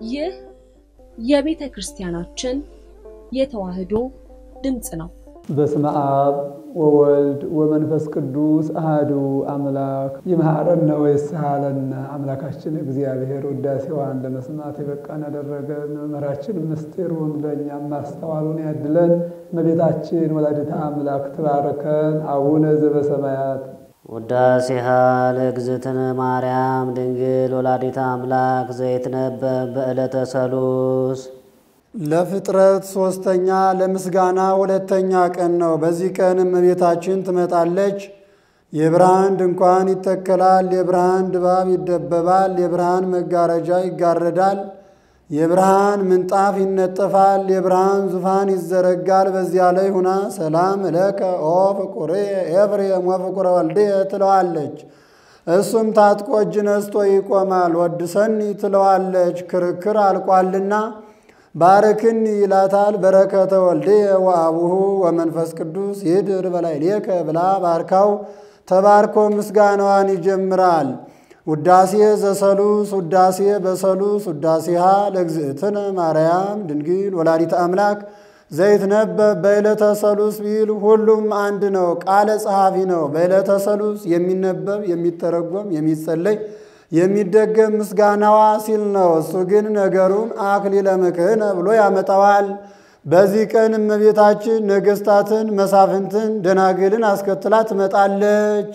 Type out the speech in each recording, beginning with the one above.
ይህ የቤተ ክርስቲያናችን የተዋሕዶ ድምፅ ነው። በስመ አብ ወወልድ ወመንፈስ ቅዱስ አሐዱ አምላክ ይምሐረነ ወይስሐለነ አምላካችን እግዚአብሔር ውዳሴዋን ለመስማት የበቃን ያደረገን መምህራችን ምስጢሩን ለእኛም ማስተዋሉን ያድለን። እመቤታችን ወላዲተ አምላክ ትባርከን። አቡነ ዘበሰማያት ውዳሴሃ ለእግዝእትነ ማርያም ድንግል ወላዲተ አምላክ ዘይትነበብ በዕለተ ሰሉስ ለፍጥረት ሶስተኛ ለምስጋና ሁለተኛ ቀን ነው። በዚህ ቀን እመቤታችን ትመጣለች። የብርሃን ድንኳን ይተከላል፣ የብርሃን ድባብ ይደበባል፣ የብርሃን መጋረጃ ይጋረዳል፣ የብርሃን ምንጣፍ ይነጠፋል፣ የብርሃን ዙፋን ይዘረጋል። በዚያ ላይ ሁና ሰላም እለከ ኦ ፍቁሬ ኤፍሬም ወፍቁረ ወልድየ ትለዋለች። እሱም ታጥቆ እጅ ነስቶ ይቆማል። ወድሰኒ ትለዋለች። ክርክር አልቋልና ባርክኒ ይላታል። በረከተ ወልድየ ወአቡሁ ወመንፈስ ቅዱስ ይድር በላዕሌከ ብላ ባርካው ተባርኮ ምስጋናዋን ይጀምራል። ውዳሴ ዘሰሉስ ውዳሴ በሰሉስ ውዳሴሃ ለእግዝእትነ ማርያም ድንግል ወላዲተ አምላክ ዘይትነበብ በዕለተ ሰሉስ ቢል ሁሉም አንድ ነው፣ ቃለ ጸሐፊ ነው። በዕለተ ሰሉስ የሚነበብ የሚተረጎም የሚጸለይ የሚደገም ምስጋናዋ ሲል ነው። እሱ ግን ነገሩን አክሊለ ምክህነ ብሎ ያመጣዋል። በዚህ ቀን እመቤታችን ነገሥታትን፣ መሳፍንትን፣ ደናግልን አስከትላ ትመጣለች።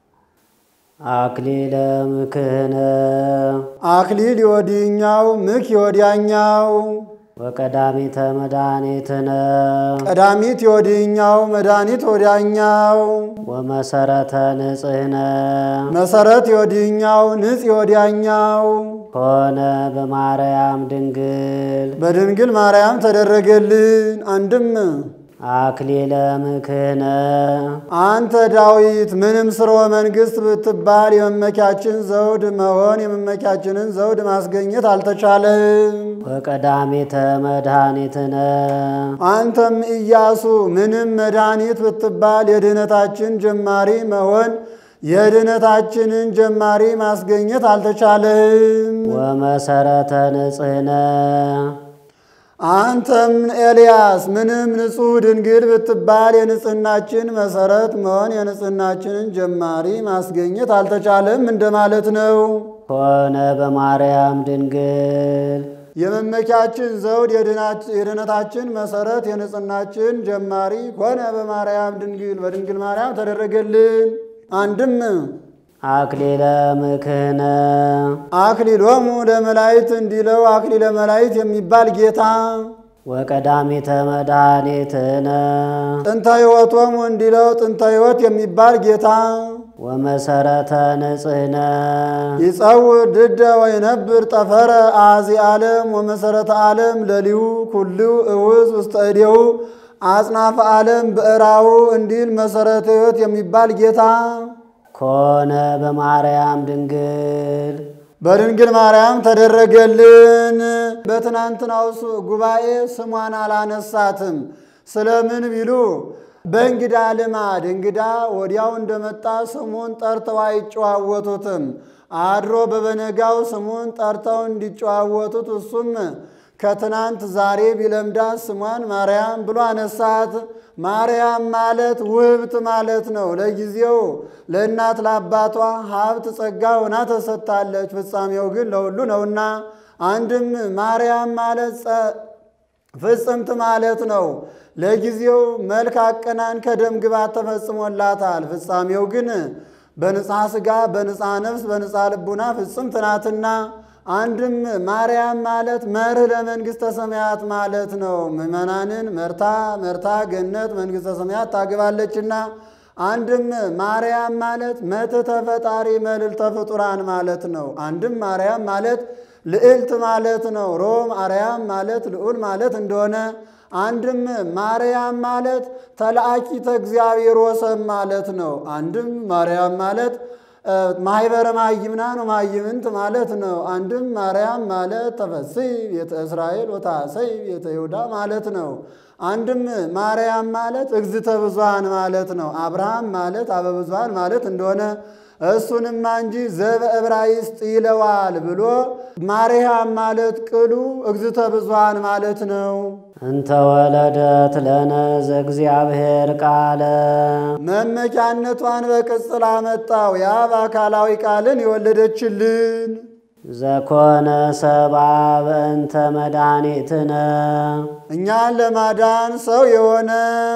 አክሊለ ምክህነ አክሊል የወዲኛው ምክ የወዲያኛው ወቀዳሚተ መድኃኒትነ ቀዳሚት የወዲኛው መድኃኒት ወዲያኛው ወመሰረተ ንጽህነ መሰረት የወዲኛው ንጽ የወዲያኛው ሆነ በማርያም ድንግል በድንግል ማርያም ተደረገልን። አንድም አክሊለ ምክህነ አንተ ዳዊት ምንም ስርወ መንግሥት ብትባል የመመኪያችን ዘውድ መሆን የመመኪያችንን ዘውድ ማስገኘት አልተቻለም። ወቀዳሚተ መድኃኒትነ አንተም ኢያሱ ምንም መድኃኒት ብትባል የድኅነታችን ጀማሪ መሆን የድኅነታችንን ጀማሪ ማስገኘት አልተቻለም። ወመሰረተ ንጽህነ አንተም ኤልያስ ምንም ንጹሕ ድንግል ብትባል የንጽህናችን መሰረት መሆን የንጽህናችንን ጀማሪ ማስገኘት አልተቻለም እንደማለት ነው። ሆነ በማርያም ድንግል የመመኪያችን ዘውድ የድኅነታችን መሰረት የንጽህናችን ጀማሪ ሆነ በማርያም ድንግል በድንግል ማርያም ተደረገልን። አንድም አክሊለ ምክህነ አክሊሎሙ ለመላእክት እንዲለው አክሊለ መላእክት የሚባል ጌታ ወቀዳሚተ መድኃኒትነ ጥንተ ሕይወቶሙ እንዲለው ጥንተ ሕይወት የሚባል ጌታ ወመሰረተ ንጽህነ ይጸውር ድደ ወይነብር ጠፈረ አዚ ዓለም ወመሰረተ ዓለም ለሊሁ ኩሉ እውዝ ውስተ እዴሁ አጽናፈ ዓለም ብዕራው እንዲል መሰረተ ሕይወት የሚባል ጌታ ኮነ በማርያም ድንግል በድንግል ማርያም ተደረገልን። በትናንትናው ጉባኤ ስሟን አላነሳትም። ስለምን ቢሉ በእንግዳ ልማድ እንግዳ ወዲያው እንደመጣ ስሙን ጠርተው አይጨዋወቱትም። አድሮ በበነጋው ስሙን ጠርተው እንዲጨዋወቱት እሱም ከትናንት ዛሬ ቢለምዳት ስሟን ማርያም ብሎ አነሳት። ማርያም ማለት ውህብት ማለት ነው። ለጊዜው ለእናት ለአባቷ ሀብት ጸጋ ሆና ተሰጥታለች። ፍጻሜው ግን ለሁሉ ነውና፣ አንድም ማርያም ማለት ፍጽምት ማለት ነው። ለጊዜው መልክ አቀናን ከደም ግባት ተፈጽሞላታል። ፍጻሜው ግን በንጽሐ ሥጋ በንጽሐ ነፍስ በንጽሐ ልቡና ፍጽምት ናትና አንድም ማርያም ማለት መርህ ለመንግሥተ ሰማያት ማለት ነው። ምዕመናንን መርታ መርታ ገነት መንግሥተ ሰማያት ታገባለችና። አንድም ማርያም ማለት መትሕተ ፈጣሪ መልዕልተ ፍጡራን ማለት ነው። አንድም ማርያም ማለት ልዕልት ማለት ነው። ሮም አርያም ማለት ልዑል ማለት እንደሆነ አንድም ማርያም ማለት ተላአኪተ እግዚአብሔር ወሰብ ማለት ነው። አንድም ማርያም ማለት ማህበረ ማይምናን ማይምንት ማለት ነው። አንድም ማርያም ማለት ተፈሥሒ ቤተ እስራኤል ወታሰይ ቤተ ይሁዳ ማለት ነው። አንድም ማርያም ማለት እግዝእተ ብዙኃን ማለት ነው። አብርሃም ማለት አበ ብዙኃን ማለት እንደሆነ እሱንማ እንጂ ዘበዕብራይስጥ ይለዋል ብሎ ማርያም ማለት ቅሉ እግዝእተ ብዙኃን ማለት ነው። እንተ ወለደት ለነ ዘእግዚአብሔር ቃለ መመኪያነቷን በቅጽል አመጣው የአብ አካላዊ ቃልን የወለደችልን ዘኮነ ሰብአ በእንተ መድኃኒትነ እኛን ለማዳን ሰው የሆነ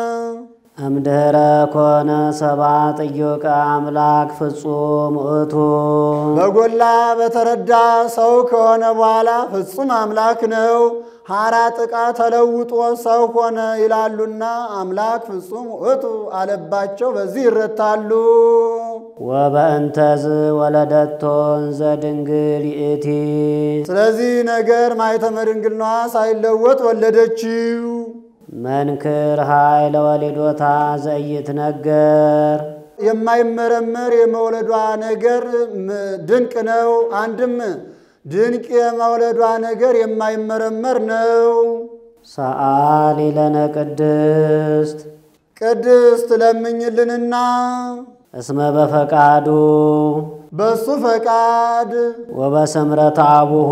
እምድኅረ ኮነ ሰብአ ጥዩቀ አምላክ ፍጹም ውእቱ በጎላ በተረዳ ሰው ከሆነ በኋላ ፍጹም አምላክ ነው። ሐራ ጥቃ ተለውጦ ሰው ሆነ ይላሉና አምላክ ፍጹም ውእቱ አለባቸው። በዚህ ይረታሉ። ወበእንተዝ ወለደቶን ዘድንግል ይእቲ ስለዚህ ነገር ማኅተመ ድንግልናዋ ሳይለወጥ ወለደችው። መንክር ኃይለ ወሊዶታ ዘኢይትነገር የማይመረመር የመውለዷ ነገር ም- ድንቅ ነው። አንድም ድንቅ የመውለዷ ነገር የማይመረመር ነው። ሰአሊ ለነ ቅድስት ቅድስት ለምኝልንና እስመ በፈቃዱ በሱ ፈቃድ ወበስምረት አቡሁ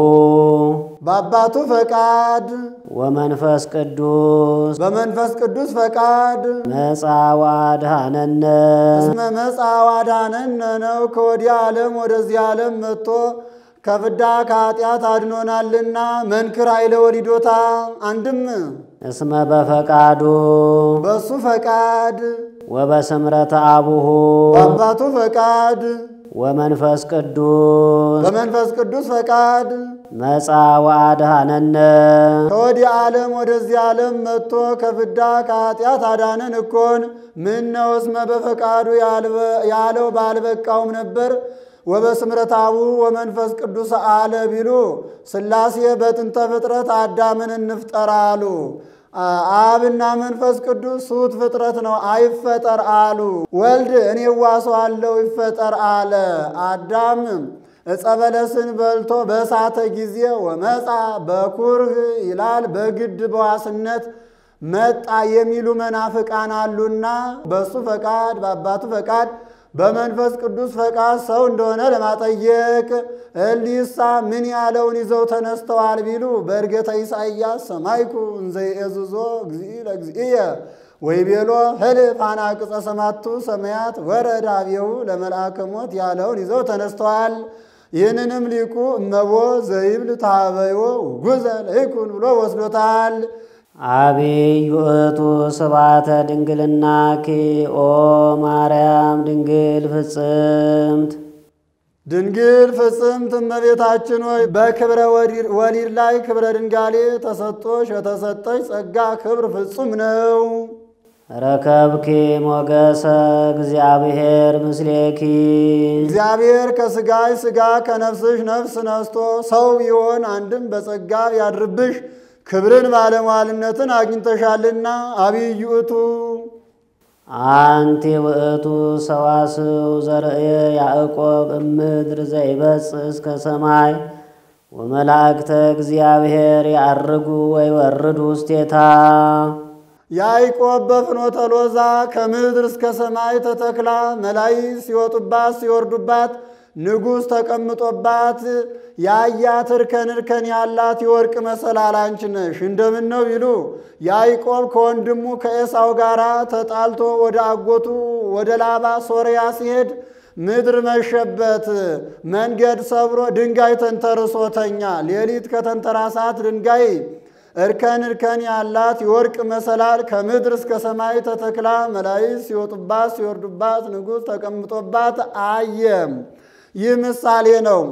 በአባቱ ፈቃድ ወመንፈስ ቅዱስ በመንፈስ ቅዱስ ፈቃድ መጻ ወአድኀነነ እስመ መጻ ዋዳነነ ነው። ከወዲህ ዓለም ወደዚህ ዓለም መጥቶ ከፍዳ ከኃጢአት አድኖናልና መንክር ኃይለ ወሊዶታ አንድም እስመ በፈቃዱ በሱ ፈቃድ ወበስምረት አቡሁ በአባቱ ፈቃድ ወመንፈስ ቅዱስ በመንፈስ ቅዱስ ፈቃድ መጻ ወአድኀነነ ከወዲህ ዓለም ወደዚህ ዓለም መጥቶ ከፍዳ ከኃጢአት አዳነን እኮን ምን ነው እስመ በፈቃዱ ያልበ- ያለው ባልበቃውም ነበር። ወበስምረታቡ ወመንፈስ ቅዱስ አለ ቢሉ ሥላሴ በጥንተ ፍጥረት አዳምን እንፍጠር አሉ። አ- አብና መንፈስ ቅዱስ ሱት ፍጥረት ነው አይፈጠር አሉ። ወልድ እኔ ዋሰዋለሁ ይፈጠር አለ። አዳም ዕፀ በለስን በልቶ በሳተ ጊዜ ወመፃ በኩርህ ይላል በግድ በዋስነት መጣ የሚሉ መናፍቃን አሉና በሱ ፈቃድ በአባቱ ፈቃድ በመንፈስ ቅዱስ ፈቃድ ሰው እንደሆነ ለማጠየቅ እሊሳ ምን ያለውን ይዘው ተነስተዋል ቢሉ በእርገተ ኢሳይያስ ሰማይኩ እንዘ ይእዝዞ እግዚእ ለእግዚእየ ወይቤሎ ህልፍ አናቅጸ ሰማቱ ሰማያት ወረደ አብየሁ ለመልአከ ሞት ያለውን ይዘው ተነስተዋል። ይህንንም ሊቁ እመቦ ዘይብል ታበዮ ጉዘ ለይኩን ብሎ ወስዶታል። አቢይ ውእቱ ስብሐተ ድንግልናኪ ኦ ማርያም ድንግል ፍጽምት ድንግል ፍጽምት እመቤታችን ሆይ በክብረ ወሊድ- ወሊድ ላይ ክብረ ድንጋሌ ተሰጥቶሽ የተሰጠሽ ጸጋ ክብር ፍጹም ነው። ረከብኪ ሞገሰ እግዚአብሔር ምስሌኪ እግዚአብሔር ከሥጋሽ ሥጋ ከነፍስሽ ነፍስ ነስቶ ሰው ቢሆን አንድም በጸጋ ቢያድርብሽ ክብርን ባለሟልነትን አግኝተሻልና አብይ ውእቱ አንቲ ውእቱ ሰዋስው ዘርእየ ያዕቆብ እምድር ዘይበጽሕ እስከ ሰማይ ወመላእክተ እግዚአብሔር ያርጉ ወይወርዱ ውስቴታ ያዕቆብ በፍኖተ ሎዛ ከምድር እስከ ሰማይ ተተክላ መላእክት ሲወጡባት ሲወርዱባት ንጉሥ ተቀምጦባት ያያት እርከን እርከን ያላት የወርቅ መሰላል አንቺ ነሽ። እንደምን ነው ቢሉ ያዕቆብ ከወንድሙ ከኤሳው ጋር ተጣልቶ ወደ አጎቱ ወደ ላባ ሶርያ ሲሄድ ምድር መሸበት። መንገድ ሰብሮ ድንጋይ ተንተርሶተኛ ሌሊት ከተንተራሳት ድንጋይ እርከን እርከን ያላት የወርቅ መሰላል ከምድር እስከ ሰማይ ተተክላ መላእክት ሲወጡባት ሲወርዱባት ንጉሥ ተቀምጦባት አየም። ይህ ምሳሌ ነው።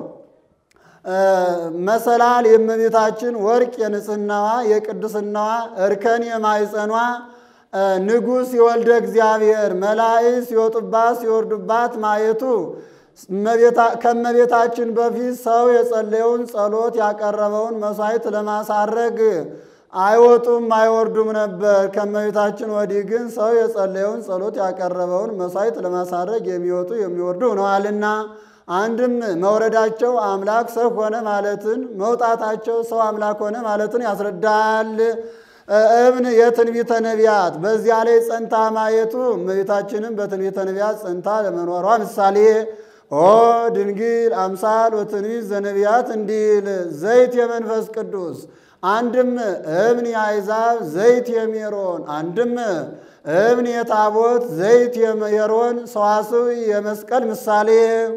መሰላል የእመቤታችን ወርቅ የንጽህናዋ የቅድስናዋ እርከን የማይጸኗ ንጉሥ የወልደ እግዚአብሔር መላእክት ሲወጡባት ሲወርዱባት ማየቱ ከእመቤታችን በፊት ሰው የጸለየውን ጸሎት ያቀረበውን መሥዋዕት ለማሳረግ አይወጡም አይወርዱም ነበር። ከእመቤታችን ወዲህ ግን ሰው የጸለየውን ጸሎት ያቀረበውን መሥዋዕት ለማሳረግ የሚወጡ የሚወርዱ ሆነዋልና አንድም መውረዳቸው አምላክ ሰው ሆነ ማለትን መውጣታቸው ሰው አምላክ ሆነ ማለትን ያስረዳል። እብን የትንቢተ ነቢያት በዚያ ላይ ጸንታ ማየቱ እመቤታችንም በትንቢተ ነቢያት ጸንታ ለመኖሯ ምሳሌ ኦ ድንግል አምሳል ወትንቢት ዘነቢያት እንዲል ዘይት የመንፈስ ቅዱስ አንድም እብን የአሕዛብ ዘይት የሜሮን አንድም እብን የታቦት ዘይት የሜሮን ሰዋስው የመስቀል ምሳሌ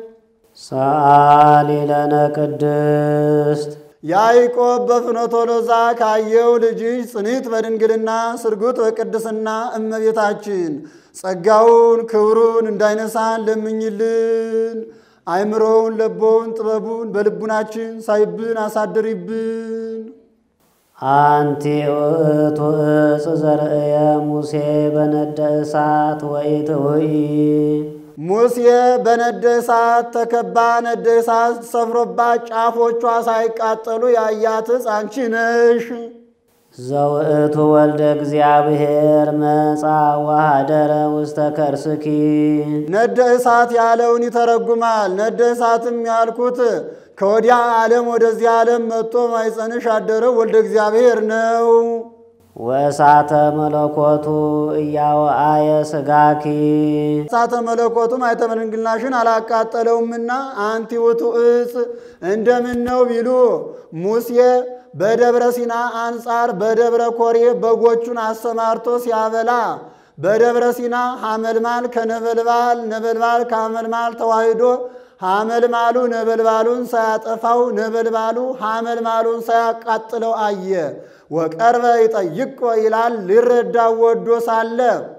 ሰአሊ ለነ ቅድስት ያዕቆብ በፍኖተ ሎዛ ካየው ልጅሽ ጽኒት በድንግልና ስርጉት በቅድስና እመቤታችን ጸጋውን ክብሩን እንዳይነሳን ለምኝልን። አይምሮውን ለቦውን ጥበቡን በልቡናችን ሳይብን አሳድሪብን። አንቲ ውእቱ ዕፅ ዘርእየ ሙሴ በነደ እሳት ወኢትውኢ ሙሴ በነደ እሳት ተከባ ነደ እሳት ሰፍሮባት ጫፎቿ ሳይቃጠሉ ያያት ዕፅ አንቺ ነሽ። ዘውእቱ ወልደ እግዚአብሔር መጻ ወኀደረ ውስተ ከርስኪ ነደ እሳት ያለውን ይተረጉማል። ነደ እሳትም ያልኩት ከወዲያ ዓለም ወደዚህ ዓለም መጥቶ ማይጸንሽ ያደረው ወልደ እግዚአብሔር ነው። ወእሳተ መለኮቱ እያወአየ ስጋኪ እሳተ መለኮቱ ማኅተመ ድንግልናሽን አላቃጠለውምና አንቲ ውእቱ ዕፅ እንደምን ነው ቢሉ ሙሴ በደብረ ሲና አንጻር በደብረ ኮሬ በጎቹን አሰማርቶ ሲያበላ በደብረ ሲና ሐመልማል ከነበልባል ነበልባል ከሐመልማል ተዋሂዶ ሐመልማሉ ነበልባሉን ሳያጠፋው ነበልባሉ ሐመልማሉን ሳያቃጥለው አየ። ወቀርበ ይጠይቆ ይላል ሊረዳው ወዶ ሳለ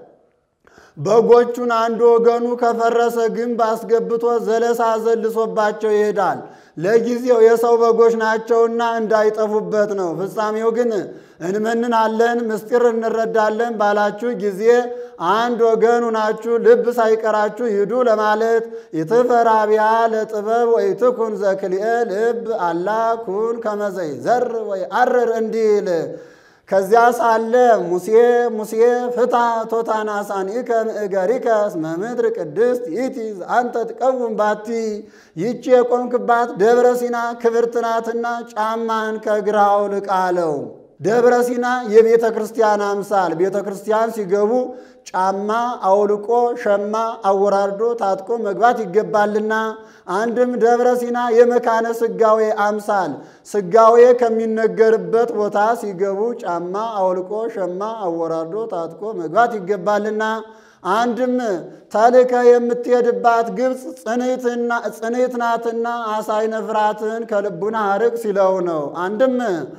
በጎቹን አንድ ወገኑ ከፈረሰ ግንብ አስገብቶ ዘለሳ ዘልሶባቸው ይሄዳል። ለጊዜው የሰው በጎች ናቸውና እንዳይጠፉበት ነው። ፍጻሜው ግን እንመንናለን፣ ምስጢር እንረዳለን ባላችሁ ጊዜ አንድ ወገኑ ናችሁ፣ ልብ ሳይቀራችሁ ሂዱ ለማለት ኢትፈራቢያ ለጥበብ ወኢትኩን ዘክልኤ ልብ አላ ኩን ከመዘይ ዘር ወይ አርር እንዲል ከዚያ ሳለ ሙሴ ሙሴ ፍታ ቶታናሳኒከ ምእገሪከ እስመ ምድር ቅድስት ይእቲ አንተ ትቀውም ባቲ ይቺ የቆምክባት ደብረ ሲና ክብርት ናትና ጫማን ከእግርህ አውልቅ አለው። ደብረ ሲና የቤተ ክርስቲያን አምሳል ቤተ ክርስቲያን ሲገቡ ጫማ አውልቆ ሸማ አወራርዶ ታጥቆ መግባት ይገባልና፣ አንድም ደብረ ሲና የመካነ ስጋዌ አምሳል ስጋዌ ከሚነገርበት ቦታ ሲገቡ ጫማ አውልቆ ሸማ አወራርዶ ታጥቆ መግባት ይገባልና፣ አንድም ተልከ የምትሄድባት ግብፅ ጽንዕት ናትና አሳይነ ፍርሃትን ከልቡና አርቅ ሲለው ነው። አንድም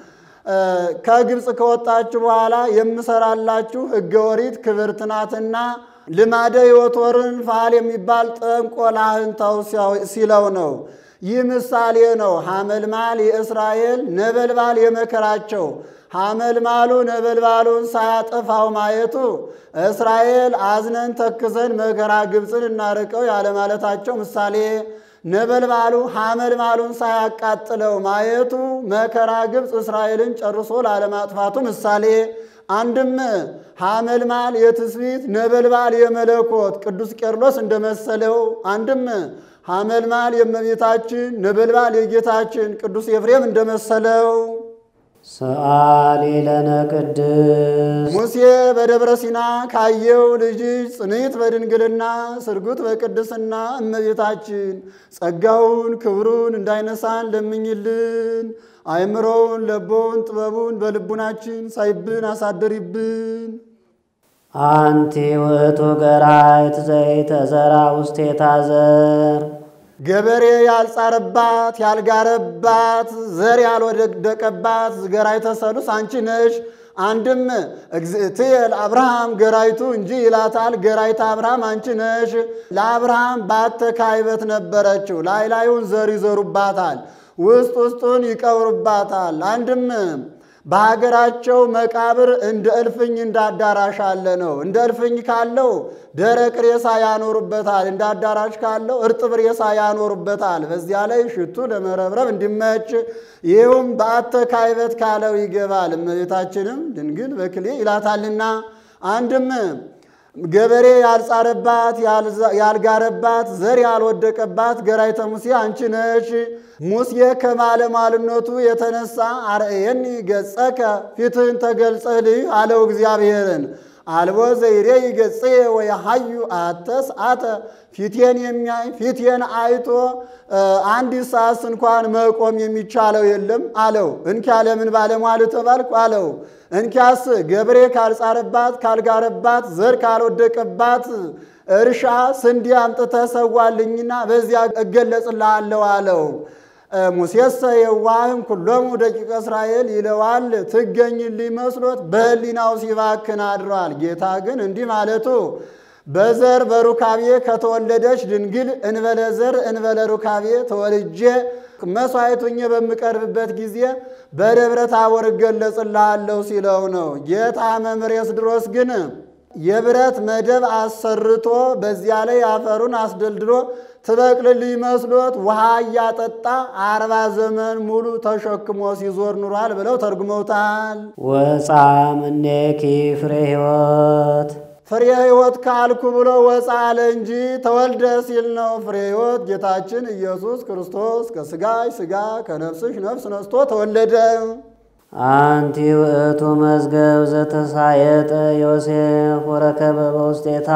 ከግብፅ ከወጣችሁ በኋላ የምሰራላችሁ ሕገ ኦሪት ክብርት ናትና ልማደ ሕይወት ወርን ፋል የሚባል ጠንቆላህን ተው ሲለው ነው። ይህ ምሳሌ ነው። ሐመልማል የእስራኤል ነበልባል የመከራቸው ሐመልማሉ ነበልባሉን ሳያጠፋው ማየቱ እስራኤል አዝነን ተክዘን መከራ ግብፅን እናርቀው ያለማለታቸው ምሳሌ ነበልባሉ ሐመልማሉን ሳያቃጥለው ማየቱ መከራ ግብፅ እስራኤልን ጨርሶ ላለማጥፋቱ ምሳሌ። አንድም ሐመልማል የትስብእት ነበልባል የመለኮት ቅዱስ ቄርሎስ እንደመሰለው፣ አንድም ሐመልማል የእመቤታችን ነበልባል የጌታችን ቅዱስ ኤፍሬም እንደመሰለው ሰአሊ ለነ ቅድስት ሙሴ በደብረ ሲና ካየው ልጅሽ ጽንዕት በድንግልና ስርጉት በቅድስና እመቤታችን ጸጋውን ክብሩን እንዳይነሳን ለምኝልን። አይምሮውን ለቦውን ጥበቡን በልቡናችን ሳይብን አሳድሪብን። አንቲ ውእቱ ገራይት ዘይተዘራ ውስቴታ ዘር ገበሬ ያልጻረባት ያልጋረባት ዘር ያልወደቀባት ገራይተ ሰሉስ አንቺ ነሽ። አንድም እግዝእትየ ለአብርሃም ገራይቱ እንጂ ይላታል። ገራይተ አብርሃም አንቺ ነሽ። ለአብርሃም ባተካይበት ነበረችው። ላይ ላዩን ዘር ይዘሩባታል፣ ውስጥ ውስጡን ይቀብሩባታል። አንድም በሀገራቸው መቃብር እንደ እልፍኝ እንደ አዳራሽ አለ ነው። እንደ እልፍኝ ካለው ደረቅ ሬሳ ያኖሩበታል፣ እንደ አዳራሽ ካለው እርጥብ ሬሳ ያኖሩበታል። በዚያ ላይ ሽቱ ለመረብረብ እንዲመች ይህውም በአተ ካይበት ካለው ይገባል። እመቤታችንም ድንግል በክሌ ይላታልና አንድም ገበሬ ያልጻረባት ያልጋረባት ዘር ያልወደቀባት ገራይተ ሙሴ አንቺ ነሽ። ሙሴ ከማለሟልነቱ የተነሳ አርአየኒ ገጸከ ፊትህን ተገልጸልህ አለው እግዚአብሔርን። አልቦ ዘይሬ ይገጽ ወይ ሀዩ አተስ አተ ፊቴን የሚያይ ፊቴን አይቶ አንዲት ሰዓት እንኳን መቆም የሚቻለው የለም አለው። እንኪያ ለምን ባለሟል ተባልኩ አለው። እንኪያስ ገብሬ ካልጻረባት ካልጋረባት ዘር ካልወደቀባት እርሻ ስንዴ አምጥተህ ሰዋልኝና በዚያ እገለጽልሃለሁ አለው። ሙሴሰ የዋህም ኩሎሙ ደቂቀ እስራኤል ይለዋል ትገኝልኝ መስሎት በሕሊናው ሲባክን አድሯል። ጌታ ግን እንዲህ ማለቱ በዘር በሩካቤ ከተወለደች ድንግል እንበለ ዘር እንበለ ሩካቤ ተወልጄ መሥዋዕቱኜ በምቀርብበት ጊዜ በደብረ ታቦር እገለጽልሃለሁ ሲለው ነው። ጌታ መምሬስ ድሮስ ግን የብረት መደብ አሰርቶ በዚያ ላይ አፈሩን አስደልድሎ ትበቅልልኝ መስሎት ውሃ እያጠጣ አርባ ዘመን ሙሉ ተሸክሞ ሲዞር ኑሯል ብለው ተርጉመውታል። ወፃ እምኔኪ ፍሬ ሕይወት ፍሬ ሕይወት ካልኩ ብሎ ወፃ አለ እንጂ ተወልደ ሲል ነው። ፍሬ ሕይወት ጌታችን ኢየሱስ ክርስቶስ ከሥጋሽ ሥጋ ከነፍስሽ ነፍስ ነስቶ ተወለደ። አንቲ ውእቱ መዝገብ ዘተሳየጠ ዮሴፍ ወረከበ በውስጤታ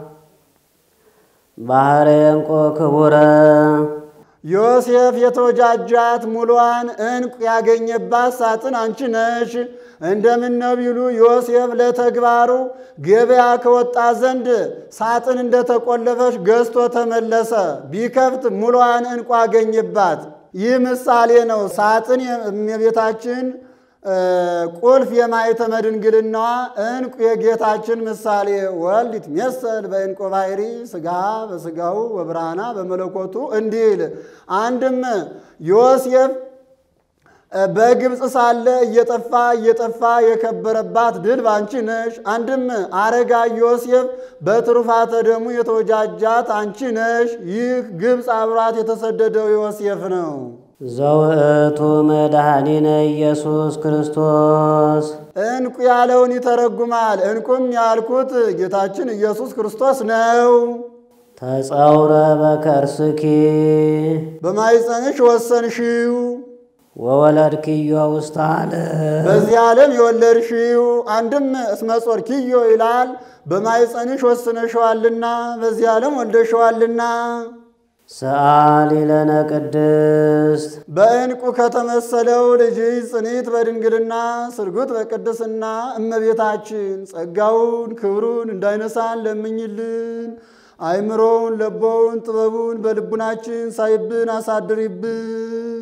ባህረ ዕንቁ ክቡረ ዮሴፍ የተወጃጃት ሙሏን ዕንቁ ያገኘባት ሳጥን አንቺ ነሽ። እንደምን ነው ቢሉ ዮሴፍ ለተግባሩ ገበያ ከወጣ ዘንድ ሳጥን እንደተቆለፈች ገዝቶ ተመለሰ። ቢከፍት ሙሏን ዕንቁ አገኘባት። ይህ ምሳሌ ነው። ሳጥን የቤታችን ቁልፍ የማኅተመ ድንግልናዋ ዕንቁ የጌታችን ምሳሌ ወልድ ይትሜሰል በዕንቁ ባሕሪ ሥጋ በሥጋው ወብርሃና በመለኮቱ እንዲል አንድም ዮሴፍ በግብፅ ሳለ እየጠፋ እየጠፋ የከበረባት ድል ባንቺ ነሽ። አንድም አረጋ ዮሴፍ በትሩፋተ ደሙ የተወጃጃት አንቺ ነሽ። ይህ ግብፅ አብሯት የተሰደደው ዮሴፍ ነው። ዘውእቱ መድኃኒነ ኢየሱስ ክርስቶስ ዕንቁ ያለውን ይተረጉማል። ዕንቁም ያልኩት ጌታችን ኢየሱስ ክርስቶስ ነው። ተጸውረ በከርስኪ በማኅፀንሽ ወሰንሽው ወወለድክዮ ውስተ ዓለም በዚህ ዓለም የወለድሽው አንድም እስመ ጾርኪዮ ይላል። በማኅፀንሽ ወስነሸዋልና በዚህ ዓለም ወልደሸዋልና ሰአሊ ለነ ቅድስት በዕንቁ ከተመሰለው ልጅሽ ጽኒት በድንግልና ስርጉት በቅድስና እመቤታችን ጸጋውን ክብሩን እንዳይነሳን ለምኝልን። አይምሮውን ለቦውን ጥበቡን በልቡናችን ሳይብን አሳድሪብን።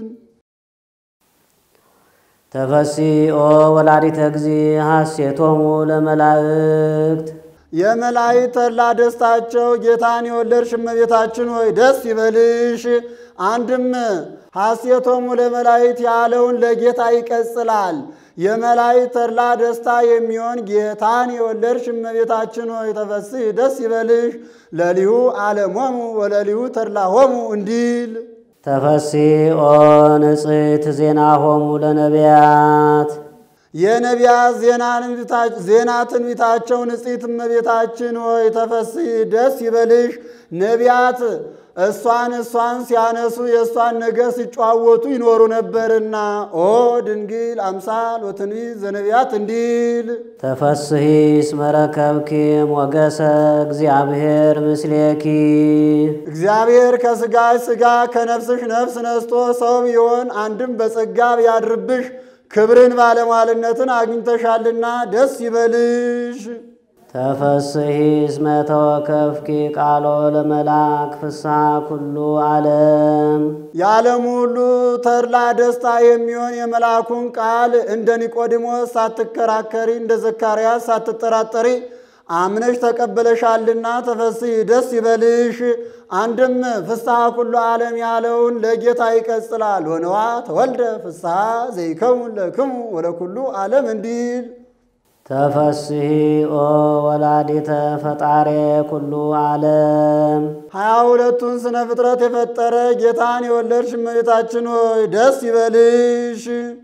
ተፈሲኦ ወላዲተ እግዚ ሐሴቶሙ ለመላእክት የመላእክት ተድላ ደስታቸው ጌታን የወለድሽ እመቤታችን ሆይ ደስ ይበልሽ። አንድም ሐሴቶሙ ለመላእክት ያለውን ለጌታ ይቀጽላል። የመላእክት ተድላ ደስታ የሚሆን ጌታን የወለድሽ እመቤታችን ሆይ ተፈስሒ ደስ ይበልሽ። ለሊሁ ዓለሞሙ ወለሊሁ ተድላሆሙ እንዲል ተፈሲኦ ንጽሕት ዜናሆሙ ለነቢያት የነቢያት ዜና ትንቢታቸው ንጽሕት እመቤታችን ሆይ ተፈስሒ ደስ ይበልሽ። ነቢያት እሷን እሷን ሲያነሱ የእሷን ነገር ሲጨዋወቱ ይኖሩ ነበርና ኦ ድንግል አምሳል ወትንቢት ዘነቢያት እንዲል ተፈስሒ እስመ ረከብኪ ሞገሰ እግዚአብሔር ምስሌኪ እግዚአብሔር ከሥጋሽ ሥጋ ከነፍስሽ ነፍስ ነስቶ ሰው ቢሆን አንድም በጸጋ ቢያድርብሽ ክብርን ባለሟልነትን አግኝተሻልና ደስ ይበልሽ። ተፈስሒ እስመ ተወከፍኪ ቃሎ ለመላክ ፍስሐ ኩሉ ዓለም የዓለሙ ሁሉ ተድላ ደስታ የሚሆን የመልአኩን ቃል እንደ ኒቆዲሞስ ሳትከራከሪ እንደ ዘካርያስ ሳትጠራጠሪ አምነሽ ተቀበለሻልና ተፈስሒ ደስ ይበልሽ። አንድም ፍስሐ ኩሉ ዓለም ያለውን ለጌታ ይቀጽላል። ወነዋ ተወልደ ፍስሐ ዘይከውን ለክሙ ወለኩሉ ዓለም እንዲል ተፈስሒ ኦ ወላዲተ ፈጣሬ ኩሉ ዓለም ሀያ ሁለቱን ስነ ፍጥረት የፈጠረ ጌታን የወለድሽ እመቤታችን ሆይ ደስ ይበልሽ።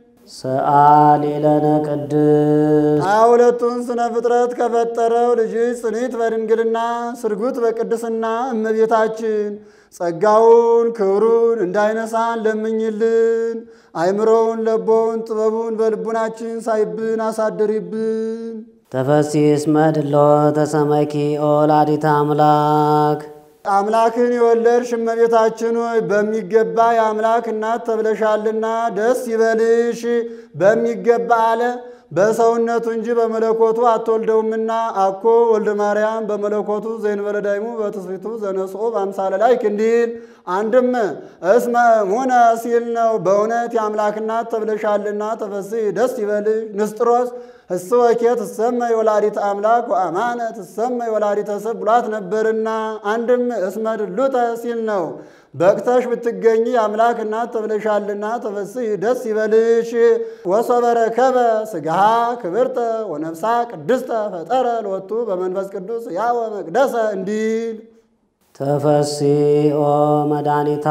ሰአሊ ለነ ቅድስት ሀያ ሁለቱን ስነ ፍጥረት ከፈጠረው ልጅሽ ጽኒት በድንግልና ስርጉት በቅድስና እመቤታችን ጸጋውን ክብሩን እንዳይነሳን ለምኝልን። አይምሮውን ለቦውን ጥበቡን በልቡናችን ሳይብን አሳድሪብን። ተፈሥሒ እስመ ድሎተ ሰመኪ ኦ ወላዲተ አምላክ አምላክን የወለድሽ እመቤታችን ሆይ በሚገባ የአምላክ እናት ተብለሻልና ደስ ይበልሽ። በሚገባ አለ በሰውነቱ እንጂ በመለኮቱ አትወልደውምና አኮ ወልደ ማርያም በመለኮቱ ዘእንበለ ዳይሙ በትስብእቱ ዘነስኦ በአምሳለ ላይክ እንዲል አንድም እስመ ሙነ ሲል ነው። በእውነት የአምላክ እናት ተብለሻልና ተፈሥሒ ደስ ይበልሽ። ንስጥሮስ እስወኬ ትሰመይ ወላዲተ አምላክ ወአማነ ትሰመይ ወላዲተ ሰብ ብሏት ነበርና አንድም እስመ ድሉተ ሲል ነው። በቅተሽ ብትገኝ የአምላክ እናት ተብለሻልና ተፈሥሒ ደስ ይበልሽ። ወሶበ ረከበ ሥጋሃ ክብርተ ወነፍሳ ቅድስተ ፈጠረ ሎቱ በመንፈስ ቅዱስ ያወ መቅደሰ እንዲል ተፈሥሒ ኦ መድኃኒታ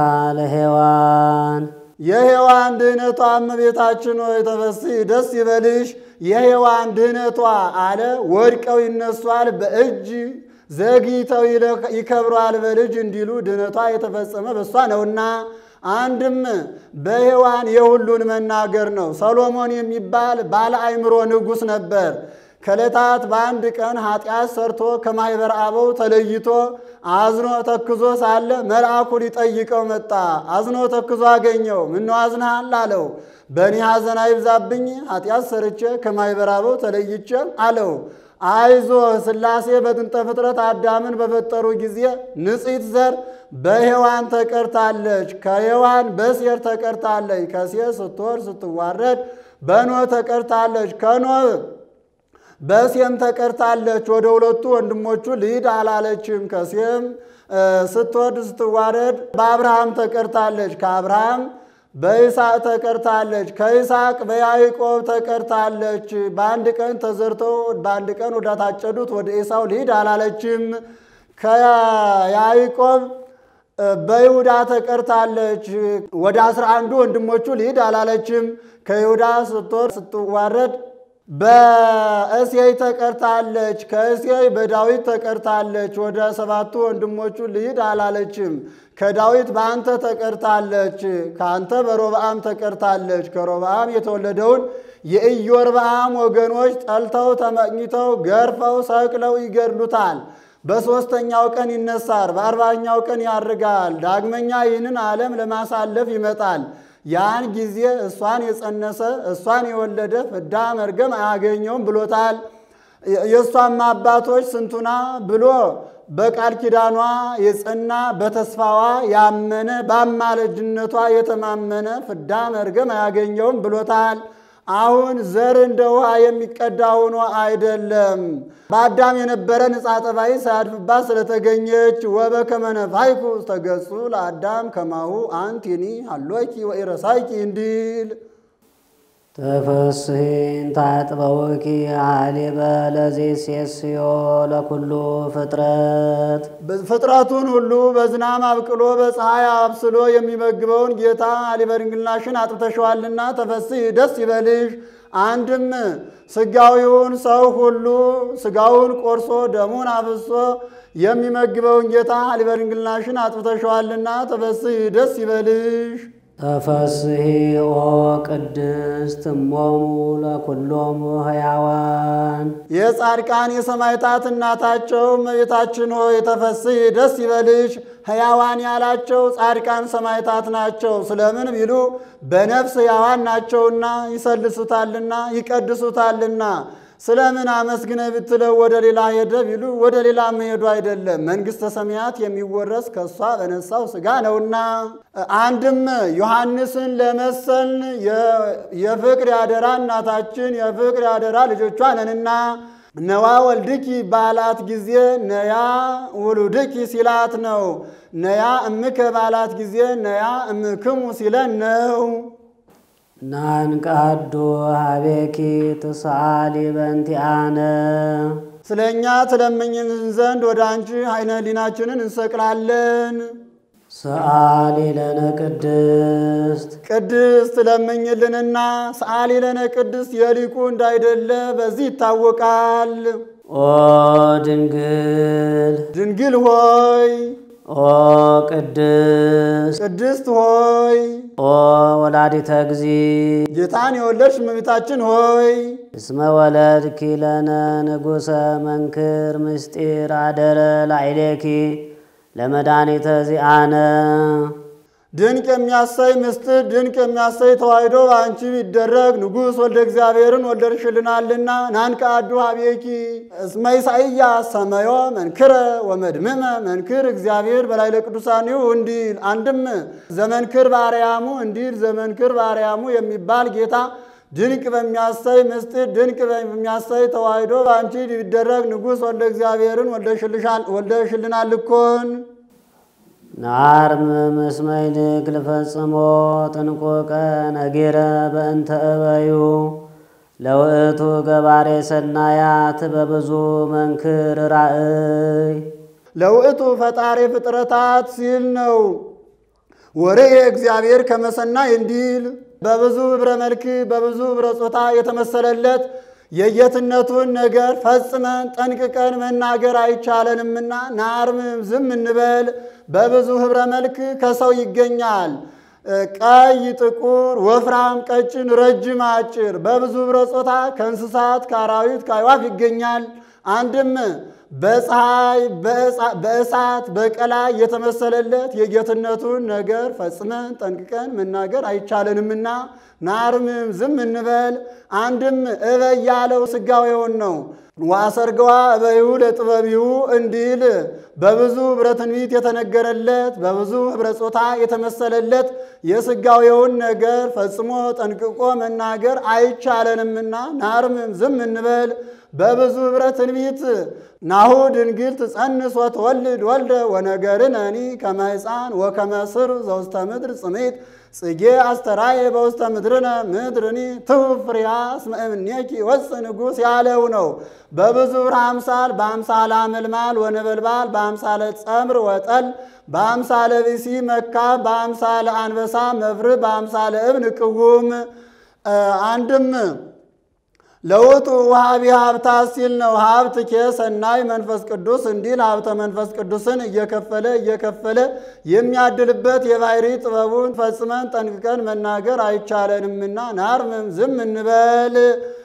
ለሔዋን የሔዋን ድህነቷ እመቤታችን ሆይ ተፈሥሒ ደስ ይበልሽ። የሔዋን ድህነቷ አለ ወድቀው ይነሷል በእጅ ዘግይተው ይከብሯል በልጅ እንዲሉ ድህነቷ የተፈጸመ በእሷ ነውና አንድም በሔዋን የሁሉን መናገር ነው። ሰሎሞን የሚባል ባለ አእምሮ ንጉሥ ነበር። ከዕለታት በአንድ ቀን ኃጢአት ሰርቶ ከማኅበረ አበው ተለይቶ አዝኖ ተክዞ ሳለ መልአኩ ሊጠይቀው መጣ። አዝኖ ተክዞ አገኘው። ምነው አዝነሃል አለው። በእኔ ሐዘን አይብዛብኝ ኃጢአት ሰርቼ ከማኅበረ አበው ተለይቼ አለው። አይዞ ሥላሴ በጥንተ ፍጥረት አዳምን በፈጠሩ ጊዜ ንጽሕት ዘር በሔዋን ተቀርታለች፣ ከሔዋን በሴር ተቀርታለች፣ ከሴር ስትወርድ ስትዋረድ በኖህ ተቀርታለች፣ ከኖህ በሴም ተቀርታለች። ወደ ሁለቱ ወንድሞቹ ልሂድ አላለችም። ከሴም ስትወርድ ስትዋረድ በአብርሃም ተቀርታለች፣ ከአብርሃም በይስሐቅ ተቀርታለች፣ ከይስሐቅ በያዕቆብ ተቀርታለች። በአንድ ቀን ተዘርተው በአንድ ቀን ወዳታጨዱት ወደ ኤሳው ልሂድ አላለችም። ከያዕቆብ በይሁዳ ተቀርታለች። ወደ አስራ አንዱ ወንድሞቹ ልሂድ አላለችም። ከይሁዳ ስትወርድ ስትዋረድ በእሴይ ተቀርታለች። ከእሴይ በዳዊት ተቀርታለች። ወደ ሰባቱ ወንድሞቹ ልሂድ አላለችም። ከዳዊት በአንተ ተቀርታለች። ከአንተ በሮብዓም ተቀርታለች። ከሮብዓም የተወለደውን የኢዮርብዓም ወገኖች ጠልተው ተመቅኝተው ገርፈው ሰቅለው ይገድሉታል። በሦስተኛው ቀን ይነሳል፣ በአርባኛው ቀን ያርጋል። ዳግመኛ ይህንን ዓለም ለማሳለፍ ይመጣል። ያን ጊዜ እሷን የጸነሰ እሷን የወለደ ፍዳ መርገም አያገኘውም ብሎታል። የእሷም አባቶች ስንቱና ብሎ በቃል ኪዳኗ የጸና በተስፋዋ ያመነ በአማላጅነቷ የተማመነ ፍዳ መርገም አያገኘውም ብሎታል። አሁን ዘር እንደ ውሃ የሚቀዳ ሆኖ አይደለም። በአዳም የነበረ ንጻ ጠባይ ሳያድፍባት ስለተገኘች ወበከመ ነፋይኩ ተገጹ ለአዳም ከማሁ አንቲኒ ሀሎኪ ወኢረሳይኪ እንዲል ተፈሥሒን ታጥበውኪ አሊበ ለዘይሴስዮ ለኩሉ ፍጥረት ፍጥረቱን ሁሉ በዝናም አብቅሎ በፀሐይ አብስሎ የሚመግበውን ጌታ አሊበ ድንግልናሽን አጥብተሸዋልና ተፈሥሒ ደስ ይበልሽ። አንድም ስጋዊውን ሰው ሁሉ ስጋውን ቆርሶ ደሙን አፍሶ የሚመግበውን ጌታ አሊበ ድንግልናሽን አጥብተሸዋልና ተፈሥሒ ደስ ይበልሽ። ተፈሥሒ ኦ ቅድስት እሞሙ ለኩሎሙ ሕያዋን የጻድቃን የሰማዕታት እናታቸው እመቤታችን ሆይ ተፈሥሒ ደስ ይበልሽ። ሕያዋን ያላቸው ጻድቃን ሰማዕታት ናቸው። ስለምን ቢሉ በነፍስ ሕያዋን ናቸውና ይሰልሱታልና ይቀድሱታልና። ስለምን አመስግነ ብትለው ወደ ሌላ ሄደ ቢሉ ወደ ሌላ መሄዱ አይደለም፣ መንግሥተ ሰማያት የሚወረስ ከእሷ በነሳው ሥጋ ነውና። አንድም ዮሐንስን ለመሰልን የፍቅር ያደራ እናታችን የፍቅር ያደራ ልጆቿ ነንና ነዋ ወልድኪ ባላት ጊዜ ነያ ውሉድኪ ሲላት ነው። ነያ እምከ ባላት ጊዜ ነያ እምክሙ ሲለን ነው። ናንቃዱ ሀቤኪ ትስአሊ በእንቲአነ ስለ እኛ ትለምኝን ዘንድ ወደ አንቺ አይነ ሊናችንን እንሰቅላለን። ሰአሊ ለነ ቅድስት ቅድስት ለምኝልንና ሰአሊ ለነ ቅድስት የሊቁ እንዳይደለ በዚህ ይታወቃል። ኦ ድንግል ድንግል ሆይ ኦ ቅድስት ቅድስት ሆይ ኦ ወላዲተ እግዚ ጌታን የወለድሽ እመቤታችን ሆይ እስመ ወለድኪ ለነ ንጉሰ መንክር ምስጢር አደረ ላዕሌኪ ለመድኃኒተ ዚአነ ድንቅ የሚያሳይ ምስጢር ድንቅ የሚያሳይ ተዋሕዶ በአንቺ ቢደረግ ንጉሥ ወልደ እግዚአብሔርን ወለድሽልናልና ናንቀ አዱ ሀቤኪ እስመ ኢሳይያስ ሰመዮ መንክረ ወመድምመ መንክር እግዚአብሔር በላይ ለቅዱሳኒው እንዲል አንድም ዘመንክር ባርያሙ እንዲል ዘመንክር ባርያሙ የሚባል ጌታ ድንቅ በሚያሳይ ምስጢር ድንቅ በሚያሳይ ተዋሕዶ በአንቺ ቢደረግ ንጉሥ ወልደ እግዚአብሔርን ወልደሽልናል እኮን ናርም ምስመ ይልቅ ልፈጽሞ ጥንቁቀ ነጌረ በእንተ እበዩ ለውእቱ ገባሬ ሰናያት በብዙ መንክር ራእይ ለውእቱ ፈጣሪ ፍጥረታት ሲል ነው። ወሬ እግዚአብሔር ከመሰናይ እንዲል በብዙ ኅብረ መልክ በብዙ ኅብረ ጾታ የተመሰለለት የየትነቱን ነገር ፈጽመን ጠንቅቀን መናገር አይቻለንምና ናርምም ዝም እንበል። በብዙ ኅብረ መልክ ከሰው ይገኛል። ቀይ፣ ጥቁር፣ ወፍራም፣ ቀጭን፣ ረጅም፣ አጭር በብዙ ኅብረ ጾታ ከእንስሳት ከአራዊት ከአዕዋፍ ይገኛል። አንድም በፀሐይ በእሳት በቀላይ የተመሰለለት የጌትነቱን ነገር ፈጽመን ጠንቅቀን መናገር አይቻለንምና ናርምም ዝም እንበል። አንድም እበይ ያለው ሥጋዌውን ነው። ዋሰርገዋ እበዩ ለጥበቢው እንዲል በብዙ ኅብረ ትንቢት የተነገረለት በብዙ ኅብረ ጾታ የተመሰለለት የሥጋዌውን ነገር ፈጽሞ ጠንቅቆ መናገር አይቻለንምና ናርምም ዝም እንበል። በብዙ ኅብረ ትንቢት ናሁ ድንግል ትጸንስ ወትወልድ ወልደ ወነገርነኒ ከመ ሕፃን ወከመ ሥር ዘውስተ ምድር ጽሜት ጽጌ አስተራየ በውስተ ምድርነ ምድርኒ ትሁብ ፍሬሃ እስመ እምኔኪ ወፅእ ንጉሥ ያለው ነው። በብዙ ኅብረ አምሳል በአምሳለ አመልማል ወነበልባል በአምሳለ ጸምር ወጠል በአምሳለ ብሲ መካብ በአምሳለ አንበሳ መብርህ በአምሳለ እብን ቅውም አንድም ለውጡ ውሃቢ ሀብታት ሲል ነው። ሀብት ኬ ሰናይ መንፈስ ቅዱስ እንዲል ሀብተ መንፈስ ቅዱስን እየከፈለ እየከፈለ የሚያድልበት የባሕሪ ጥበቡን ፈጽመን ጠንቅቀን መናገር አይቻለንምና ናርምም ዝም እንበል።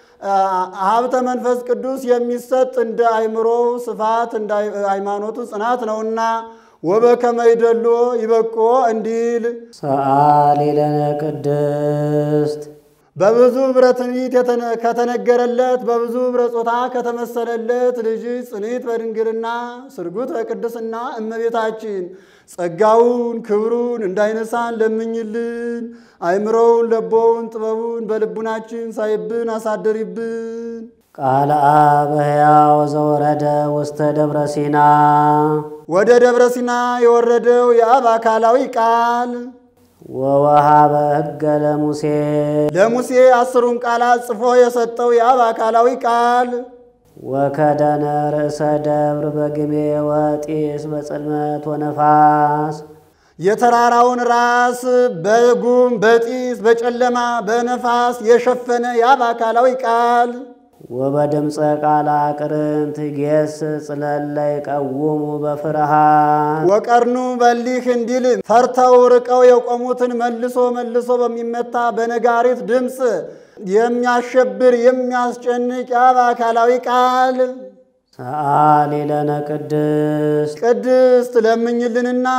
ሀብተ መንፈስ ቅዱስ የሚሰጥ እንደ አእምሮው ስፋት እንደ ሃይማኖቱ ጽናት ነውና ወበከመ ይደሎ ይበቆ እንዲል ሰአሊ ለነ ቅድስት በብዙ ኅብረ ትንቢት ከተነገረለት በብዙ ኅብረ ጾታ ከተመሰለለት ልጅ ጽኒት በድንግልና ስርጉት በቅድስና እመቤታችን ጸጋውን ክብሩን እንዳይነሳን ለምኝልን። አይምሮውን ለቦውን ጥበቡን በልቡናችን ሳይብን አሳደሪብን። ቃል አብ ሕያው ዘወረደ ውስተ ደብረ ሲና ወደ ደብረ ሲና የወረደው የአብ አካላዊ ቃል ወወሃበ ሕገ ለሙሴ ለሙሴ አስሩን ቃላት ጽፎ የሰጠው የአብ አካላዊ ቃል ወከደነ ርእሰ ደብር በግሜ ወጢስ በጽልመት ወነፋስ የተራራውን ራስ በጉም በጢስ በጨለማ በነፋስ የሸፈነ የአብ አካላዊ ቃል ወበድምፀ ቃል አቅርንት ጌስ ጽለለ ይቀውሙ በፍርሃት ወቀርኑ በሊህ እንዲል ፈርተው ርቀው የቆሙትን መልሶ መልሶ በሚመታ በነጋሪት ድምፅ የሚያሸብር የሚያስጨንቅ የአብ አካላዊ ቃል ሰአሊ ለነ ቅድስት ቅድስት ለምኝልንና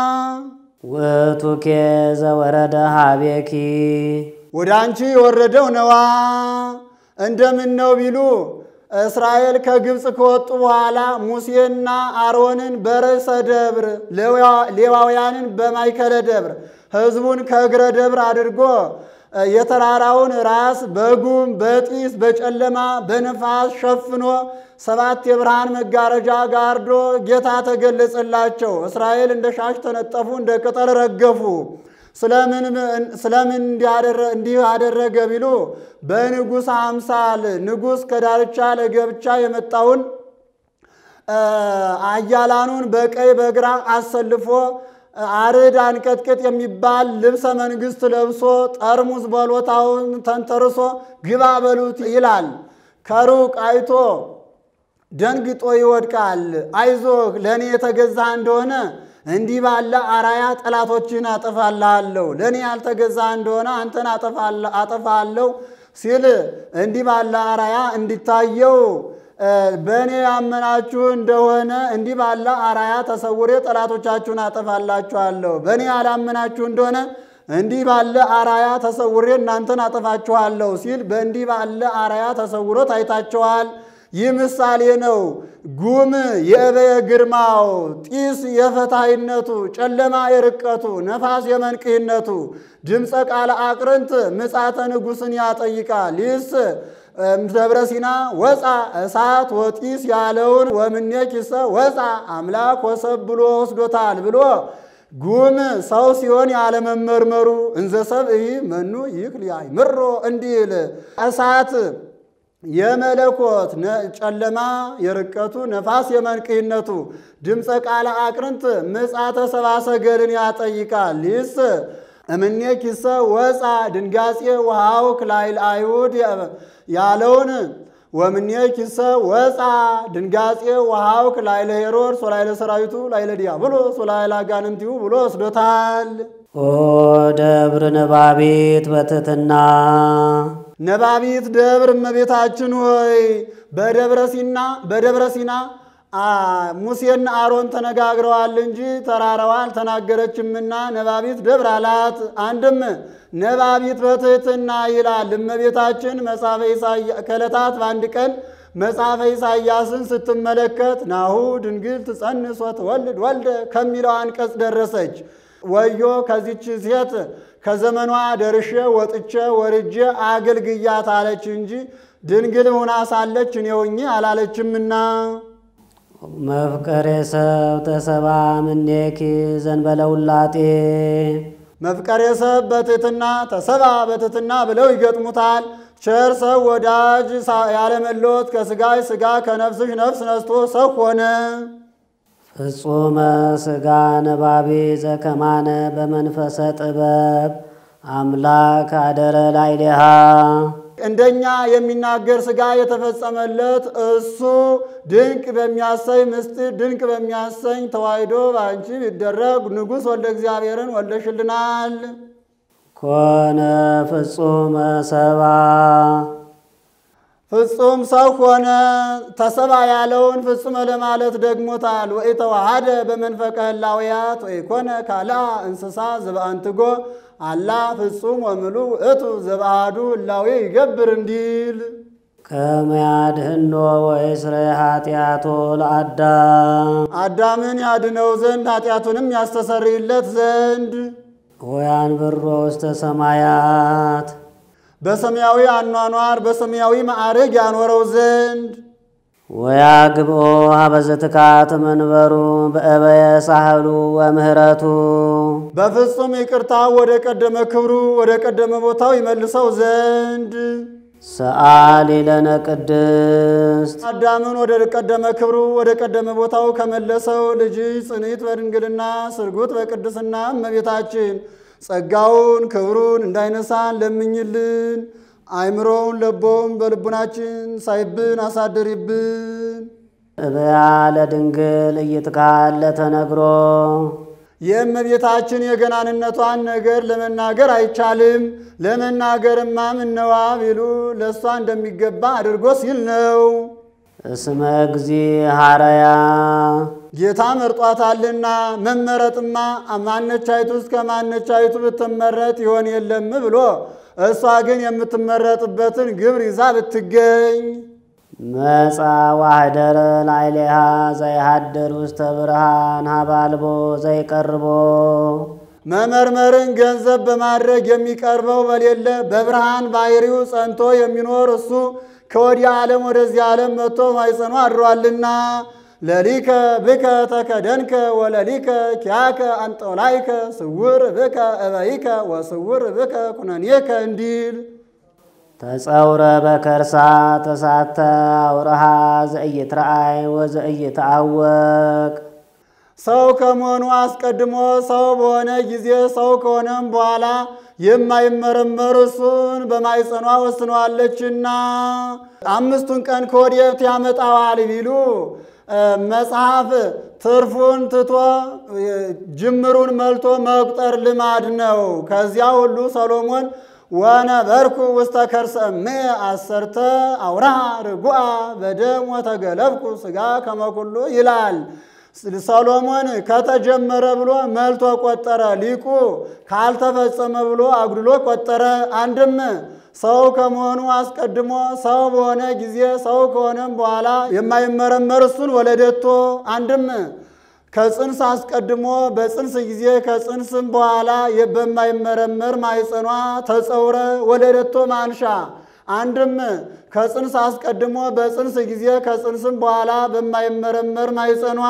ውእቱኬ ዘወረደ ሀቤኪ ወደ አንቺ የወረደው ነዋ። እንደምን ነው ቢሉ እስራኤል ከግብፅ ከወጡ በኋላ ሙሴና አሮንን በርዕሰ ደብር ሌዋውያንን በማይከለ ደብር ሕዝቡን ከእግረ ደብር አድርጎ የተራራውን ራስ በጉም በጢስ በጨለማ በነፋስ ሸፍኖ ሰባት የብርሃን መጋረጃ ጋርዶ ጌታ ተገለጸላቸው። እስራኤል እንደ ሻሽ ተነጠፉ፣ እንደ ቅጠል ረገፉ። ስለምን እንዲህ አደረገ ቢሉ በንጉሥ አምሳል ንጉሥ ከዳርቻ ለገብቻ የመጣውን አያላኑን በቀኝ በግራ አሰልፎ አርድ አንቀጥቅጥ የሚባል ልብሰ መንግሥት ለብሶ ጠርሙስ በሎታውን ተንተርሶ ግባ በሉት ይላል። ከሩቅ አይቶ ደንግጦ ይወድቃል። አይዞህ ለእኔ የተገዛ እንደሆነ እንዲህ ባለ አራያ ጠላቶችን አጠፋልሃለሁ፣ ለእኔ ያልተገዛ እንደሆነ አንተን አጠፋለሁ ሲል እንዲህ ባለ አራያ እንዲታየው በእኔ ያመናችሁ እንደሆነ እንዲህ ባለ አራያ ተሰውሬ ጠላቶቻችሁን አጠፋላችኋለሁ። በእኔ ያላመናችሁ እንደሆነ እንዲህ ባለ አራያ ተሰውሬ እናንተን አጠፋችኋለሁ ሲል በእንዲህ ባለ አራያ ተሰውሮ ታይታችኋል። ይህ ምሳሌ ነው። ጉም የእበየ ግርማው፣ ጢስ የፈታይነቱ፣ ጨለማ የርቀቱ፣ ነፋስ የመንቅህነቱ፣ ድምፀ ቃለ አቅርንት ምጻተ ንጉሥን ያጠይቃል። ይህስ ደብረ ሲና ወፃ እሳት ወጢስ ያለውን ወምኔ ኪሰ ወፃ አምላክ ወሰብ ብሎ ወስዶታል ብሎ ጉም ሰው ሲሆን ያለመመርመሩ እንዘ ሰብእ መኑ ይክል ያእምሮ እንዲል እሳት የመለኮት ጨለማ የርቀቱ ነፋስ የመንቅህነቱ ድምፀ ቃለ አቅርንት ምጻተ ሰብአ ሰገልን ያጠይቃል። ይህስ እምኔ ኪሰ ወፃ ድንጋጼ ውሃው ክላይል አይሁድ ያለውን ወምኔ ኪሰ ወፃ ድንጋጼ ውሃው ክላይለ ሄሮድስ ወላይለ ሰራዊቱ ላይለ ዲያብሎስ ወላይለ አጋንንቲሁ ብሎ ወስዶታል። ኦ ደብር ነባቤት በትሕትና ነባቢት ደብር እመቤታችን ሆይ በደብረ ሲና በደብረ ሲና ሙሴና አሮን ተነጋግረዋል እንጂ ተራራዋ አልተናገረችምና ነባቢት ደብር አላት። አንድም ነባቢት በትሕትና ይላል። እመቤታችን መጽሐፈ ከዕለታት በአንድ ቀን መጽሐፈ ኢሳይያስን ስትመለከት ናሁ ድንግል ትጸንስ ወትወልድ ወልደ ከሚለው አንቀጽ ደረሰች። ወዮ ከዚች ሴት ከዘመኗ ደርሼ ወጥቼ ወርጄ አገልግያት አለች እንጂ ድንግል ሆና ሳለች እኔ ሆኜ አላለችምና። መፍቀሬ ሰብ ተሰባ ምኔኪ ዘንበለ ውላጤ መፍቀሬ ሰብ በትሕትና ተሰባ በትሕትና ብለው ይገጥሙታል። ቸር ሰው ወዳጅ ያለመለወት ከሥጋሽ ሥጋ ከነፍስሽ ነፍስ ነስቶ ሰው ሆነ። ፍጹመ ሥጋ ነባቤ ዘከማነ በመንፈሰ ጥበብ አምላክ አደረ ላዕሌሃ እንደኛ የሚናገር ሥጋ የተፈጸመለት እሱ ድንቅ በሚያሰኝ ምስጢር ድንቅ በሚያሰኝ ተዋሕዶ በአንቺ ቢደረግ ንጉሥ ወልደ እግዚአብሔርን ወልደሽልናል። ኮነ ፍጹመ ሰባ ፍጹም ሰው ሆነ። ተሰባ ያለውን ፍጹመ ለማለት ደግሞታል። ወኢተዋሃደ በመንፈቀ ህላውያት ወኢኮነ ካልአ እንስሳ ዘበአንትጎ አላ ፍጹም ወምሉ እቱ ዘበአሐዱ ህላዌ ይገብር እንዲል ከመያድህኖ ወይስረ ኃጢአቶ ለአዳም አዳምን ያድነው ዘንድ ኃጢአቱንም ያስተሰርይለት ዘንድ ወያንብሮ ውስተ ሰማያት በሰማያዊ አኗኗር በሰማያዊ ማዕረግ ያኖረው ዘንድ ወያግብኦ ሀበዘትካት መንበሩ በእበየ ሳህሉ ወምህረቱ በፍጹም ይቅርታ ወደ ቀደመ ክብሩ ወደ ቀደመ ቦታው ይመልሰው ዘንድ ሰአሊ ለነ ቅድስት አዳምን ወደ ቀደመ ክብሩ ወደ ቀደመ ቦታው ከመለሰው ልጅ ጽንዕት በድንግልና ስርጉት በቅድስና እመቤታችን ጸጋውን ክብሩን እንዳይነሳን ለምኝልን። አእምሮውን ለቦውን በልቡናችን ሳይብን አሳድሪብን። እበያ ለድንግል እይትካል ለተነግሮ የእመቤታችን የገናንነቷን ነገር ለመናገር አይቻልም። ለመናገርማ ምነዋ ቢሉ ለእሷ እንደሚገባ አድርጎ ሲል ነው። እስመ እግዚ ሐረያ ጌታ መርጧታልና መመረጥማ ማነቻይቱ እስከ ማነቻይቱ ብትመረጥ ይሆን የለም ብሎ እሷ ግን የምትመረጥበትን ግብር ይዛ ብትገኝ መጻ ዋህደረ ላዕሌሃ ዘይሃድር ውስተ ብርሃን ሀባልቦ ዘይቀርቦ መመርመርን ገንዘብ በማድረግ የሚቀርበው በሌለ በብርሃን ባሕሪው ጸንቶ የሚኖር እሱ ከወዲህ ዓለም ወደዚህ ዓለም መጥቶ ማይጸኑ አድሯልና ለሊከ ብከ ተከደንከ ወለሊከ ኪያከ አንጦላይከ ስውር ብከ እበይከ ወስውር ብከ ኩነኔከ እንዲል ተጸውረ በከርሳ ተሳተ አውረሃ ዘእይትረአይ ወዘእይትአወቅ ሰው ከመሆኑ አስቀድሞ ሰው በሆነ ጊዜ ሰው ከሆነም በኋላ የማይመረመር እሱን በማይጸኗ ወስነዋለችና አምስቱን ቀን ከወዴት ያመጣዋል ቢሉ መጽሐፍ ትርፉን ትቶ ጅምሩን መልቶ መቁጠር ልማድ ነው። ከዚያ ሁሉ ሰሎሞን ወነበርኩ ውስተ ከርሰ እምየ አሰርተ አውራ ርጉአ በደም ወተገለብኩ ሥጋ ከመኩሉ ይላል። ሰሎሞን ከተጀመረ ብሎ መልቶ ቆጠረ። ሊቁ ካልተፈጸመ ብሎ አጉድሎ ቆጠረ። አንድም ሰው ከመሆኑ አስቀድሞ ሰው በሆነ ጊዜ ሰው ከሆነም በኋላ የማይመረመር እሱን ወለደቶ አንድም ከጽንስ አስቀድሞ በጽንስ ጊዜ ከጽንስም በኋላ በማይመረመር ማይጸኗ ተጸውረ ወለደቶ ማንሻ አንድም ከጽንስ አስቀድሞ በጽንስ ጊዜ ከጽንስም በኋላ በማይመረመር ማይጸኗ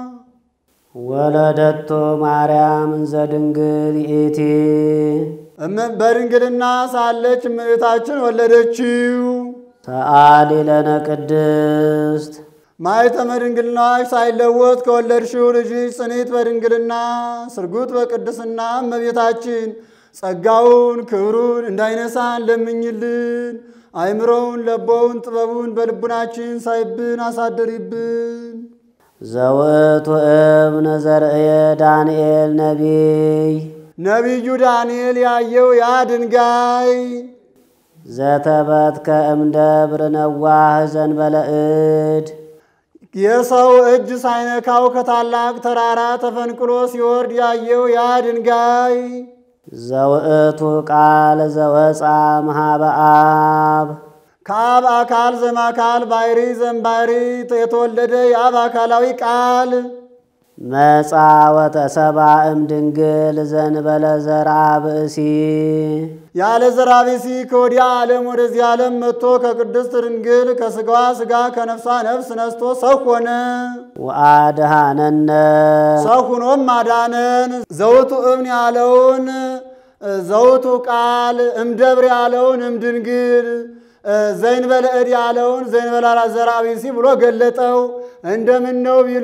ወለደቶ ማርያም እንዘ ድንግል ይእቲ በድንግልና ሳለች እመቤታችን ወለደችው። ሰአሊ ለነ ቅድስት ማኅተመ ድንግልናሽ ሳይለወጥ ከወለድሽው ልጅሽ ጽኒት በድንግልና ስርጉት በቅድስና እመቤታችን ጸጋውን ክብሩን እንዳይነሳን ለምኝልን። አይምሮውን ለቦውን ጥበቡን በልቡናችን ሳይብን አሳደሪብን። ዘውእቱ እብነ ዘርእየ ዳንኤል ነቢይ ነቢዩ ዳንኤል ያየው ያ ድንጋይ ዘተበትከ እምደብር ነዋህ ዘንበለ እድ የሰው እጅ ሳይነካው ከታላቅ ተራራ ተፈንቅሎ ሲወርድ ያየው ያ ድንጋይ ዘውእቱ ቃል ዘወፃ መሃበ አብ ከአብ አካል ዘማካል ባሕሪ ዘምባሕሪ የተወለደ የአብ አካላዊ ቃል መጻ ወተሰባ እምድንግል ዘንበለ ዘርአ ብእሲ ያለ ዘራ ብእሲ ከወዲያ ዓለም ወደዚህ ዓለም መጥቶ ከቅድስት ድንግል ከሥጋዋ ሥጋ ከነፍሷ ነፍስ ነስቶ ሰው ሆነ። ወአድኀነነ ሰው ሁኖም አዳነን። ዘውቱ እብን ያለውን ዘውቱ ቃል እምደብር ያለውን እምድንግል ዘይንበለ እድ ያለውን ዘይንበለ ዘራ ብእሲ ብሎ ገለጠው። እንደምን ነው ቢሉ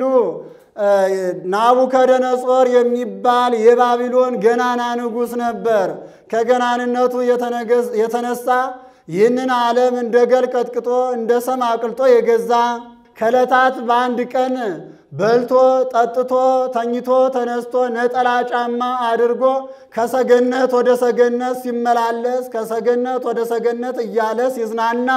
ናቡከደነጾር የሚባል የባቢሎን ገናና ንጉሥ ነበር። ከገናንነቱ የተነሳ ይህንን ዓለም እንደ ገል ቀጥቅጦ እንደ ሰም አቅልጦ የገዛ ከዕለታት በአንድ ቀን በልቶ ጠጥቶ ተኝቶ ተነስቶ ነጠላ ጫማ አድርጎ ከሰገነት ወደ ሰገነት ሲመላለስ ከሰገነት ወደ ሰገነት እያለ ሲዝናና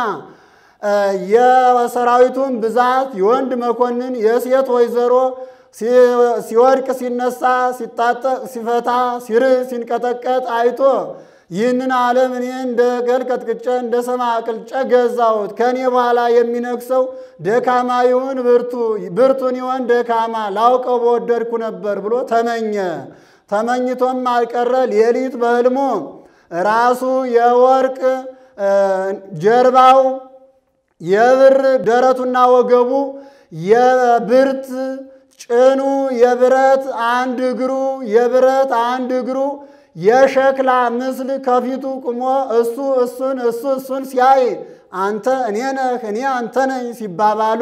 የሰራዊቱን ብዛት የወንድ መኮንን የሴት ወይዘሮ ሲወድቅ ሲነሳ ሲታጠቅ ሲፈታ ሲርህ ሲንቀጠቀጥ አይቶ ይህንን ዓለም እኔ እንደ ገል ቀጥቅጬ እንደ ሰማ አቅልጬ ገዛሁት። ከእኔ በኋላ የሚነግሰው ደካማ ይሁን ብርቱ፣ ብርቱን ይሆን ደካማ ላውቀው በወደድኩ ነበር ብሎ ተመኘ። ተመኝቶም አልቀረ ሌሊት በሕልሙ ራሱ የወርቅ ጀርባው የብር ደረቱና ወገቡ የብርት ጭኑ የብረት አንድ እግሩ የብረት አንድ እግሩ የሸክላ ምስል ከፊቱ ቁሞ እሱ እሱን እሱ እሱን ሲያይ አንተ እኔ ነህ እኔ አንተ ነኝ ሲባባሉ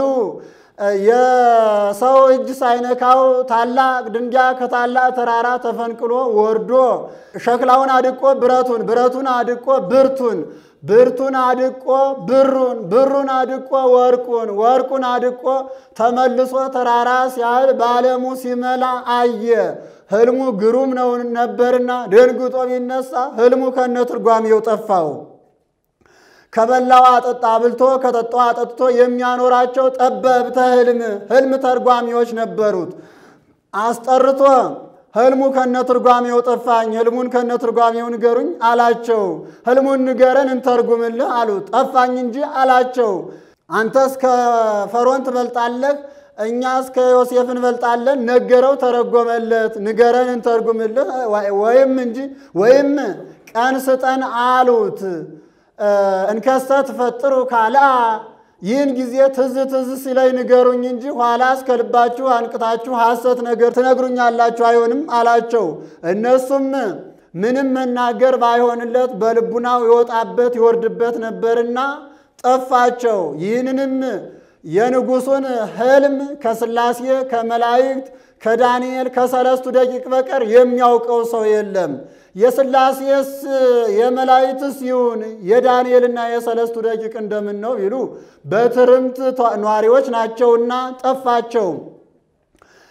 የሰው እጅ ሳይነካው ታላቅ ድንጋይ ከታላቅ ተራራ ተፈንቅሎ ወርዶ ሸክላውን አድቆ ብረቱን ብረቱን አድቆ ብርቱን ብርቱን አድቆ ብሩን ብሩን አድቆ ወርቁን ወርቁን አድቆ ተመልሶ ተራራ ሲያህል በዓለሙ ሲመላ አየ። ሕልሙ ግሩም ነው ነበርና ደንግጦ ቢነሳ ሕልሙ ከነ ትርጓሜው ጠፋው። ከበላው አጠጣ አብልቶ ከጠጣው አጠጥቶ የሚያኖራቸው ጠበብተ ሕልም ሕልም ተርጓሚዎች ነበሩት። አስጠርቶ ሕልሙ ከነ ትርጓሜው ጠፋኝ፣ ሕልሙን ከነ ትርጓሜው ንገሩኝ አላቸው። ሕልሙን ንገረን እንተርጉምልህ አሉት። ጠፋኝ እንጂ አላቸው። አንተ እስከ ፈርዖን ትበልጣለህ፣ እኛ እስከ ዮሴፍ እንበልጣለን። ነገረው፣ ተረጎመለት። ንገረን እንተርጉምልህ ወይም እንጂ ወይም ቀን ስጠን አሉት። እንከሰ ትፈጥሩ ካልአ ይህን ጊዜ ትዝ ትዝ ሲለኝ ንገሩኝ እንጂ ኋላ እስከ ልባችሁ አንቅታችሁ ሐሰት ነገር ትነግሩኛላችሁ አይሆንም አላቸው። እነሱም ምንም መናገር ባይሆንለት በልቡናው ይወጣበት ይወርድበት ነበርና ጠፋቸው። ይህንንም የንጉሡን ሕልም ከሥላሴ ከመላእክት ከዳንኤል ከሰለስቱ ደቂቅ በቀር የሚያውቀው ሰው የለም። የሥላሴስ የመላእክትስ ይሁን የዳንኤልና የሰለስቱ ደቂቅ እንደምን ነው ቢሉ በትርምት ኗሪዎች ናቸውና ጠፋቸው።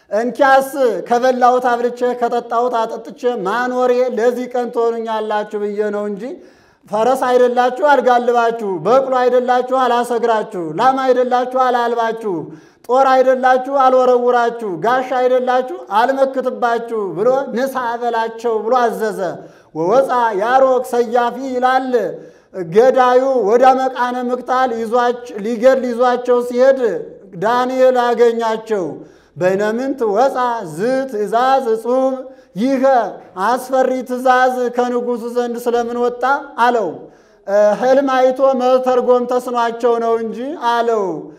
እንኪያስ ከበላሁት አብልቼ ከጠጣሁት አጠጥቼ ማኖሬ ለዚህ ቀን ትሆኑኛላችሁ ብዬ ነው እንጂ ፈረስ አይደላችሁ አልጋልባችሁ፣ በቅሎ አይደላችሁ አላሰግራችሁ፣ ላም አይደላችሁ አላልባችሁ፣ ጦር አይደላችሁ አልወረውራችሁ፣ ጋሻ አይደላችሁ አልመክትባችሁ ብሎ ንሳ በላቸው ብሎ አዘዘ። ወወፃ ያሮክ ሰያፊ ይላል ገዳዩ ወደ መቃነ ምቅታል ሊገድል ይዟቸው ሲሄድ ዳንኤል አገኛቸው። በይነምንት ወፃ ዝ ትእዛዝ እጹብ ይህ አስፈሪ ትእዛዝ ከንጉሡ ዘንድ ስለምን ወጣ አለው። ሕልም አይቶ መተርጎም ተስኗቸው ነው እንጂ አለው።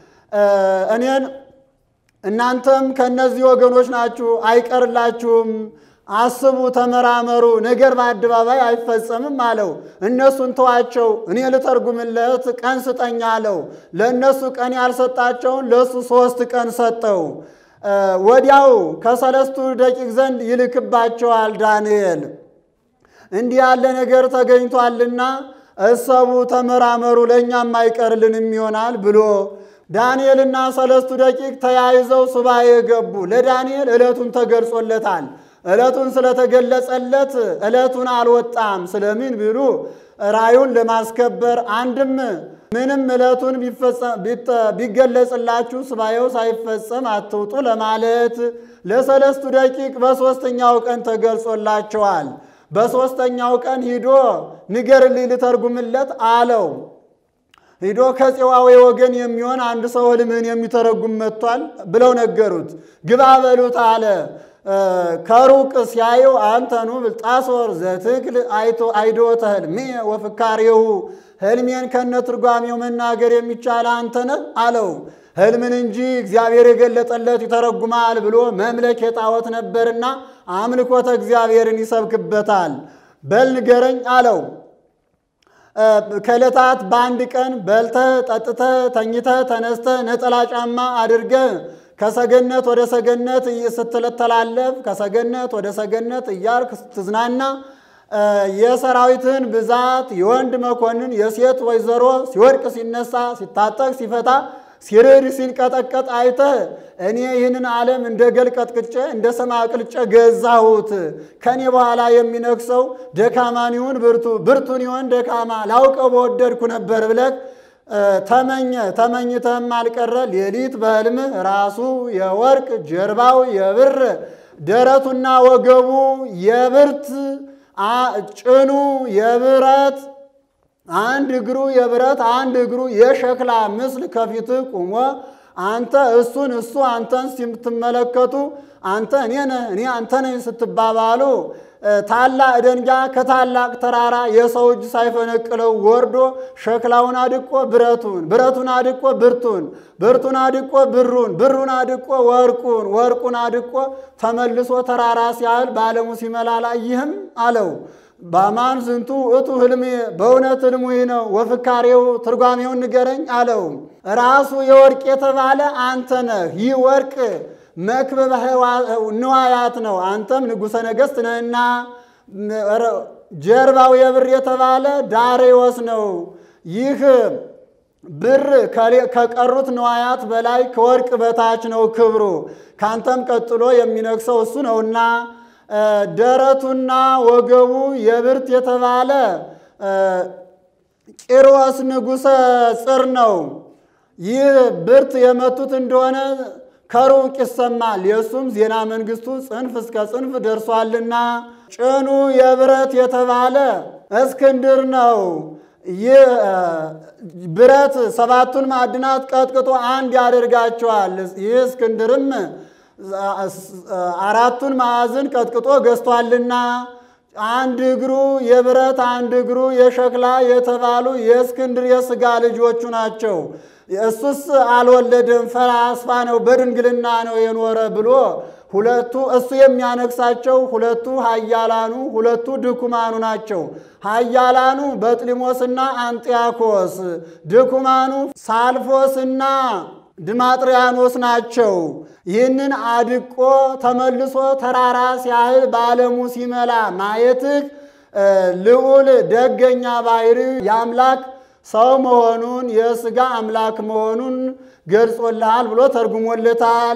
እኔን እናንተም ከእነዚህ ወገኖች ናችሁ፣ አይቀርላችሁም አስቡ፣ ተመራመሩ፣ ነገር በአደባባይ አይፈጸምም አለው። እነሱን ተዋቸው፣ እኔ ልተርጉምለት ቀን ስጠኝ አለው። ለእነሱ ቀን ያልሰጣቸውን ለእሱ ሦስት ቀን ሰጠው። ወዲያው ከሰለስቱ ደቂቅ ዘንድ ይልክባቸዋል ዳንኤል እንዲህ ያለ ነገር ተገኝቷልና እሰቡ፣ ተመራመሩ፣ ለእኛም አይቀርልንም ይሆናል ብሎ ዳንኤልና ሰለስቱ ደቂቅ ተያይዘው ሱባኤ ገቡ። ለዳንኤል ዕለቱን ተገልጾለታል። ዕለቱን ስለተገለጸለት ዕለቱን አልወጣም። ስለምን ቢሉ ራዩን ለማስከበር አንድም ምንም ዕለቱን ቢገለጽላችሁ ሱባኤው ሳይፈጸም አትውጡ ለማለት ለሰለስቱ ደቂቅ በሦስተኛው ቀን ተገልጾላቸዋል። በሦስተኛው ቀን ሂዶ ንገርልኝ ልተርጉምለት አለው። ሂዶ ከፄዋዌ ወገን የሚሆን አንድ ሰው ሕልምህን የሚተረጉም መጥቷል ብለው ነገሩት። ግባ በሉት አለ። ከሩቅ ሲያየው አንተኑ ብልጣሶር ዘትክል አይዶተ ሕልሜ ወፍካሬሁ ሕልሜን ከነ ትርጓሜው መናገር የሚቻል አንተ ነህ አለው። ሕልምን እንጂ እግዚአብሔር የገለጠለት ይተረጉማል ብሎ መምለክ የጣዖት ነበርና አምልኮተ እግዚአብሔርን ይሰብክበታል። በል ንገረኝ አለው። ከዕለታት በአንድ ቀን በልተህ ጠጥተህ ተኝተህ ተነስተህ ነጠላ ጫማ አድርገህ ከሰገነት ወደ ሰገነት ስትተላለፍ ከሰገነት ወደ ሰገነት እያልክ ስትዝናና የሰራዊትን ብዛት የወንድ መኮንን የሴት ወይዘሮ ሲወድቅ ሲነሳ ሲታጠቅ ሲፈታ ሲርድ ሲንቀጠቀጥ አይተህ እኔ ይህንን ዓለም እንደ ገል ቀጥቅጬ እንደ ሰም አቅልጬ ገዛሁት። ከኔ በኋላ የሚነግሰው ደካማን ይሁን ብርቱ፣ ብርቱን ይሁን ደካማ ላውቀው በወደድኩ ነበር ብለህ ተመኘ። ተመኝተህም አልቀረ ሌሊት በሕልምህ ራሱ የወርቅ ጀርባው የብር ደረቱና ወገቡ የብርት ጭኑ የብረት አንድ እግሩ የብረት አንድ እግሩ የሸክላ ምስል ከፊትህ ቁሞ አንተ እሱን እሱ አንተን ስትመለከቱ አንተ እኔ ነህ እኔ አንተ ነኝ ስትባባሉ ታላቅ ደንጊያ ከታላቅ ተራራ የሰው እጅ ሳይፈነቅለው ወርዶ ሸክላውን አድቆ ብረቱን፣ ብረቱን አድቆ ብርቱን፣ ብርቱን አድቆ ብሩን፣ ብሩን አድቆ ወርቁን፣ ወርቁን አድቆ ተመልሶ ተራራ ሲያህል በዓለሙ ሲመላላ ይህም አለው በአማን ዝንቱ እቱ ህልሜ በእውነት ህልሙ ይህ ነው። ወፍካሬው ትርጓሜውን ንገረኝ አለው። ራሱ የወርቅ የተባለ አንተ ነህ። ይህ ወርቅ መክበበ ንዋያት ነው። አንተም ንጉሠ ነገሥት ነህና። ጀርባው የብር የተባለ ዳሬዎስ ነው። ይህ ብር ከቀሩት ንዋያት በላይ ከወርቅ በታች ነው ክብሩ። ካንተም ቀጥሎ የሚነግሰው እሱ ነውና ደረቱና ወገቡ የብርት የተባለ ቂሮስ ንጉሠ ጽር ነው። ይህ ብርት የመቱት እንደሆነ ከሩቅ ይሰማል። የእሱም ዜና መንግስቱ ጽንፍ እስከ ጽንፍ ደርሷልና ጭኑ የብረት የተባለ እስክንድር ነው። ይህ ብረት ሰባቱን ማዕድናት ቀጥቅጦ አንድ ያደርጋቸዋል። ይህ እስክንድርም አራቱን ማዕዝን ቀጥቅጦ ገዝቷልና አንድ እግሩ የብረት አንድ እግሩ የሸክላ የተባሉ የእስክንድር የሥጋ ልጆቹ ናቸው። እሱስ አልወለደም፣ ፈላስፋ ነው፣ በድንግልና ነው የኖረ ብሎ ሁለቱ እሱ የሚያነግሳቸው ሁለቱ ኃያላኑ ሁለቱ ድኩማኑ ናቸው። ኃያላኑ በጥሊሞስና አንጢያኮስ፣ ድኩማኑ ሳልፎስና ድማጥሪያኖስ ናቸው። ይህንን አድቆ ተመልሶ ተራራ ሲያህል በዓለሙ ሲመላ ማየትህ ልዑል ደገኛ ባሕሪ የአምላክ ሰው መሆኑን የሥጋ አምላክ መሆኑን ገልጾልሃል ብሎ ተርጉሞለታል።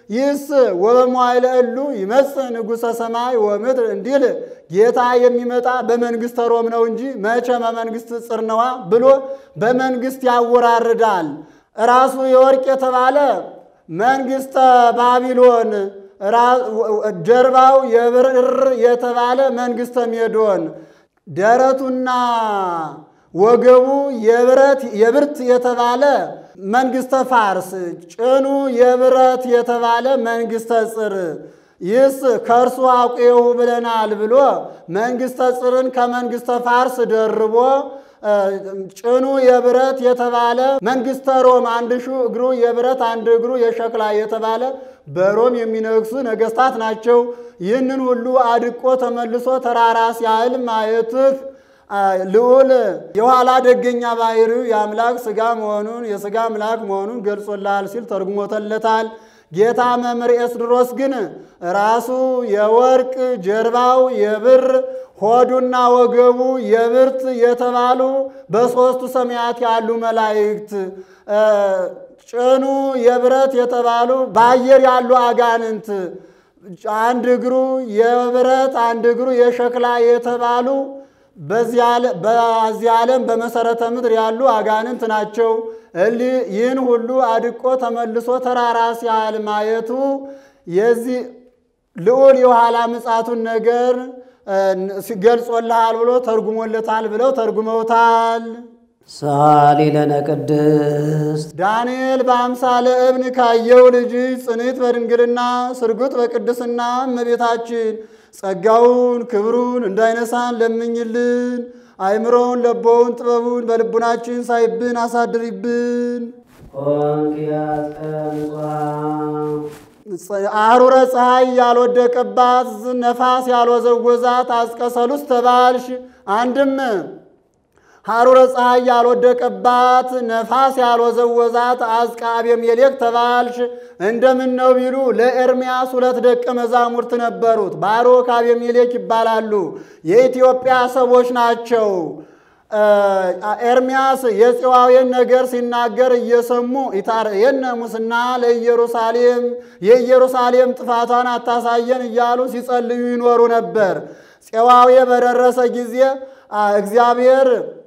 ይህስ ወበመዋዕለ እሉ ይመጽእ ንጉሠ ሰማይ ወምድር እንዲል ጌታ የሚመጣ በመንግሥተ ሮም ነው እንጂ መቼ በመንግሥት ጽርነዋ ብሎ በመንግሥት ያወራርዳል። ራሱ የወርቅ የተባለ መንግሥተ ባቢሎን፣ ጀርባው የብር የተባለ መንግሥተ ሜዶን፣ ደረቱና ወገቡ የብረት የብርት የተባለ መንግሥተ ፋርስ፣ ጭኑ የብረት የተባለ መንግሥተ ጽር ይህስ ከእርሱ አውቄሁ ብለናል ብሎ መንግሥተ ጽርን ከመንግሥተ ፋርስ ደርቦ ጭኑ የብረት የተባለ መንግሥተ ሮም አንድ ሹ እግሩ የብረት አንድ እግሩ የሸክላ የተባለ በሮም የሚነግሱ ነገሥታት ናቸው። ይህንን ሁሉ አድቆ ተመልሶ ተራራ ሲያህል ማየትህ ልዑል የኋላ ደገኛ ባህሪው የአምላክ ሥጋ መሆኑን የሥጋ አምላክ መሆኑን ገልጾልሃል ሲል ተርጉሞተለታል። ጌታ መምህር ኤስድሮስ ግን ራሱ የወርቅ ጀርባው የብር ሆዱና ወገቡ የብርት የተባሉ በሦስቱ ሰማያት ያሉ መላእክት ጭኑ የብረት የተባሉ በአየር ያሉ አጋንንት አንድ እግሩ የብረት አንድ እግሩ የሸክላ የተባሉ በዚህ ዓለም በመሰረተ ምድር ያሉ አጋንንት ናቸው። እሊህ ይህን ሁሉ አድቆ ተመልሶ ተራራ ሲያህል ማየቱ የዚህ ልዑል የኋላ ምጻቱን ነገር ሲገልጾልሃል ብሎ ተርጉሞለታል ብለው ተርጉመውታል። ሰአሊ ለነ ቅድስት ዳንኤል በአምሳለ እብን ካየው ልጅ ጽንዕት በድንግልና ስርጉጥ በቅድስና እመቤታችን ጸጋውን ክብሩን እንዳይነሳን ለምኝልን። አይምሮውን ለቦውን ጥበቡን በልቡናችን ሳይብን አሳድሪብን። አሩረ ፀሐይ ያልወደቀባት ነፋስ ያልወዘወዛት አስቀሰሉስ ተባልሽ። አንድም ሐሩረ ፀሐይ ያልወደቀባት ነፋስ ያልወዘወዛት አዝቃ አቤሜሌክ ተባልሽ። እንደምን ነው ቢሉ ለኤርምያስ ሁለት ደቀ መዛሙርት ነበሩት። ባሮክ አቤሜሌክ ይባላሉ። የኢትዮጵያ ሰዎች ናቸው። ኤርምያስ የጽዋዌን ነገር ሲናገር እየሰሙ ኢታርየነ ሙስና ለኢየሩሳሌም የኢየሩሳሌም ጥፋቷን አታሳየን እያሉ ሲጸልዩ ይኖሩ ነበር። ጽዋዌ በደረሰ ጊዜ እግዚአብሔር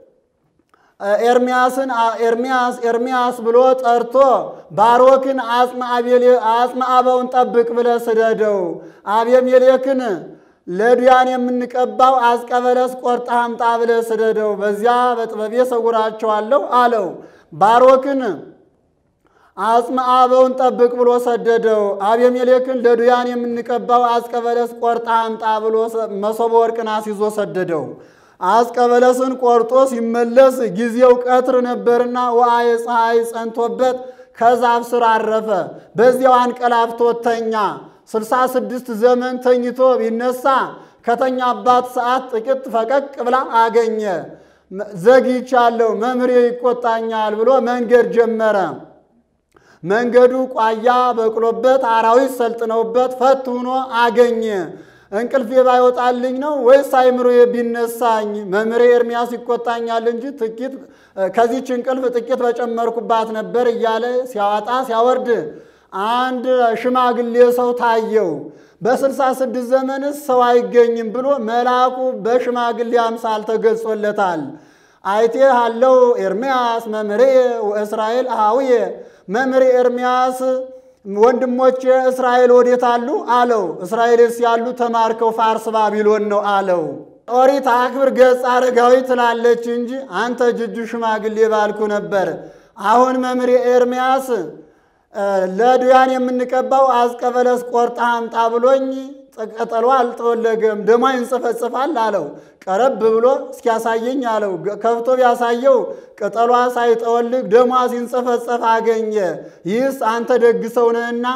ኤርምያስን ኤርምያስ ኤርምያስ ብሎ ጠርቶ ባሮክን አጽመ አበውን ጠብቅ ብለህ ስደደው፣ አቤሜሌክን ለዱያን የምንቀባው አዝቀ በለስ ቆርጠህ አምጣ ብለህ ስደደው፣ በዚያ በጥበቤ ሰውራቸዋለሁ አለው። ባሮክን አጽመ አበውን ጠብቅ ብሎ ሰደደው። አቤሜሌክን ለዱያን የምንቀባው አዝቀ በለስ ቆርጠህ አምጣ ብሎ መሶበ ወርቅን አስይዞ ሰደደው። አዝቀ በለስን ቆርጦ ሲመለስ ጊዜው ቀትር ነበርና ወአየ ፀሐይ ጸንቶበት ከዛፍ ስር አረፈ። በዚያው አንቀላፍቶ ተኛ። ስልሳ ስድስት ዘመን ተኝቶ ቢነሳ ከተኛባት ሰዓት ጥቂት ፈቀቅ ብላ አገኘ። ዘግይቻለሁ፣ መምህሬ ይቆጣኛል ብሎ መንገድ ጀመረ። መንገዱ ቋያ በቅሎበት አራዊት ሰልጥነውበት ፈት ሆኖ አገኘ። እንቅልፌ ባይወጣልኝ ነው ወይስ አይምሮዬ ቢነሳኝ? መምህሬ ኤርምያስ ይቆጣኛል እንጂ ጥቂት ከዚች እንቅልፍ ጥቂት በጨመርኩባት ነበር እያለ ሲያወጣ ሲያወርድ አንድ ሽማግሌ ሰው ታየው። በስልሳ ስድስት ዘመንስ ሰው አይገኝም ብሎ መልአኩ በሽማግሌ አምሳል ተገልጾለታል። አይቴ አለው ኤርምያስ መምህሬ ወእስራኤል አሃውየ መምህሬ ኤርምያስ ወንድሞቼ እስራኤል ወዴት አሉ አለው። እስራኤልስ ያሉ ተማርከው ፋርስ ባቢሎን ነው አለው። ኦሪት አክብር ገጽ አረጋዊ ትላለች እንጂ አንተ ጅጁ ሽማግሌ ባልኩ ነበር። አሁን መምህሬ ኤርምያስ ለዱያን የምንቀባው አዝቀ በለስ ቆርጣ አምጣ ብሎኝ ቅጠሏ አልጠወለገም፣ ደሟ ይንጽፈጽፋል አለው። ቀረብ ብሎ እስኪያሳየኝ አለው። ከፍቶ ቢያሳየው ቅጠሏ ሳይጠወልግ ደሟ ሲንጸፈጸፍ አገኘ። ይህስ አንተ ደግ ሰው ነህና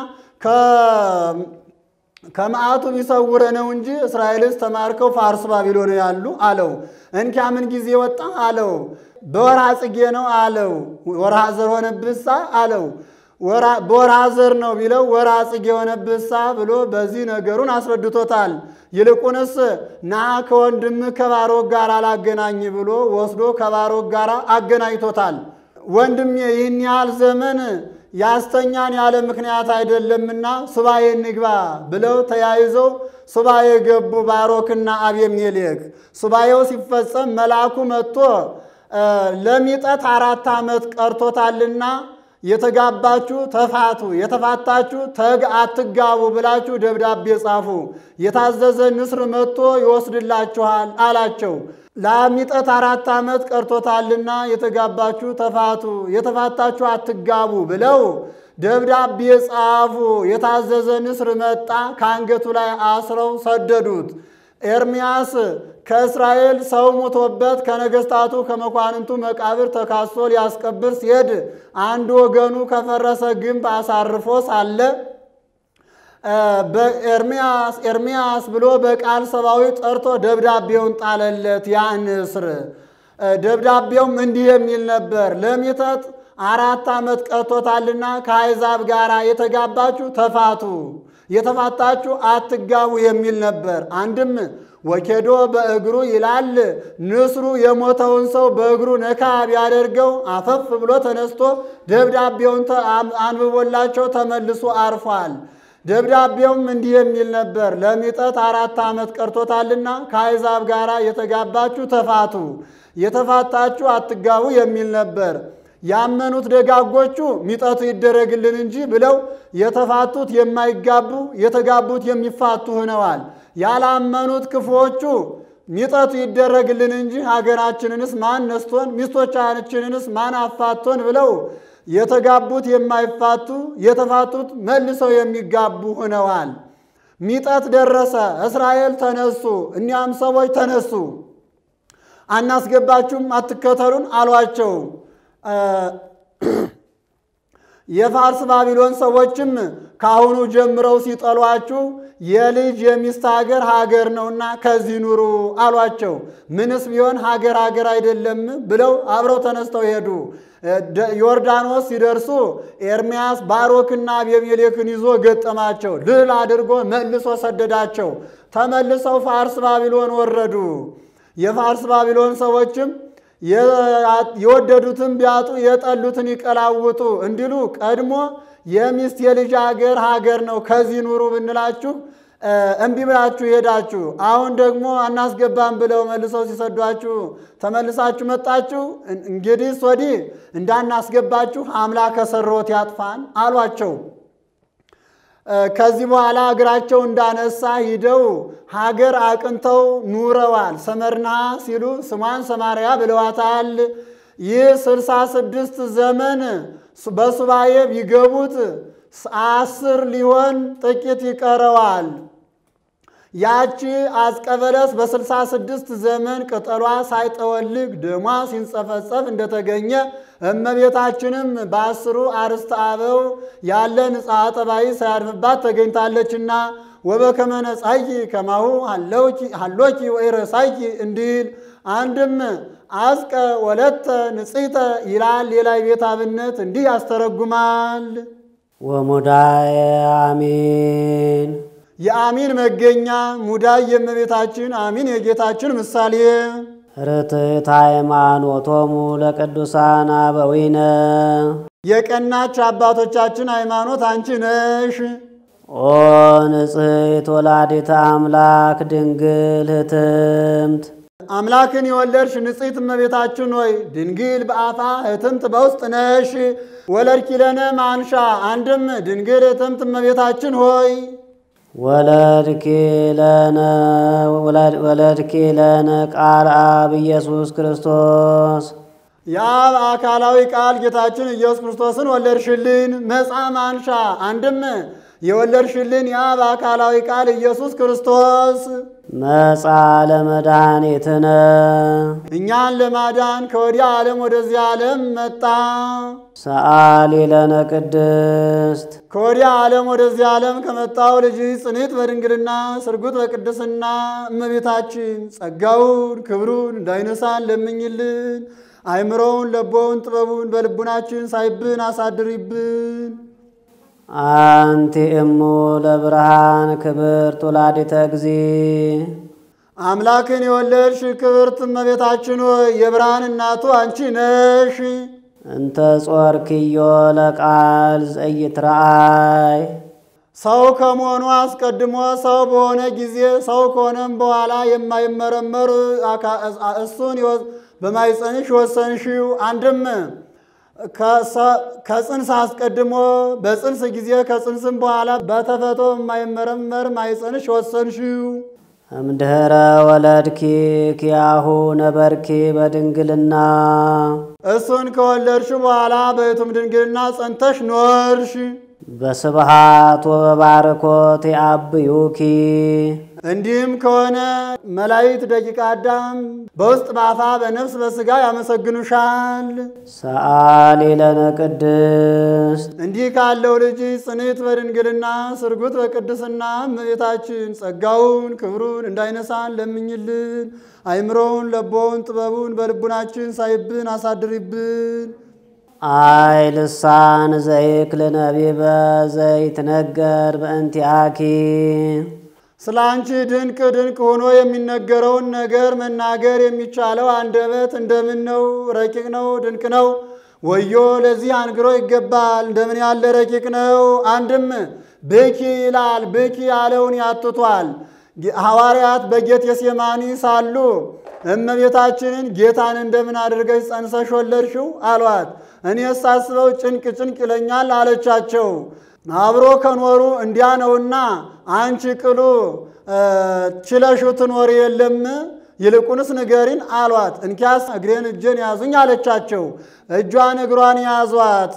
ከመዓቱ ቢሰውረ ነው እንጂ እስራኤልስ ተማርከው ፋርስ ባቢሎን ያሉ አለው። እንኪያ ምን ጊዜ ወጣ አለው። በወርሃ ጽጌ ነው አለው። ወርሃ ዘር ሆነብሳ አለው። በወርሃ ዘር ነው ቢለው ወርሃ ጽጌ የሆነብሳ ብሎ በዚህ ነገሩን አስረድቶታል። ይልቁንስ ና ከወንድም ከባሮክ ጋር አላገናኝ ብሎ ወስዶ ከባሮክ ጋር አገናኝቶታል። ወንድሜ ይህን ያህል ዘመን ያስተኛን ያለ ምክንያት አይደለምና ሱባኤ እንግባ ብለው ተያይዘው ሱባኤ ገቡ ባሮክና አቤሜሌክ። ሱባኤው ሲፈጸም መልአኩ መጥቶ ለሚጠት አራት ዓመት ቀርቶታልና የተጋባችሁ ተፋቱ፣ የተፋታችሁ ተግ አትጋቡ ብላችሁ ደብዳቤ ጻፉ፣ የታዘዘ ንስር መጥቶ ይወስድላችኋል አላቸው። ለሚጠት አራት ዓመት ቀርቶታልና የተጋባችሁ ተፋቱ፣ የተፋታችሁ አትጋቡ ብለው ደብዳቤ ጻፉ። የታዘዘ ንስር መጣ፣ ከአንገቱ ላይ አስረው ሰደዱት። ኤርምያስ ከእስራኤል ሰው ሞቶበት ከነገስታቱ ከመኳንንቱ መቃብር ተካሶ ሊያስቀብር ሲሄድ አንድ ወገኑ ከፈረሰ ግንብ አሳርፎ ሳለ በኤርምያስ ኤርምያስ ብሎ በቃል ሰብአዊ ጠርቶ ደብዳቤውን ጣለለት። ያ ንስር ደብዳቤውም እንዲህ የሚል ነበር ለሚጠት አራት ዓመት ቀርቶታልና ከአሕዛብ ጋር የተጋባችሁ ተፋቱ፣ የተፋታችሁ አትጋቡ የሚል ነበር። አንድም ወኬዶ በእግሩ ይላል። ንስሩ የሞተውን ሰው በእግሩ ነካ ቢያደርገው አፈፍ ብሎ ተነስቶ ደብዳቤውን አንብቦላቸው ተመልሶ አርፏል። ደብዳቤውም እንዲህ የሚል ነበር ለሚጠት አራት ዓመት ቀርቶታልና ከአሕዛብ ጋር የተጋባችሁ ተፋቱ፣ የተፋታችሁ አትጋቡ የሚል ነበር። ያመኑት ደጋጎቹ ሚጠቱ ይደረግልን እንጂ ብለው የተፋቱት የማይጋቡ የተጋቡት የሚፋቱ ሆነዋል። ያላመኑት ክፉዎቹ ሚጠቱ ይደረግልን እንጂ ሀገራችንንስ ማን ነስቶን ሚስቶቻችንንስ ማን አፋቶን ብለው የተጋቡት የማይፋቱ የተፋቱት መልሰው የሚጋቡ ሆነዋል። ሚጠት ደረሰ። እስራኤል ተነሱ። እኒያም ሰዎች ተነሱ። አናስገባችሁም፣ አትከተሉን አሏቸው። የፋርስ ባቢሎን ሰዎችም ከአሁኑ ጀምረው ሲጠሏችሁ የልጅ የሚስት ሀገር ሀገር ነውና ከዚህ ኑሩ አሏቸው። ምንስ ቢሆን ሀገር ሀገር አይደለም ብለው አብረው ተነስተው ሄዱ። ዮርዳኖስ ሲደርሱ ኤርምያስ ባሮክና አቤሜሌክን ይዞ ገጠማቸው። ድል አድርጎ መልሶ ሰደዳቸው። ተመልሰው ፋርስ ባቢሎን ወረዱ። የፋርስ ባቢሎን ሰዎችም የወደዱትን ቢያጡ የጠሉትን ይቀላውጡ እንዲሉ ቀድሞ የሚስት የልጅ ሀገር ሀገር ነው ከዚህ ኑሩ ብንላችሁ እምቢ ብላችሁ ሄዳችሁ፣ አሁን ደግሞ አናስገባም ብለው መልሰው ሲሰዷችሁ ተመልሳችሁ መጣችሁ። እንግዲህ ወዲህ እንዳናስገባችሁ አምላከ ሠራዊት ያጥፋን አሏቸው። ከዚህ በኋላ እግራቸው እንዳነሳ ሂደው ሀገር አቅንተው ኑረዋል። ሰመርና ሲሉ ስሟን ሰማርያ ብለዋታል። ይህ ስልሳ ስድስት ዘመን በሱባኤ ቢገቡት አስር ሊሆን ጥቂት ይቀረዋል። ያቺ አስቀበለስ በስልሳ ስድስት ዘመን ቅጠሏ ሳይጠወልግ ደሟ ሲንጸፈጸፍ እንደተገኘ እመቤታችንም በአስሩ አርስተ አበው ያለ ንጽሐ ጠባይ ሳያድፍባት ተገኝታለችና ወበከመ ነጻይ ከማሁ ሀሎኪ ወኢረሳይ እንዲል አንድም አዝቀ ወለተ ንጽሕተ ይላል። ሌላ ቤት አብነት እንዲህ ያስተረጉማል። ወሙዳየ አሚን የአሚን መገኛ ሙዳይ የእመቤታችን አሚን የጌታችን ምሳሌ ርትዕት ሃይማኖቶሙ ለቅዱሳን አበዊነ የቀናች አባቶቻችን ሃይማኖት አንቺ ነሽ። ኦ ንጽሕት ወላዲተ አምላክ ድንግል ህትምት አምላክን የወለድሽ ንጽሕት እመቤታችን ሆይ ድንግል በአፋ ህትምት በውስጥ ነሽ። ወለድኪ ለነ ማንሻ አንድም ድንግል ህትምት እመቤታችን ሆይ ወለድኪ ለነ ቃል አብ ኢየሱስ ክርስቶስ የአብ አካላዊ ቃል ጌታችን ኢየሱስ ክርስቶስን ወለድሽልን። መጻ ማንሻ አንድም የወለድሽልን የአብ አካላዊ ቃል ኢየሱስ ክርስቶስ መጻ ለመድኃኒትነ እኛን ለማዳን ከወዲያ ዓለም ወደዚህ ዓለም መጣ። ሰአሊ ለነ ቅድስት ከወዲያ ዓለም ወደዚህ ዓለም ከመጣው ልጅ ጽንዕት በድንግልና ስርጉት በቅድስና እመቤታችን ጸጋውን ክብሩን እንዳይነሳን ለምኝልን። አይምሮውን ለቦውን ጥበቡን በልቡናችን ሳይብን አሳድሪብን። አንቲ እሙ ለብርሃን ክብርት ወላዲተ እግዚ አምላክን የወለድሽ ክብርት እመቤታችን ሆይ የብርሃን እናቱ አንቺ ነሽ። እንተ ጾርክዮ ለቃል ዘይትረአይ ሰው ከመሆኑ አስቀድሞ ሰው በሆነ ጊዜ ሰው ከሆነም በኋላ የማይመረመር አካ- እሱን የወ- በማኅፀንሽ ወሰንሽው። አንድም ከሰ- ከጽንስ አስቀድሞ በጽንስ ጊዜ ከጽንስም በኋላ በተፈቶ የማይመረመር ማኅፀንሽ ወሰንሽው። እምድኅረ ወለድኪ ኪያሁ ነበርኪ በድንግልና እሱን ከወለድሽ በኋላ በየቱም ድንግልና ጸንተሽ ኖርሽ። በስብሃት ወበባርኮት ያብዩኪ እንዲህም ከሆነ መላእክት ደቂቀ አዳም በውስጥ በአፋ በነፍስ በሥጋ ያመሰግኑሻል። ሰአሊ ለነ ቅድስት እንዲህ ካለው ልጅ ጽንዕት በድንግልና ስርጉት በቅድስና እመቤታችን ጸጋውን ክብሩን እንዳይነሳን ለምኝልን። አይምሮውን ለቦውን ጥበቡን በልቡናችን ሳይብን አሳድሪብን። አይ ልሳን ዘይክል ነቢበ ዘይትነገር በእንቲአኪ ስለ አንቺ ድንቅ ድንቅ ሆኖ የሚነገረውን ነገር መናገር የሚቻለው አንደበት እንደምን ነው? ረቂቅ ነው፣ ድንቅ ነው። ወዮ ለዚህ አንግሮ ይገባል። እንደምን ያለ ረቂቅ ነው! አንድም ብኪ ይላል። ብኪ ያለውን ያትቷል። ሐዋርያት በጌቴሴማኒ ሳሉ እመቤታችንን ጌታን እንደምን አድርገሽ ጸንሰሽ ወለድሽው አሏት። እኔ ሳስበው ጭንቅ ጭንቅ ይለኛል አለቻቸው። አብሮ ከኖሩ እንዲያ ነውና አንቺ ቅሉ ችለሹ ትኖር የለም ይልቁንስ ንገሪን አሏት። እንኪያስ እግሬን እጄን ያዙኝ አለቻቸው። እጇን እግሯን ያዟት።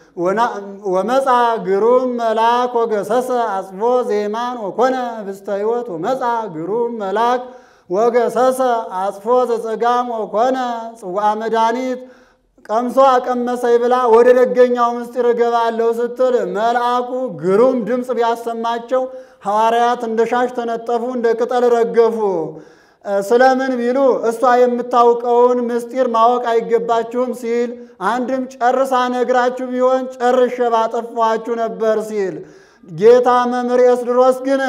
ወመፃ ግሩም መልአክ ወገሰሰ አጽቦ ዜማን ወኮነ ህብስተ ሕይወት ወመፃ ግሩም መልአክ ወገሰሰ አጽፎ ዘጸጋም ወኮነ ጽዋዐ መድኃኒት ቀምሶ አቀመሰኝ ብላ ወደ ደገኛው ምስጢር እገባለሁ ስትል መልአኩ ግሩም ድምፅ ቢያሰማቸው ሐዋርያት እንደ ሻሽ ተነጠፉ፣ እንደ ቅጠል ረገፉ። ስለምን ቢሉ እሷ የምታውቀውን ምስጢር ማወቅ አይገባችሁም ሲል፣ አንድም ጨርሳ ነግራችሁ ቢሆን ጨርሼ ባጠፋችሁ ነበር ሲል፣ ጌታ መምህር ኤስድሮስ ግን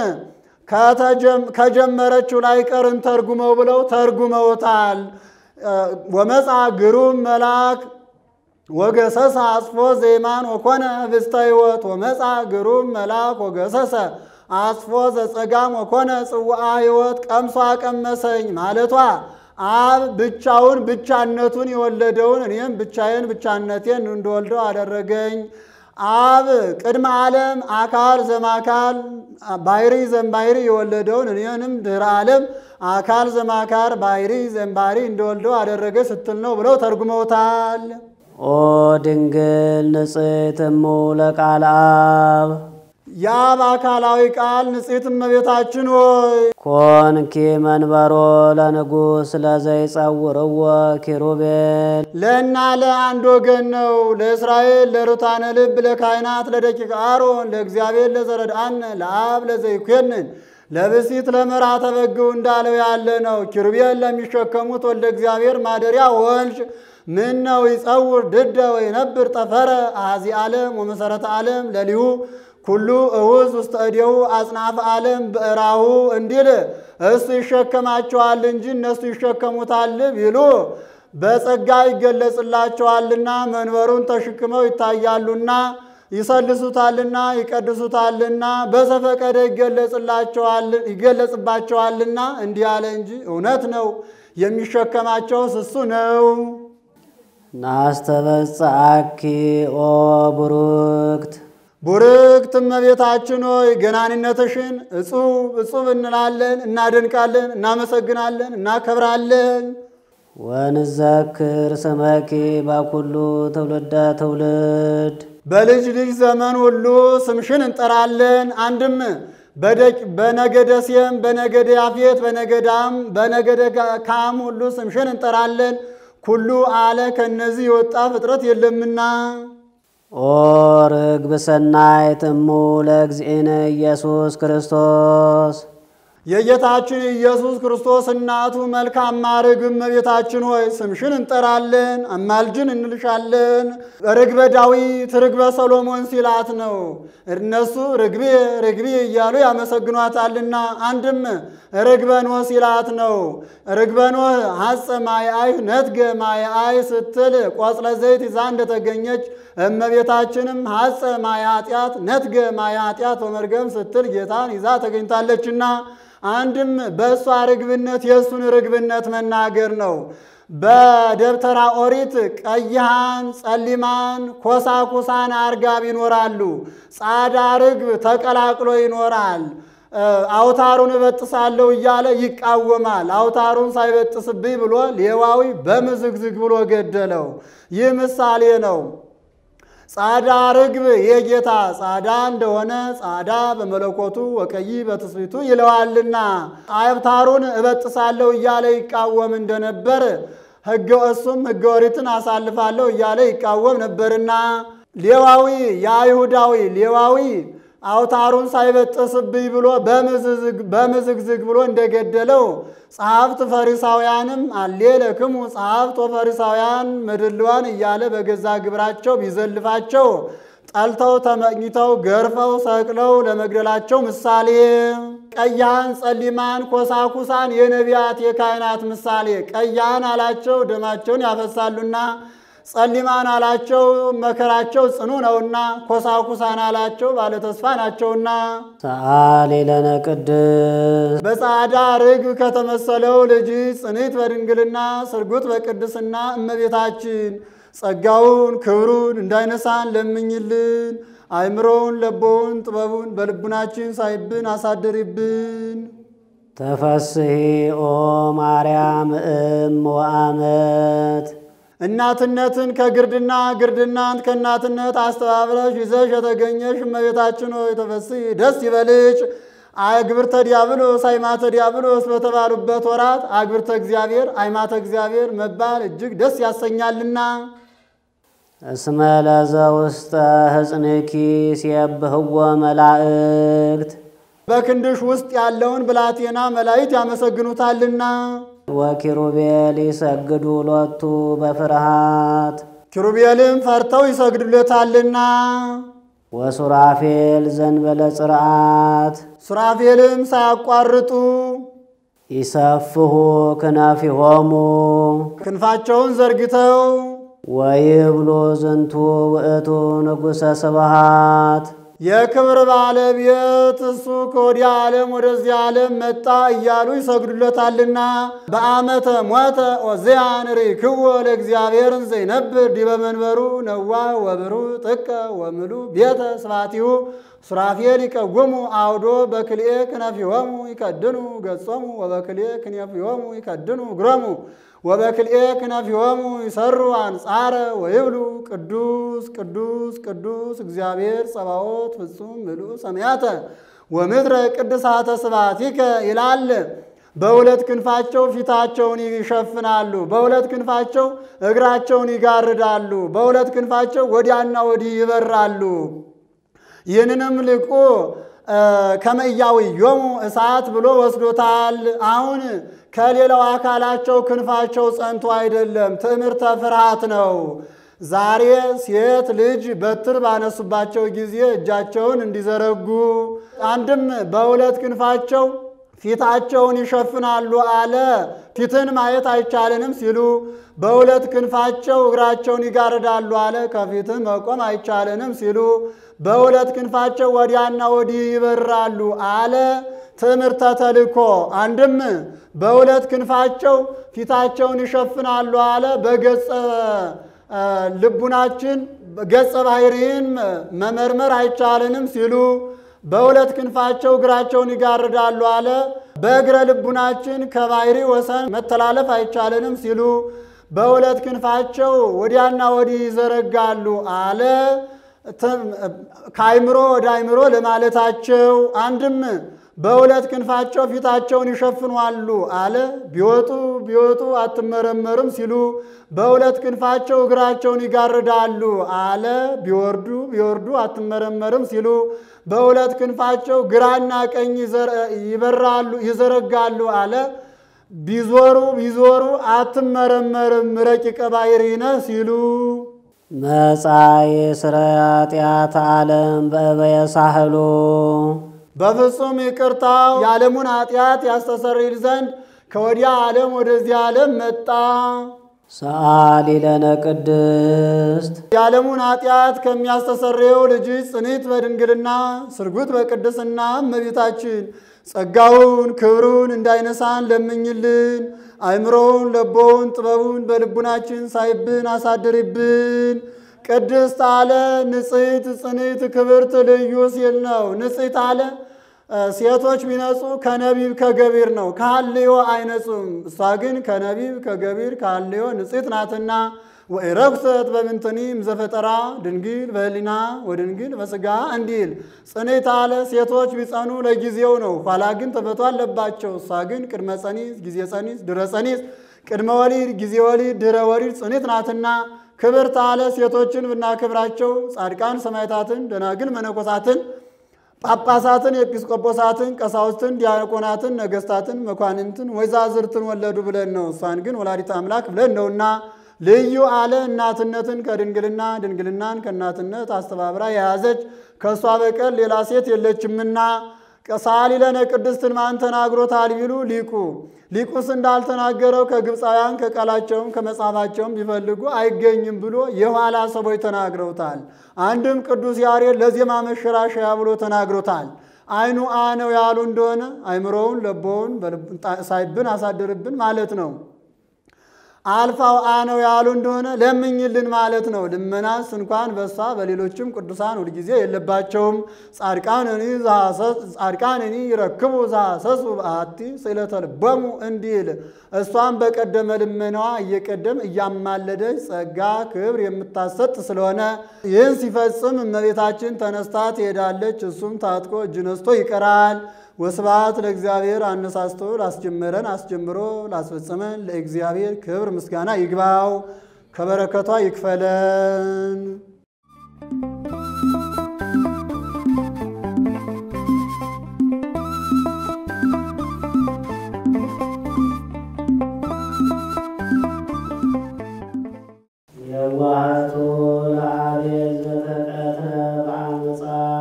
ከጀመረችው ላይ ቀርን ተርጉመው ብለው ተርጉመውታል። ወመፃ ግሩም መልአክ ወገሰሰ አጽፎ ዜማን ወኮነ ህብስተ ሕይወት ወመፃ ግሩም መልአክ ወገሰሰ አጽፎ ዘጸጋም ወኮነ ጽዋዐ ሕይወት ቀምሶ አቀመሰኝ ማለቷ አብ ብቻውን ብቻነቱን የወለደውን እኔም ብቻዬን ብቻነቴን እንደወልደው አደረገኝ። አብ ቅድመ ዓለም አካል ዘማካል ባሕሪ ዘምባሕሪ የወለደውን እኔንም ድኅረ ዓለም አካል ዘማካር ባሕሪ ዘምባሕሪ እንደወልደው አደረገ ስትል ነው ብለው ተርጉመውታል። ኦ ድንግል ንጽሕት እሙ ለቃል አብ የአብ አካላዊ ቃል ንጽሕት እመቤታችን ሆይ ኮንኪ መንበሮ ለንጉሥ ለዘይጸውርዎ ኪሩቤል ለእና ለአንድ ወገን ነው። ለእስራኤል ለሩታነ ልብ ለካህናት ለደቂቀ አሮን ለእግዚአብሔር ለዘረድአነ ለአብ ለዘይኮንን ለብሲት ለመርዓተ በግው እንዳለው ያለ ነው። ኪሩቤል ለሚሸከሙት ወልደ እግዚአብሔር ማደሪያ ወልድ ምን ነው ይጸውር ድደ ወይነብር ጠፈረ አዚ ዓለም ወመሰረተ ዓለም ለሊሁ ኩሉ እውዝ ውስተ እዴሁ አጽናፈ ዓለም ብዕራሁ እንዲል እሱ ይሸከማቸዋል እንጂ እነሱ ይሸከሙታል ቢሉ በጸጋ ይገለጽላቸዋልና መንበሩን ተሸክመው ይታያሉና ይሰልሱታልና ይቀድሱታልና በዘፈቀደ ይገለጽባቸዋልና እንዲህ አለ እንጂ እውነት ነው። የሚሸከማቸውስ እሱ ነው። ናስተበጽአኪ ኦ ቡሩክት ቡርክት እመቤታችን ሆይ ገናንነትሽን እጹብ እጹብ እንላለን፣ እናደንቃለን፣ እናመሰግናለን፣ እናከብራለን። ወንዘክር ስመኪ በኩሉ ትውልደ ትውልድ በልጅ ልጅ ዘመን ሁሉ ስምሽን እንጠራለን። አንድም በነገደ ሴም፣ በነገደ ያፌት፣ በነገዳም በነገደ ካም ሁሉ ስምሽን እንጠራለን። ኩሉ አለ ከነዚህ የወጣ ፍጥረት የለምና ኦ ርግብ ሰናይት እሙ ለእግዚእነ ኢየሱስ ክርስቶስ የጌታችን ኢየሱስ ክርስቶስ እናቱ መልካም ማርግ እመቤታችን ሆይ ስምሽን እንጠራለን፣ አማልጅን እንልሻለን። ርግበ ዳዊት ርግበ ሰሎሞን ሲላት ነው። እነሱ ርግቤ ርግቤ እያሉ ያመሰግኗታልና፣ አንድም ርግበ ኖህ ሲላት ነው። ርግበ ኖህ ሐፀ ማይአይ ነትገ ማይአይ ስትል ቆጽለ ዘይት ይዛ እንደተገኘች እመቤታችንም ሐፀ ማየ ኃጢአት ነትገ ማየ ኃጢአት ወመርገም ስትል ጌታን ይዛ ተገኝታለችና አንድም በእሷ ርግብነት የእሱን ርግብነት መናገር ነው። በደብተራ ኦሪት ቀይሃን፣ ጸሊማን፣ ኮሳኩሳን አርጋብ ይኖራሉ። ጻዳ ርግብ ተቀላቅሎ ይኖራል። አውታሩን እበጥሳለሁ እያለ ይቃወማል። አውታሩን ሳይበጥስብኝ ብሎ ሌዋዊ በምዝግዝግ ብሎ ገደለው። ይህ ምሳሌ ነው። ጻዳ ርግብ የጌታ ጻዳ እንደሆነ ጻዳ በመለኮቱ ወቀይ በትስቢቱ ይለዋልና አብታሩን እበጥሳለሁ እያለ ይቃወም እንደነበር ሕገ እሱም ሕገ ኦሪትን አሳልፋለሁ እያለ ይቃወም ነበርና ሌዋዊ የአይሁዳዊ ሌዋዊ አውታሩን ሳይበጥስብኝ ብሎ በምዝግዝግ ብሎ እንደገደለው ጸሐፍት ፈሪሳውያንም አሌ ለክሙ ጸሐፍት ወፈሪሳውያን መድልዋን እያለ በገዛ ግብራቸው ቢዘልፋቸው ጠልተው ተመኝተው ገርፈው ሰቅለው ለመግደላቸው ምሳሌ ቀያን፣ ጸሊማን፣ ኮሳኩሳን የነቢያት የካህናት ምሳሌ ቀያን አላቸው ደማቸውን ያፈሳሉና ጸሊማን አላቸው መከራቸው ጽኑ ነውና፣ ኮሳኩሳን አላቸው ባለተስፋ ናቸውና። ሰአሊ ለነ ቅድስ በጻዕዳ ርግብ ከተመሰለው ልጅ ጽንዕት በድንግልና ስርጉት በቅድስና እመቤታችን ጸጋውን ክብሩን እንዳይነሳን ለምኝልን። አእምሮውን ለቦውን ጥበቡን በልቡናችን ሳይብን አሳድሪብን። ተፈስሒ ኦ ማርያም እም ወአመት እናትነትን ከግርድና ግርድናን ከእናትነት አስተባብረሽ ይዘሽ የተገኘሽ እመቤታችን ሆይ ተፈሥሒ ደስ ይበልሽ። አግብርተ ዲያብሎስ አይማተ ዲያብሎስ በተባሉበት ወራት አግብርተ እግዚአብሔር አይማተ እግዚአብሔር መባል እጅግ ደስ ያሰኛልና እስመ ለዘ ውስተ ሕፅንኪ ሲየብህዎ መላእክት በክንድሽ ውስጥ ያለውን ብላቴና መላእክት ያመሰግኑታልና ወኪሩቤል ይሰግዱ ሎቱ በፍርሃት ኪሩቤልም ፈርተው ይሰግዱለታልና ወሱራፌል ዘንበለ ጽርዓት ሱራፌልም ሳያቋርጡ ይሰፍሑ ክነፊሆሙ ክንፋቸውን ዘርግተው ወይብሉ ዝንቱ ውእቱ ንጉሠ ስብሃት የክብር ባለቤት እሱ ከወዲያ ዓለም ወደዚህ ዓለም መጣ እያሉ ይሰግዱለታልና በአመተ ሞተ ኦዝያን ርክቦ ለእግዚአብሔር ዘይነብር ዲበ መንበሩ ነዋ ወብሩ ጥቀ ወምሉ ቤተ ስባቲሁ ሱራፌል ይቀጉሙ አውዶ በክልኤ ክነፊሆሙ ይከድኑ ገጾሙ ወበክልኤ ክነፊሆሙ ይከድኑ እግሮሙ ወበክልኤ ክነፊሆሙ ይሰሩ አንጻረ ወይብሉ ቅዱስ ቅዱስ ቅዱስ እግዚአብሔር ጸባኦት ፍጹም ምሉእ ሰማያተ ወምድረ ቅድሳተ ስብሐቲከ ይላል። በሁለት ክንፋቸው ፊታቸውን ይሸፍናሉ፣ በሁለት ክንፋቸው እግራቸውን ይጋርዳሉ፣ በሁለት ክንፋቸው ወዲያና ወዲህ ይበራሉ። ይህንንም ልቁ ከመያዊ ዮሙ እሳት ብሎ ወስዶታል። አሁን ከሌላው አካላቸው ክንፋቸው ጸንቶ አይደለም፣ ትዕምርተ ፍርሃት ነው። ዛሬ ሴት ልጅ በትር ባነሱባቸው ጊዜ እጃቸውን እንዲዘረጉ አንድም በሁለት ክንፋቸው ፊታቸውን ይሸፍናሉ አለ። ፊትን ማየት አይቻልንም ሲሉ በሁለት ክንፋቸው እግራቸውን ይጋርዳሉ አለ። ከፊትህ መቆም አይቻልንም ሲሉ በሁለት ክንፋቸው ወዲያና ወዲህ ይበራሉ አለ። ትምህርተ ተልእኮ አንድም በሁለት ክንፋቸው ፊታቸውን ይሸፍናሉ አለ። በገጸ ልቡናችን ገጸ ባህሪን መመርመር አይቻልንም ሲሉ በሁለት ክንፋቸው እግራቸውን ይጋርዳሉ አለ። በእግረ ልቡናችን ከባህሪ ወሰን መተላለፍ አይቻልንም ሲሉ በሁለት ክንፋቸው ወዲያና ወዲህ ይዘረጋሉ አለ። ከአይምሮ ወደ አይምሮ ለማለታቸው አንድም በሁለት ክንፋቸው ፊታቸውን ይሸፍኗሉ አለ። ቢወጡ ቢወጡ አትመረመርም ሲሉ በሁለት ክንፋቸው እግራቸውን ይጋርዳሉ አለ። ቢወርዱ ቢወርዱ አትመረመርም ሲሉ በሁለት ክንፋቸው ግራና ቀኝ ይበራሉ ይዘረጋሉ አለ። ቢዞሩ ቢዞሩ አትመረመርም ረቂቀ ባሕርይ ነህ ሲሉ መጻኢ ስረይ ኃጢአት ዓለም በእበየ ሳህሉ በፍጹም ይቅርታው የዓለሙን ኃጢአት ያስተሰርይል ዘንድ ከወዲያ ዓለም ወደዚህ ዓለም መጣ። ሰአሊ ለነ ቅድስት የዓለሙን ኃጢአት ከሚያስተሰርየው ልጅ ጽኒት በድንግልና ስርጉት በቅድስና እመቤታችን ጸጋውን ክብሩን እንዳይነሳን ለምኝልን። አእምሮውን ለቦውን ጥበቡን በልቡናችን ሳይብን አሳድሪብን። ቅድስት አለ ንጽሕት ጽኒት ክብርት ልዩ ሲል ነው። ንጽሕት አለ ሴቶች ቢነጹ ከነቢብ ከገቢር ነው፣ ከሐልዮ አይነጹም። እሷ ግን ከነቢብ ከገቢር ከሐልዮ ንጽሕት ናትና ወኢረኩሰት በምንትኒ እምዘፈጠራ ድንግል በሕሊና ወድንግል በሥጋ እንዲል ጽኔት አለ ሴቶች ቢጸኑ ለጊዜው ነው፣ ኋላ ግን ተፈቶ አለባቸው። እሷ ግን ቅድመ ጸኒስ፣ ጊዜ ጸኒስ፣ ድረ ጸኒስ፣ ቅድመ ወሊድ፣ ጊዜ ወሊድ፣ ድረ ወሊድ ጽኔት ናትና ክብርት አለ ሴቶችን ብናክብራቸው ጻድቃን ሰማዕታትን፣ ደናግል መነኮሳትን ጳጳሳትን፣ ኤጲስቆጶሳትን፣ ቀሳውስትን፣ ዲያቆናትን፣ ነገስታትን፣ መኳንንትን፣ ወይዛዝርትን ወለዱ ብለን ነው። እሷን ግን ወላዲተ አምላክ ብለን ነውና ልዩ አለ እናትነትን ከድንግልና ድንግልናን ከእናትነት አስተባብራ የያዘች ከእሷ በቀር ሌላ ሴት የለችምና ቀሳሊ ለነ ቅድስትን ማን ተናግሮታል ቢሉ ሊቁ ሊቁስ እንዳልተናገረው ከግብፃውያን ከቃላቸውም ከመጽሐፋቸውም ቢፈልጉ አይገኝም ብሎ የኋላ ሰዎች ተናግረውታል። አንድም ቅዱስ ያሬድ ለዜማ መሸራሸያ ብሎ ተናግሮታል። አይኑ አ ነው ያሉ እንደሆነ አይምሮውን ለቦውን ሳይብን አሳድርብን ማለት ነው። አልፋው አ ነው ያሉ እንደሆነ ለምኝልን ማለት ነው። ልመናስ እንኳን በሷ በሌሎችም ቅዱሳን ሁልጊዜ የለባቸውም። ጻድቃንኒ ይረክቡ ዛሰሱ በአቲ ስእለተ ልቦሙ እንዲል እሷን በቀደመ ልመናዋ እየቀደም እያማለደች ጸጋ ክብር የምታሰጥ ስለሆነ ይህን ሲፈጽም እመቤታችን ተነስታ ትሄዳለች። እሱም ታጥቆ እጅ ነስቶ ይቀራል። ወስብሐት ለእግዚአብሔር አነሳስቶ ላስጀመረን አስጀምሮ ላስፈጸመን ለእግዚአብሔር ክብር ምስጋና ይግባው፣ ከበረከቷ ይክፈለን። የዋህቱ ለአቤል ዘተቀተ በአመፃ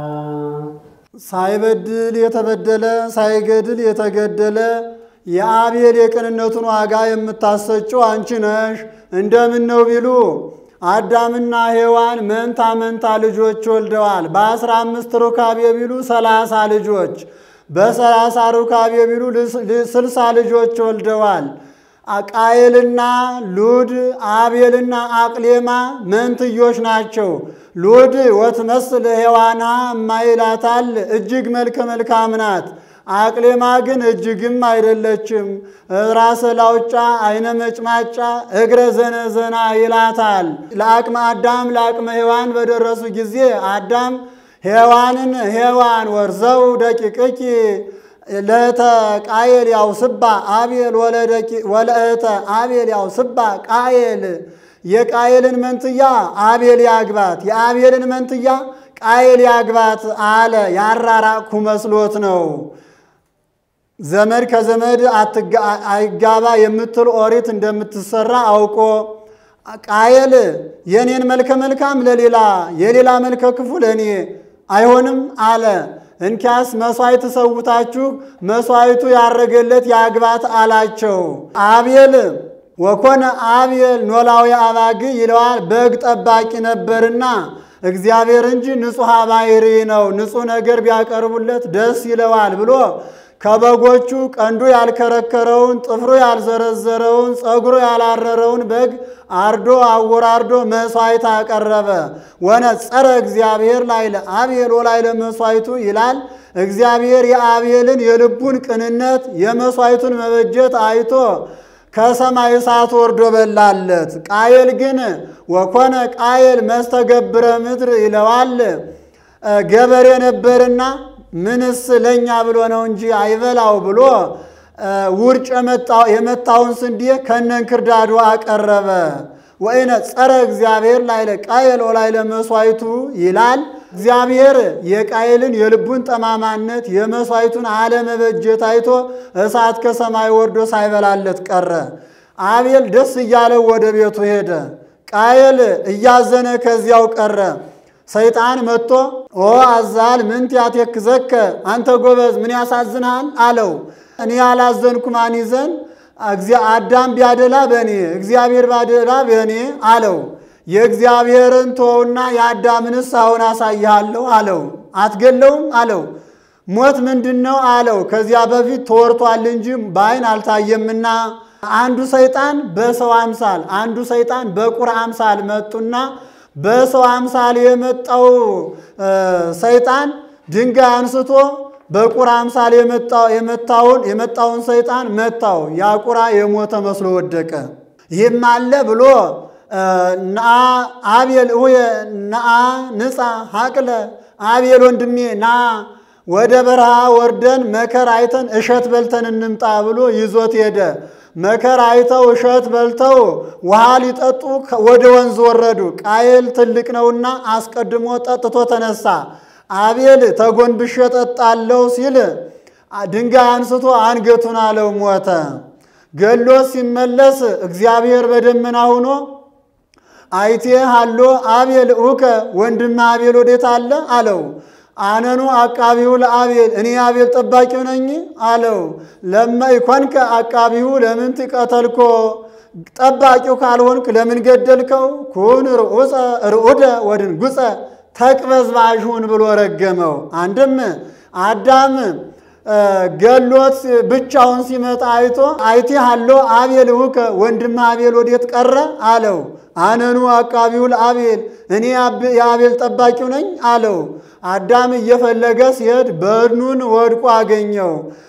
ሳይበድል የተበደለ ሳይገድል የተገደለ የአቤል የቅንነቱን ዋጋ የምታሰጭው አንቺ ነሽ። እንደምን ነው ቢሉ አዳምና ሔዋን መንታ መንታ ልጆች ወልደዋል። በአስራ አምስት ሩካቤ ቢሉ ሰላሳ ልጆች፣ በሰላሳ ሩካቤ ቢሉ ስልሳ ልጆች ወልደዋል። ቃየልና ሉድ አቤልና አቅሌማ መንትዮች ናቸው። ሉድ ወትመስል ሔዋና እማይላታል እጅግ መልከ መልካም ናት። አቅሌማ ግን እጅግም አይደለችም። ራሰ ላውጫ አይነ መጭማጫ እግረ ዘነዘና ይላታል። ለአቅመ አዳም ለአቅመ ሔዋን በደረሱ ጊዜ አዳም ሔዋንን ሔዋን ወርዘው ደቂቅኪ ለተ ቃየል ያው ስባ አቤል ወለእተ አቤል ያው ስባ ቃየል የቃየልን መንትያ አቤል ያግባት፣ የአቤልን መንትያ ቃየል ያግባት አለ። ያራራቅኩ መስሎት ነው። ዘመድ ከዘመድ አይጋባ የምትል ኦሪት እንደምትሰራ አውቆ ቃየል የኔን መልከ መልካም ለሌላ የሌላ መልከ ክፉ ለእኔ አይሆንም አለ። እንኪያስ መሥዋዕት ሰውታችሁ መሥዋዕቱ ያረገለት ያግባት አላቸው። አቤል ወኮነ አቤል ኖላዊ አባግ ይለዋል። በግ ጠባቂ ነበርና እግዚአብሔር እንጂ ንጹሕ ባሕሪ ነው፣ ንጹሕ ነገር ቢያቀርቡለት ደስ ይለዋል ብሎ ከበጎቹ ቀንዱ ያልከረከረውን ጥፍሩ ያልዘረዘረውን ፀጉሩ ያላረረውን በግ አርዶ አወራርዶ መሥዋዕት አቀረበ። ወነጸረ እግዚአብሔር ላይለ አቤል ወላይለ መሥዋዕቱ ይላል። እግዚአብሔር የአቤልን የልቡን ቅንነት የመሥዋዕቱን መበጀት አይቶ ከሰማይ እሳት ወርዶ በላለት። ቃየል ግን ወኮነ ቃየል መስተገብረ ምድር ይለዋል። ገበሬ ነበርና ምንስ ለእኛ ብሎ ነው እንጂ አይበላው ብሎ ውርጭ የመታውን ስንዴ ከነንክርዳዱ አቀረበ። ወይነ ጸረ እግዚአብሔር ላይለ ቃየል ወላይለ መሥዋዕቱ ይላል። እግዚአብሔር የቃየልን የልቡን ጠማማነት የመሥዋዕቱን አለመበጀት አይቶ እሳት ከሰማይ ወርዶ ሳይበላለት ቀረ። አቤል ደስ እያለው ወደ ቤቱ ሄደ። ቃየል እያዘነ ከዚያው ቀረ። ሰይጣን መጥቶ ኦ አዛል ምንት ያቴክዘከ አንተ ጎበዝ ምን ያሳዝንሃል አለው። እኔ ያላዘንኩ ማን ይዘን አዳም ቢያደላ በእኔ እግዚአብሔር ባደላ በእኔ አለው። የእግዚአብሔርን ተወውና የአዳምንስ አሁን አሳይሃለሁ አለው። አትገለውም አለው። ሞት ምንድን ነው አለው። ከዚያ በፊት ተወርቷል እንጂ በዓይን አልታየምና አንዱ ሰይጣን በሰው አምሳል አንዱ ሰይጣን በቁራ አምሳል መጡና በሰው አምሳል የመጣው ሰይጣን ድንጋይ አንስቶ በቁራ አምሳል የመታውን የመጣውን ሰይጣን መታው። ያ ቁራ የሞተ መስሎ ወደቀ። ይህም አለ ብሎ ነአ አቤል እውየ ነአ ንጻ ሀቅለ አቤል ወንድሜ ና ወደ በረሃ ወርደን መከር አይተን እሸት በልተን እንምጣ ብሎ ይዞት ሄደ። መከር አይተው እሸት በልተው ውሃ ሊጠጡ ወደ ወንዝ ወረዱ። ቃየል ትልቅ ነውና አስቀድሞ ጠጥቶ ተነሳ። አቤል ተጎንብሼ ጠጣለሁ ሲል ድንጋይ አንስቶ አንገቱን አለው፣ ሞተ። ገሎ ሲመለስ እግዚአብሔር በደመና ሆኖ አይቴ ሃሎ አቤል ኡከ ወንድም አቤል ወዴት አለ አለው። አነኑ አቃቢሁ ለአቤል እኔ አቤል ጠባቂው ነኝ አለው። ለማ ይኮንከ አቃቢሁ ለምን ትቀተልኮ ጠባቂው ካልሆንክ ለምን ገደልከው? ኩን ርዑደ ወድንጉፀ ተቅበዝባዥሁን ብሎ ረገመው። አንድም አዳም ገሎት ብቻውን ሲመጣ አይቶ አይቴ ሃሎ አቤል ውከ ወንድም አቤል ወዴት ቀረ አለው። አነኑ አቃቢው ለአቤል እኔ የአቤል ጠባቂው ነኝ አለው። አዳም እየፈለገ ሲሄድ በድኑን ወድቆ አገኘው።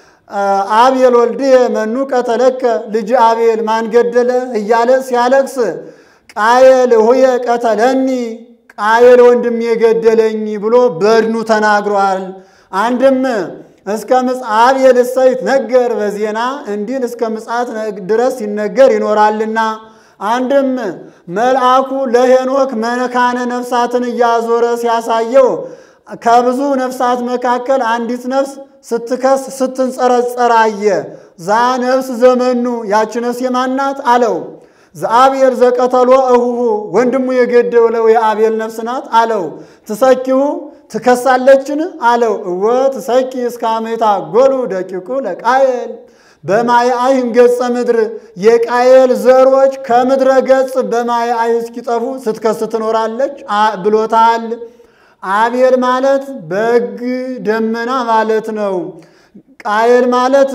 አቤል ወልድየ መኑ ቀተለከ ልጅ አቤል ማን ገደለ እያለ ሲያለቅስ ቃየል ሁየ ቀተለኒ ቃየል ወንድም የገደለኝ ብሎ በድኑ ተናግሯል። አንድም እስከ ምጽአት የልሰይት ነገር በዜና እንዲል እስከ ምጽአት ድረስ ሲነገር ይኖራልና። አንድም መልአኩ ለሄኖክ መካነ ነፍሳትን እያዞረ ሲያሳየው ከብዙ ነፍሳት መካከል አንዲት ነፍስ ስትከስ ስትንጸረጸር አየ። ዛ ነፍስ ዘመኑ ያች ነፍስ የማናት አለው። ዘአብሔር ዘቀተሎ እሁሁ ወንድሙ የገደለው የአቤል ነፍስ ናት አለው። ትሰኪሁ ትከሳለችን አለው። እወ ትሰኪ እስከ አሜታ ጎሉ ደቂቁ ለቃየል በማየ አይን ገጸ ምድር የቃየል ዘሮች ከምድረ ገጽ በማየ አይ እስኪጠፉ ስትከስ ትኖራለች ብሎታል። አቤል ማለት በግ ደመና ማለት ነው። ቃየል ማለት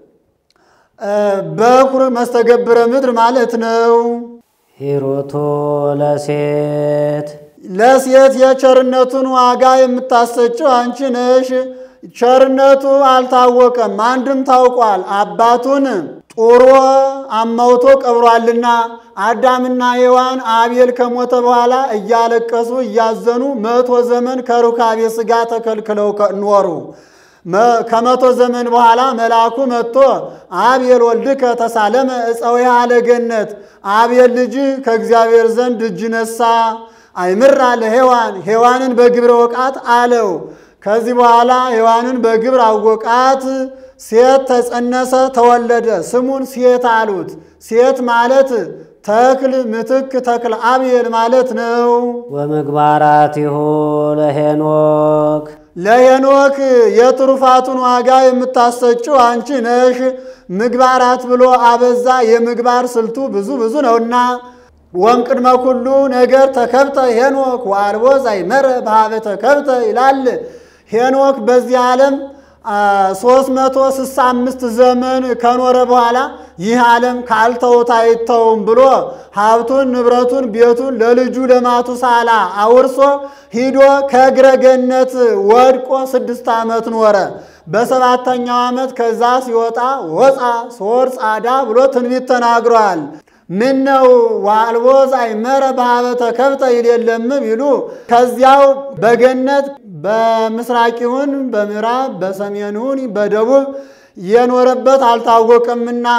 በኩር መስተገብረ ምድር ማለት ነው። ሂሩቱ ለሴት ለሴት የቸርነቱን ዋጋ የምታሰጭው አንቺ ነሽ። ቸርነቱ አልታወቀም፣ አንድም ታውቋል። አባቱን ጡሮ አማውቶ ቀብሯልና አዳምና ሔዋን አቤል ከሞተ በኋላ እያለቀሱ እያዘኑ መቶ ዘመን ከሩካቤ ሥጋ ተከልክለው ኖሩ። ከመቶ ዘመን በኋላ መልአኩ መጥቶ አቤል ወልድከ ተሳለመ እፀዊሃ ለገነት አቤል ልጅ ከእግዚአብሔር ዘንድ እጅ ነሳ አይምራ ለሔዋን ሔዋንን በግብረ ወቃት አለው። ከዚህ በኋላ ሔዋንን በግብር አወቃት። ሴት ተጸነሰ፣ ተወለደ። ስሙን ሴት አሉት። ሴት ማለት ተክል ምትክ ተክል አብየል ማለት ነው። ወምግባራቲሁ ለሄኖክ ለሄኖክ የትሩፋቱን ዋጋ የምታሰጭው አንቺ ነሽ። ምግባራት ብሎ አበዛ። የምግባር ስልቱ ብዙ ብዙ ነውና ወእምቅድመ ኩሉ ነገር ተከብተ ሄኖክ ወአልቦ ዛይመረ በሀበ ተከብተ ይላል። ሄኖክ በዚህ ዓለም ሦስት መቶ ስልሳ አምስት ዘመን ከኖረ በኋላ ይህ ዓለም ካልተውት አይተውም ብሎ ሀብቱን፣ ንብረቱን፣ ቤቱን ለልጁ ለማቱሳላ አውርሶ ሂዶ ከእግረ ገነት ወድቆ ስድስት ዓመት ኖረ። በሰባተኛው ዓመት ከዛ ሲወጣ ወፃ ሶር ጻዳ ብሎ ትንቢት ተናግሯል። ምን ነው ዋልቦ ዛይመረ በሀበ ተከብተ ይል የለም ቢሉ ከዚያው በገነት በምስራቅ ይሁን በምዕራብ በሰሜን ይሁን በደቡብ የኖረበት አልታወቀምና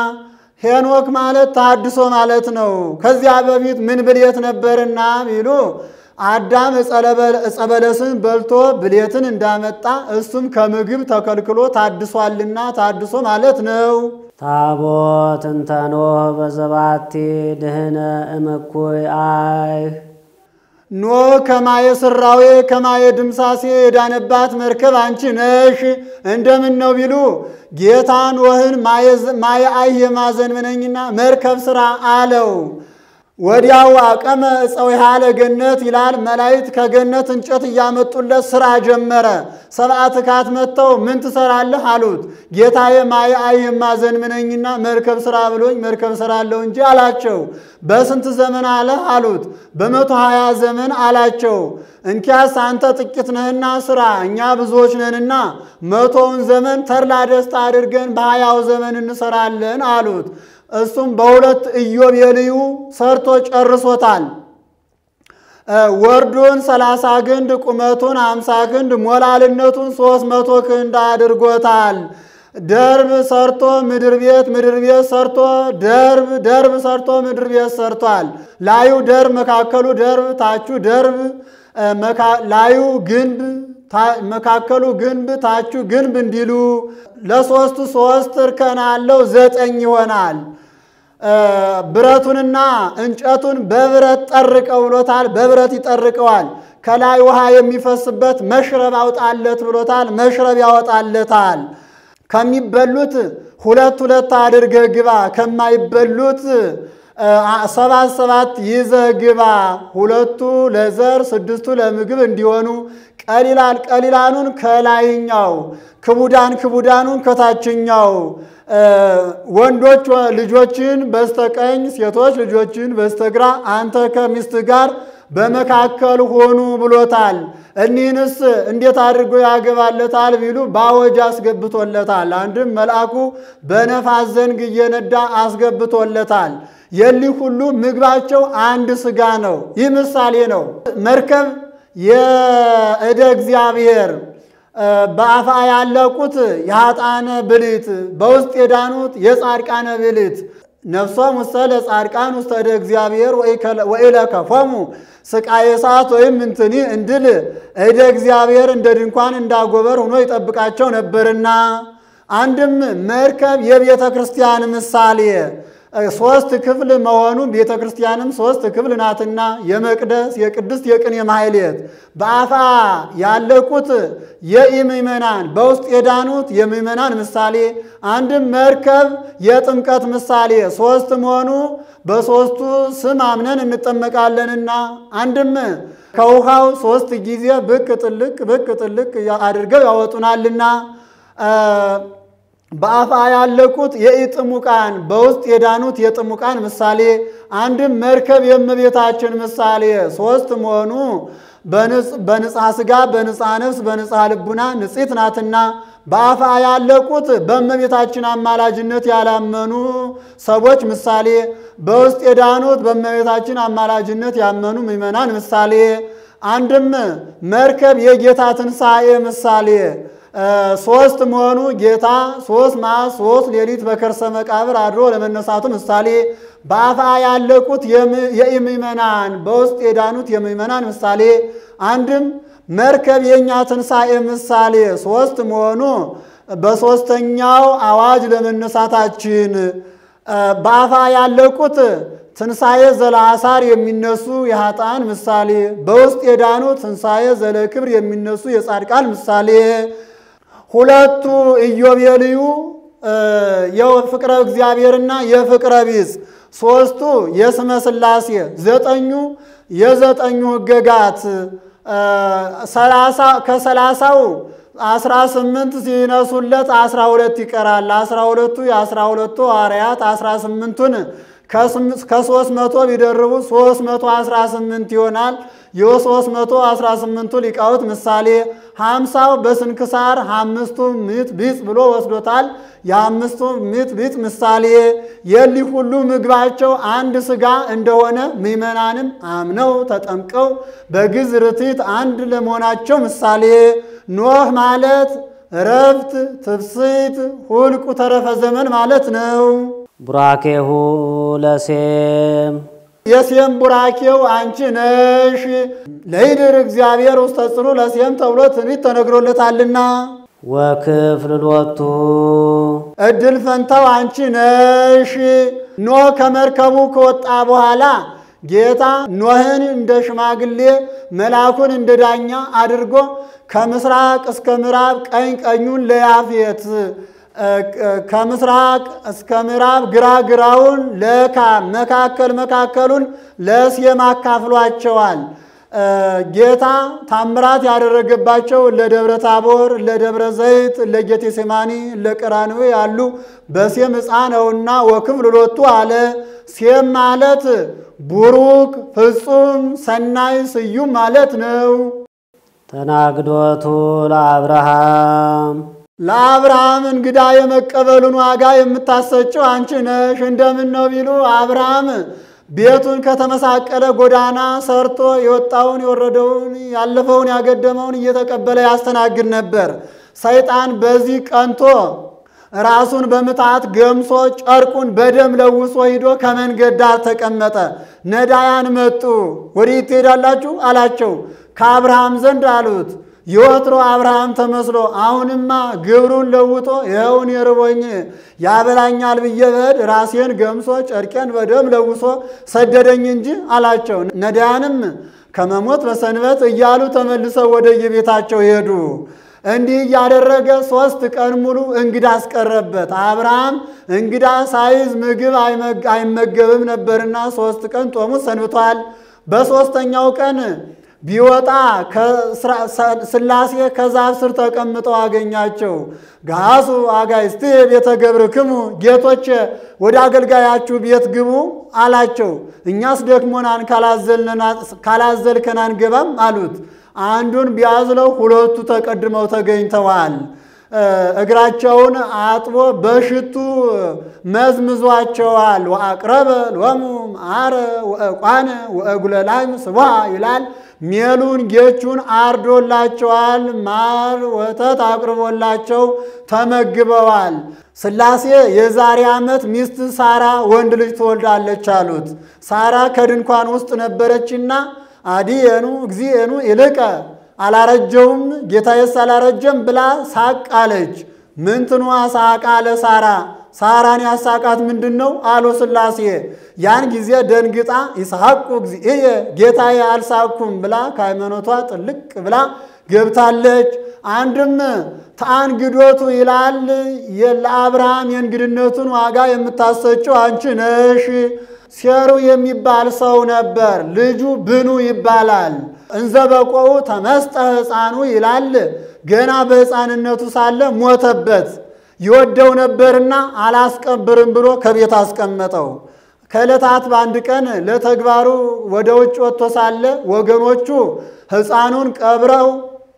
ሄኖክ ማለት ታድሶ ማለት ነው። ከዚያ በፊት ምን ብልየት ነበርና ቢሉ አዳም ዕፀ በለስን በልቶ ብሌትን እንዳመጣ እሱም ከምግብ ተከልክሎ ታድሷልና ታድሶ ማለት ነው። ታቦት እንተ ኖህ በዘባቲ ድህነ እምኩይ አይህ ኖህ ከማየ ስራዌ ከማየ ድምሳሴ የዳነባት መርከብ አንቺ ነሽ። እንደምን ነው ቢሉ ጌታ ኖህን ማየ አይህ የማዘን ምነኝና መርከብ ስራ አለው። ወዲያው አቀመ እፀዊሃ ለገነት ይላል። መላእክት ከገነት እንጨት እያመጡለት ስራ ጀመረ። ሰብአ ትካት መጥተው ምን ትሰራለህ አሉት። ጌታዬ ማየ አይህ የማዘን ምነኝና መርከብ ስራ ብሎኝ መርከብ ስራለሁ እንጂ አላቸው። በስንት ዘመን አለህ አሉት። በመቶ ሀያ ዘመን አላቸው። እንኪያስ አንተ ጥቂት ነህና ስራ፣ እኛ ብዙዎች ነንና መቶውን ዘመን ተድላ ደስታ አድርገን በሀያው ዘመን እንሰራለን አሉት። እሱም በሁለት ኢዮቤልዩ ሰርቶ ጨርሶታል። ወርዱን ሰላሳ ክንድ ቁመቱን አምሳ ክንድ ሞላልነቱን ሶስት መቶ ክንድ አድርጎታል። ደርብ ሰርቶ ምድር ቤት ምድር ቤት ሰርቶ ደርብ ደርብ ሰርቶ ምድር ቤት ሰርቷል። ላዩ ደርብ መካከሉ ደርብ ታቹ ደርብ ላዩ ግንብ መካከሉ ግንብ ታቹ ግንብ እንዲሉ ለሶስቱ ሶስት እርከን አለው ዘጠኝ ይሆናል። ብረቱንና እንጨቱን በብረት ጠርቀው ብሎታል። በብረት ይጠርቀዋል። ከላይ ውሃ የሚፈስበት መሽረብ አውጣለት ብሎታል። መሽረብ ያወጣለታል። ከሚበሉት ሁለት ሁለት አድርገህ ግባ፣ ከማይበሉት ሰባት ሰባት ይዘህ ግባ። ሁለቱ ለዘር ስድስቱ ለምግብ እንዲሆኑ ቀሊላል ቀሊላኑን ከላይኛው ክቡዳን ክቡዳኑን ከታችኛው ወንዶች ልጆችን በስተቀኝ ሴቶች ልጆችን በስተግራ አንተ ከሚስት ጋር በመካከል ሆኑ ብሎታል። እኒህንስ እንዴት አድርጎ ያገባለታል ቢሉ በአወጅ አስገብቶለታል። አንድም መልአኩ በነፋስ ዘንግ እየነዳ አስገብቶለታል። የሊህ ሁሉ ምግባቸው አንድ ስጋ ነው። ይህ ምሳሌ ነው። መርከብ የእደ እግዚአብሔር በአፋ ያለቁት የኃጥአነ ብልት በውስጥ የዳኑት የጻድቃነ ብልት ነፍሶም ውስተ ለጻድቃን ውስተ እደ እግዚአብሔር ወኢለከፎሙ ስቃየ እሳት ወይም እንትኒ እንድል እደ እግዚአብሔር እንደ ድንኳን እንዳጎበር ሆኖ ይጠብቃቸው ነበርና አንድም መርከብ የቤተ ክርስቲያን ምሳሌ ሶስት ክፍል መሆኑ ቤተ ክርስቲያንም ሶስት ክፍል ናትና የመቅደስ የቅድስት የቅኔ ማሕሌት በአፋ ያለቁት የኢምእመናን በውስጥ የዳኑት የምእመናን ምሳሌ አንድም መርከብ የጥምቀት ምሳሌ ሶስት መሆኑ በሶስቱ ስም አምነን እንጠመቃለንና አንድም ከውሃው ሶስት ጊዜ ብቅ ጥልቅ ብቅ ጥልቅ አድርገው ያወጡናልና በአፋ ያለቁት የኢጥሙቃን በውስጥ የዳኑት የጥሙቃን ምሳሌ አንድም መርከብ የእመቤታችን ምሳሌ ሶስት መሆኑ በንጽሐ ሥጋ በንጽሐ ነፍስ በንጽሐ ልቡና ንጽሕት ናትና በአፋ ያለቁት በእመቤታችን አማላጅነት ያላመኑ ሰዎች ምሳሌ በውስጥ የዳኑት በእመቤታችን አማላጅነት ያመኑ ምዕመናን ምሳሌ አንድም መርከብ የጌታ ትንሣኤ ምሳሌ ሶስት መሆኑ ጌታ ሶስት መዓልት ሶስት ሌሊት በከርሰ መቃብር አድሮ ለመነሳቱ ምሳሌ በአፋ ያለቁት የምእመናን በውስጥ የዳኑት የምእመናን ምሳሌ አንድም መርከብ የእኛ ትንሣኤ ምሳሌ ሶስት መሆኑ በሦስተኛው አዋጅ ለመነሳታችን በአፋ ያለቁት ትንሣኤ ዘለአሳር የሚነሱ የኃጥአን ምሳሌ በውስጥ የዳኑት ትንሣኤ ዘለክብር የሚነሱ የጻድቃን ምሳሌ ሁለቱ ኢዮቤልዩ የፍቅረ እግዚአብሔርና የፍቅረ ቢጽ ሦስቱ የስመ ሥላሴ ዘጠኙ የዘጠኙ ሕገጋት ከሰላሳው አስራ ስምንት ሲነሱለት አስራ ሁለት ይቀራል። አስራ ሁለቱ የአስራ ሁለቱ ሐዋርያት አስራ ስምንቱን ከሶስት መቶ ቢደርቡ ሶስት መቶ አስራ ስምንት ይሆናል። የሶስት መቶ አስራ ስምንቱ ሊቃውንት ምሳሌ ሀምሳው በስንክሳር አምስቱ ምዕት ቢጽ ብሎ ወስዶታል። የአምስቱ ምዕት ቢጽ ምሳሌ የሊህ ሁሉ ምግባቸው አንድ ሥጋ እንደሆነ ምዕመናንም አምነው ተጠምቀው በግዝ ርቲት አንድ ለመሆናቸው ምሳሌ ኖህ ማለት እረፍት፣ ትፍስት፣ ሁልቁ ተረፈ ዘመን ማለት ነው። ቡራኬሁ ለሴም የሴም ቡራኬው አንቺ ነሽ። ለይድር እግዚአብሔር ውስተ ጽኑ ለሴም ተብሎ ትንቢት ተነግሮለታልና ወክፍል ሎቱ እድል ፈንታው አንቺ ነሽ። ኖህ ከመርከቡ ከወጣ በኋላ ጌታ ኖህን እንደ ሽማግሌ መልአኩን እንደ ዳኛ አድርጎ ከምስራቅ እስከ ምዕራብ ቀኝ ቀኙን ለያፌት ከምስራቅ እስከ ምዕራብ ግራ ግራውን ለካም መካከል መካከሉን ለሴም አካፍሏቸዋል። ጌታ ታምራት ያደረገባቸው ለደብረ ታቦር፣ ለደብረ ዘይት፣ ለጌቴሴማኒ፣ ለቀራንዮ ያሉ በሴም ዕፃ ነውና ወክፍል ሎቱ አለ። ሴም ማለት ቡሩክ ፍጹም ሰናይ ስዩም ማለት ነው። ተናግዶቱ ለአብርሃም ለአብርሃም እንግዳ የመቀበሉን ዋጋ የምታሰጭው አንቺ ነሽ። እንደምን ነው ቢሉ አብርሃም ቤቱን ከተመሳቀለ ጎዳና ሰርቶ የወጣውን የወረደውን ያለፈውን ያገደመውን እየተቀበለ ያስተናግድ ነበር። ሰይጣን በዚህ ቀንቶ ራሱን በምትሃት ገምሶ ጨርቁን በደም ለውሶ ሂዶ ከመንገድ ዳር ተቀመጠ። ነዳያን መጡ። ወዴት ትሄዳላችሁ አላቸው። ከአብርሃም ዘንድ አሉት። የወትሮ አብርሃም ተመስሎ አሁንማ ግብሩን ለውጦ ይኸውን የርቦኝ ያበላኛል ብዬ በድ ራሴን ገምሶ ጨርቄን በደም ለውሶ ሰደደኝ እንጂ አላቸው። ነዳያንም ከመሞት በሰንበት እያሉ ተመልሰው ወደ የቤታቸው ሄዱ። እንዲህ እያደረገ ሦስት ቀን ሙሉ እንግዳ አስቀረበት። አብርሃም እንግዳ ሳይዝ ምግብ አይመገብም ነበርና ሦስት ቀን ጦሙ ሰንብቷል። በሦስተኛው ቀን ቢወጣ ሥላሴ ከዛፍ ስር ተቀምጠው አገኛቸው። ጋሱ አጋይስት ቤተ ገብርክሙ ጌቶች ወደ አገልጋያችሁ ቤት ግቡ አላቸው። እኛስ ደክሞናን ካላዘልከን አንገባም አሉት። አንዱን ቢያዝለው ሁለቱ ተቀድመው ተገኝተዋል። እግራቸውን አጥቦ በሽቱ መዝምዟቸዋል። ወአቅረበ ሎሙ መዓረ ወዕቋነ ወእጉለላም ስቧ ይላል። ሜሉን ጌቹን አርዶላቸዋል። ማር ወተት አቅርቦላቸው ተመግበዋል። ሥላሴ የዛሬ ዓመት ሚስት ሳራ ወንድ ልጅ ትወልዳለች አሉት። ሳራ ከድንኳን ውስጥ ነበረችና አዲየኑ እግዚእኑ ይልቀ አላረጀውም ጌታዬስ አላረጀም ብላ ሳቅ አለች። ምንትኗ ሳቃ ለሳራ ሳራን ያሳቃት ምንድን ነው አሉ ሥላሴ። ያን ጊዜ ደንግጣ ይስሐቁ እግዚእየ ጌታዬ አልሳኩም ብላ ከሃይማኖቷ ጥልቅ ብላ ገብታለች። አንድም ተአንግዶቱ ይላል ለአብርሃም የእንግድነቱን ዋጋ የምታሰጭው አንቺ ነሽ። ሴሩ የሚባል ሰው ነበር። ልጁ ብኑ ይባላል። እንዘ በቆኡ ተመስጠ ሕፃኑ ይላል። ገና በሕፃንነቱ ሳለ ሞተበት። ይወደው ነበርና አላስቀብርም ብሎ ከቤት አስቀመጠው። ከዕለታት በአንድ ቀን ለተግባሩ ወደ ውጭ ወጥቶ ሳለ ወገኖቹ ሕፃኑን ቀብረው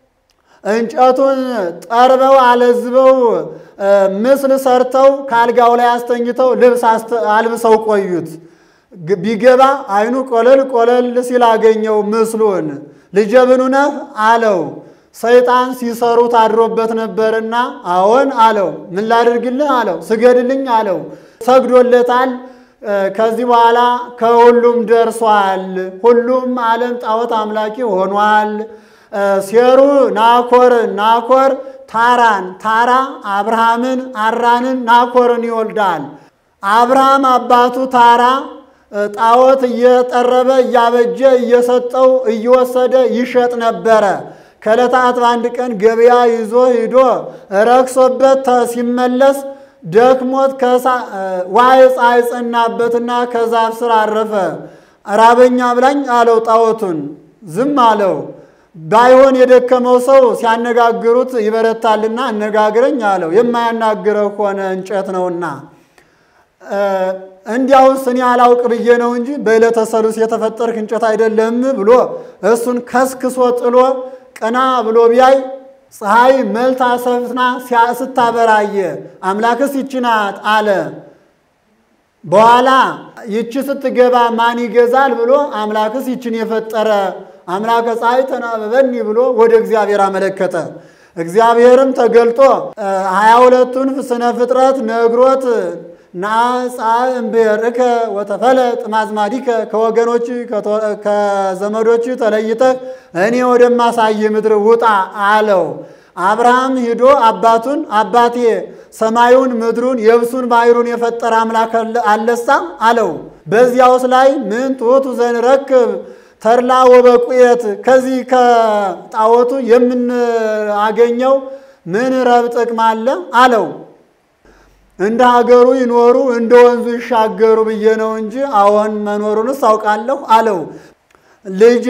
እንጨቱን ጠርበው አለዝበው ምስል ሰርተው ከአልጋው ላይ አስተኝተው ልብስ አልብሰው ቆዩት። ቢገባ አይኑ ቆለል ቆለል ሲል አገኘው ምስሉን። ልጄ ብኑ ነህ አለው። ሰይጣን ሲሰሩት አድሮበት ነበርና አዎን አለው። ምን ላድርግልህ አለው። ስገድልኝ አለው። ሰግዶለታል። ከዚህ በኋላ ከሁሉም ደርሷል። ሁሉም ዓለም ጣዖት አምላኪ ሆኗል። ሴሩ ናኮር ናኮር ታራን ታራ አብርሃምን አራንን ናኮርን ይወልዳል። አብርሃም አባቱ ታራ ጣዖት እየጠረበ እያበጀ እየሰጠው እየወሰደ ይሸጥ ነበረ። ከዕለታት በአንድ ቀን ገበያ ይዞ ሂዶ ረክሶበት ሲመለስ ደክሞት ዋይ ፀሐይ ጸናበትና ከዛፍ ስር አረፈ። ራበኛ ብላኝ አለው ጣዖቱን። ዝም አለው። ባይሆን የደከመው ሰው ሲያነጋግሩት ይበረታልና አነጋግረኝ አለው። የማያናግረው ከሆነ እንጨት ነውና እንዲያውስ እኔ አላውቅ ብዬ ነው እንጂ በዕለተ ሰሉስ የተፈጠርክ እንጨት አይደለም ብሎ እሱን ከስክሶ ጥሎ ቀና ብሎ ቢያይ ፀሐይ መልታ ሰፍና ስታበራየ አምላክስ ይቺ ናት አለ። በኋላ ይቺ ስትገባ ማን ይገዛል ብሎ አምላክስ ይችን የፈጠረ አምላከ ፀሐይ ተናበበኒ ብሎ ወደ እግዚአብሔር አመለከተ። እግዚአብሔርም ተገልጦ ሀያ ሁለቱን ስነ ፍጥረት ነግሮት ናጻ እምብሔርከ ወተፈለጥ ማዝማዲከ ከወገኖች ከዘመዶች ተለይተህ እኔ ወደማሳይ ምድር ውጣ አለው። አብርሃም ሂዶ አባቱን አባቴ ሰማዩን ምድሩን የብሱን ባሕሩን የፈጠረ አምላክ አለሳ አለው። በዚያውስ ላይ ምን ትሑቱ ዘንረክብ ተድላ ወበቁየት ከዚህ ከጣዖቱ የምናገኘው ምን ረብ ጥቅም አለ አለው። እንደ ሀገሩ ይኖሩ እንደ ወንዙ ይሻገሩ ብዬ ነው እንጂ አዎን መኖሩንስ አውቃለሁ አለው። ልጄ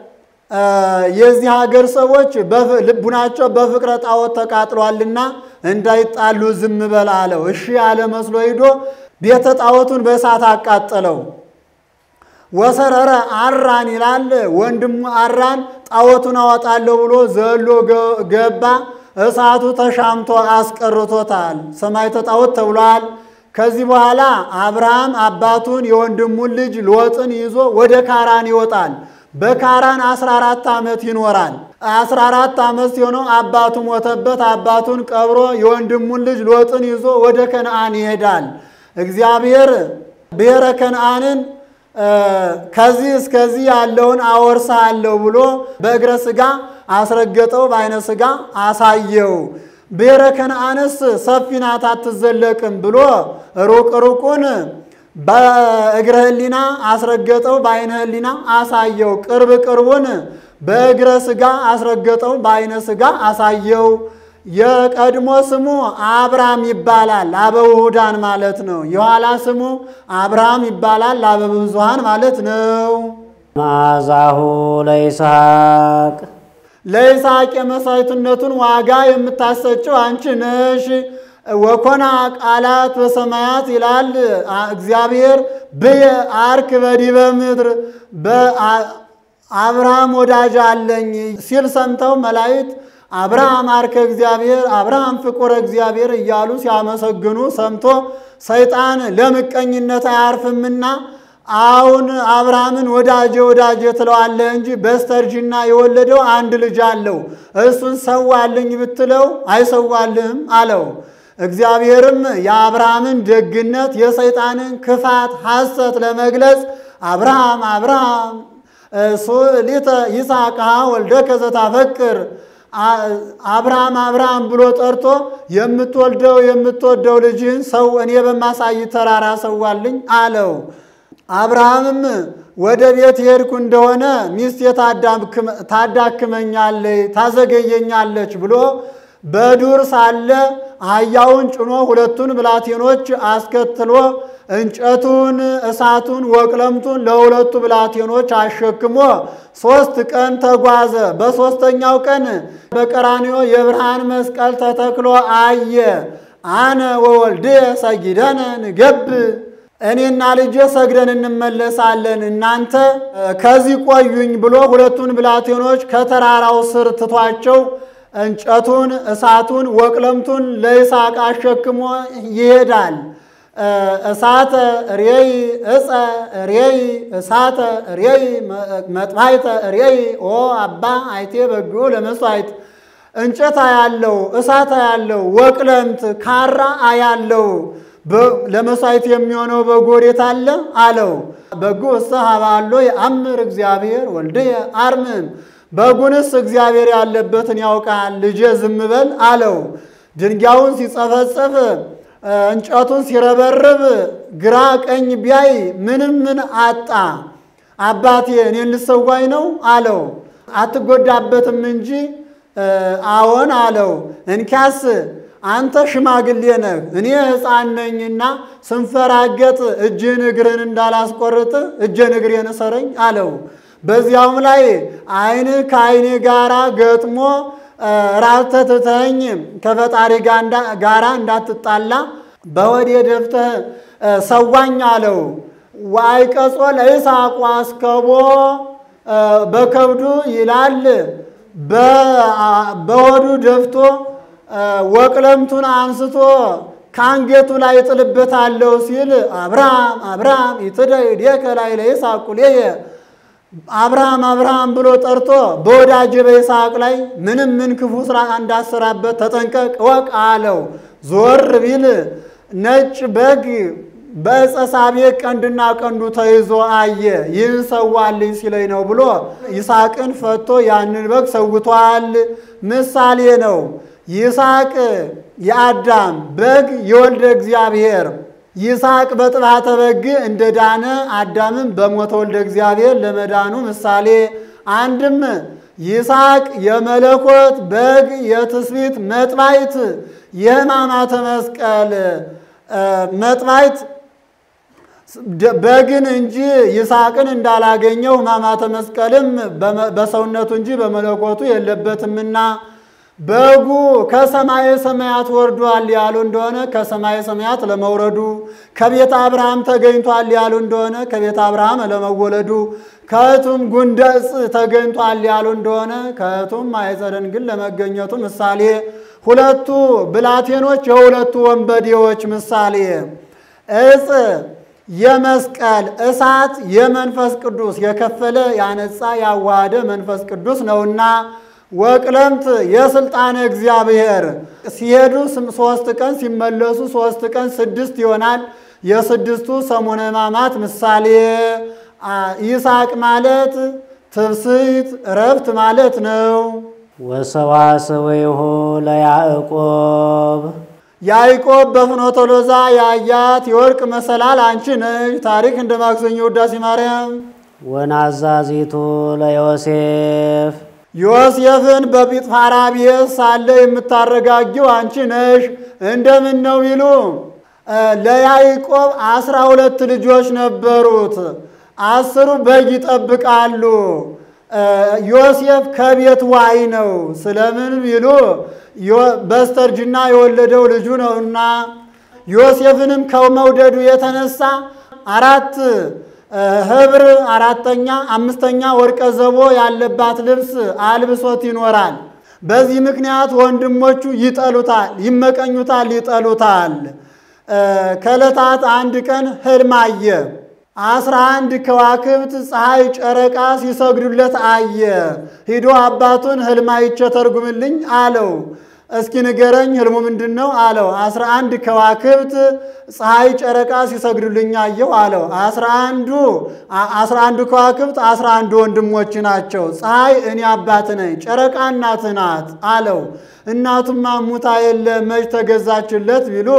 የዚህ ሀገር ሰዎች ልቡናቸው በፍቅረ ጣዖት ተቃጥሏልና እንዳይጣሉ ዝም በል አለው። እሺ ያለ መስሎ ሂዶ ቤተ ጣዖቱን በእሳት አቃጠለው። ወሰረረ አራን ይላል። ወንድሙ አራን ጣዖቱን አወጣለሁ ብሎ ዘሎ ገባ። እሳቱ ተሻምቶ አስቀርቶታል። ሰማዕተ ጣዖት ተብሏል። ከዚህ በኋላ አብርሃም አባቱን የወንድሙን ልጅ ሎጥን ይዞ ወደ ካራን ይወጣል። በካራን 14 ዓመት ይኖራል። 14 ዓመት ሲሆነው አባቱ ሞተበት። አባቱን ቀብሮ የወንድሙን ልጅ ሎጥን ይዞ ወደ ከነአን ይሄዳል። እግዚአብሔር ብሔረ ከነአንን ከዚህ እስከዚህ ያለውን አወርሳለሁ ብሎ በእግረ ሥጋ አስረገጠው፣ በዓይነ ሥጋ አሳየው። ብሔረ ከነአንስ ሰፊ ናት አትዘለቅም ብሎ ሩቅ ሩቁን በእግረ ሕሊና አስረገጠው፣ በዓይነ ሕሊና አሳየው። ቅርብ ቅርቡን በእግረ ሥጋ አስረገጠው፣ በዓይነ ሥጋ አሳየው። የቀድሞ ስሙ አብራም ይባላል፣ አበውሁዳን ማለት ነው። የኋላ ስሙ አብርሃም ይባላል፣ አበብዙሃን ማለት ነው። መዓዛሁ ለይስሐቅ ለይስሐቅ የመሥዋዕትነቱን ዋጋ የምታሰጭው አንቺ ነሽ። ወኮና ቃላት በሰማያት ይላል እግዚአብሔር ብየ አርክ በዲበ ምድር በአብርሃም ወዳጅ አለኝ ሲል ሰምተው መላእክት አብርሃም አርከ እግዚአብሔር አብርሃም ፍቁረ እግዚአብሔር እያሉ ሲያመሰግኑ ሰምቶ ሰይጣን ለምቀኝነት አያርፍምና አሁን አብርሃምን ወዳጄ ወዳጄ ትለዋለህ እንጂ በስተርጅና የወለደው አንድ ልጅ አለው፣ እሱን ሰዋልኝ ብትለው አይሰዋልህም አለው። እግዚአብሔርም የአብርሃምን ደግነት የሰይጣንን ክፋት ሐሰት ለመግለጽ አብርሃም አብርሃም ሊተ ይስሐቅ ወልደከ ዘታፈቅር አብርሃም አብርሃም ብሎ ጠርቶ የምትወልደው የምትወደው ልጅህን ሰው እኔ በማሳይ ተራራ ሰዋልኝ አለው። አብርሃምም ወደ ቤት ሄድኩ እንደሆነ ሚስቴ ታዳክመኛለች፣ ታዘገየኛለች ብሎ በዱር ሳለ አህያውን ጭኖ ሁለቱን ብላቴኖች አስከትሎ እንጨቱን፣ እሳቱን፣ ወቅለምቱን ለሁለቱ ብላቴኖች አሸክሞ ሶስት ቀን ተጓዘ። በሦስተኛው ቀን በቀራንዮ የብርሃን መስቀል ተተክሎ አየ። አነ ወወልድየ ሰጊደነ ንገብ እኔና ልጄ ሰግደን እንመለሳለን፣ እናንተ ከዚህ ቆዩኝ ብሎ ሁለቱን ብላቴኖች ከተራራው ስር ትቷቸው እንጨቱን፣ እሳቱን፣ ወቅለምቱን ለይስሐቅ አሸክሞ ይሄዳል። እሳተ ሬይ እፀ ሬይ እሳተ ሬይ መጥባይተ ሬይ ኦ አባ አይቴ በጎ ለመሥዋዕት እንጨት አያለው፣ እሳት አያለው፣ ወቅለምት ካራ አያለው ለመሥዋዕት የሚሆነው በግ ወዴት አለ አለው። በጉ እሰ ሀባሎ የአምር እግዚአብሔር ወልድየ አርምም በጉንስ እግዚአብሔር ያለበትን ያውቃል፣ ልጄ ዝም በል አለው። ድንጋዩን ሲጸፈጸፍ እንጨቱን ሲረበርብ ግራ ቀኝ ቢያይ ምንም ምን አጣ። አባቴ እኔን ልሰዋኝ ነው አለው። አትጎዳበትም እንጂ አዎን አለው። እንኪያስ አንተ ሽማግሌ ነህ፣ እኔ ሕፃን ነኝና ስንፈራገጥ እጅን እግርን እንዳላስቆርጥ እጄን እግሬን እሰረኝ አለው። በዚያውም ላይ ዓይን ከዓይኔ ጋራ ገጥሞ ራብተህ ትተኸኝ ከፈጣሪ ጋራ እንዳትጣላ በወዴ ደፍተህ ሰዋኝ አለው። ዋይቀጾ ለይስሐቅ አስከቦ በከብዱ ይላል በሆዱ ደፍቶ ወቅለምቱን አንስቶ ከአንገቱ ላይ ጥልበታለሁ ሲል አብርሃም አብርሃም ይትደይዴከ ላይ ለይስሐቅ ቁሌየ አብርሃም አብርሃም ብሎ ጠርቶ በወዳጅ በይስሐቅ ላይ ምንም ምን ክፉ ስራ እንዳሰራበት ተጠንቀቅ እወቅ አለው። ዞር ቢል ነጭ በግ በዕፀ ሳቤቅ ቀንድና ቀንዱ ተይዞ አየ። ይህን ሰዋልኝ ሲለኝ ነው ብሎ ይስሐቅን ፈቶ ያንን በግ ሰውቷል። ምሳሌ ነው። ይስሐቅ የአዳም በግ የወልደ እግዚአብሔር ይስሐቅ በጥባተ በግ እንደ ዳነ አዳምም በሞተ ወልደ እግዚአብሔር ለመዳኑ ምሳሌ አንድም ይስሐቅ የመለኮት በግ የትስብእት መጥባይት የሕማማተ መስቀል መጥባይት በግን እንጂ ይስሐቅን እንዳላገኘው ሕማማተ መስቀልም በሰውነቱ እንጂ በመለኮቱ የለበትምና በጉ ከሰማየ ሰማያት ወርዷል ያሉ እንደሆነ ከሰማየ ሰማያት ለመውረዱ፣ ከቤተ አብርሃም ተገኝቷል ያሉ እንደሆነ ከቤተ አብርሃም ለመወለዱ፣ ከእቱም ጉንደጽ ተገኝቷል ያሉ እንደሆነ ከእቱም ማኅፀነ ድንግል ለመገኘቱ ምሳሌ፣ ሁለቱ ብላቴኖች የሁለቱ ወንበዴዎች ምሳሌ፣ ዕፅ የመስቀል እሳት የመንፈስ ቅዱስ የከፈለ ያነጻ ያዋሃደ መንፈስ ቅዱስ ነውና ወቅለምት የስልጣነ እግዚአብሔር ሲሄዱ ሶስት ቀን ሲመለሱ ሶስት ቀን ስድስት ይሆናል። የስድስቱ ሰሙነ ሕማማት ምሳሌ ይስሐቅ ማለት ትብስት እረፍት ማለት ነው። ወሰዋሰወይሁ ለያዕቆብ ያዕቆብ በፍኖተ ሎዛ ያያት የወርቅ መሰላል አንቺ ነሽ። ታሪክ እንደ ማክሰኞ ውዳሴ ማርያም ወናዛዚቱ ለዮሴፍ ዮሴፍን በጲጥፋራ ቤት ሳለ የምታረጋጊው አንቺ ነሽ። እንደምን ነው ቢሉ ለያዕቆብ አስራ ሁለት ልጆች ነበሩት። አስሩ በግ ይጠብቃሉ። ዮሴፍ ከቤት ዋይ ነው። ስለምን ቢሉ በስተርጅና የወለደው ልጁ ነውና ዮሴፍንም ከመውደዱ የተነሳ አራት ህብር አራተኛ አምስተኛ ወርቀ ዘቦ ያለባት ልብስ አልብሶት ይኖራል። በዚህ ምክንያት ወንድሞቹ ይጠሉታል፣ ይመቀኙታል፣ ይጠሉታል። ከዕለታት አንድ ቀን ህልም አየ። አስራ አንድ ከዋክብት ፀሐይ፣ ጨረቃ ሲሰግዱለት አየ። ሂዶ አባቱን ህልም አይቼ ተርጉምልኝ አለው። እስኪ ንገረኝ ህልሙ ምንድን ነው አለው። አስራ አንድ ከዋክብት ፀሐይ ጨረቃ ሲሰግዱልኝ አየሁ አለው። አስራ አንዱ አስራ አንዱ ከዋክብት አስራ አንዱ ወንድሞች ናቸው። ፀሐይ እኔ አባት ነኝ፣ ጨረቃ እናትህ ናት አለው። እናቱማ ሙታ የለ መች ተገዛችለት ቢሉ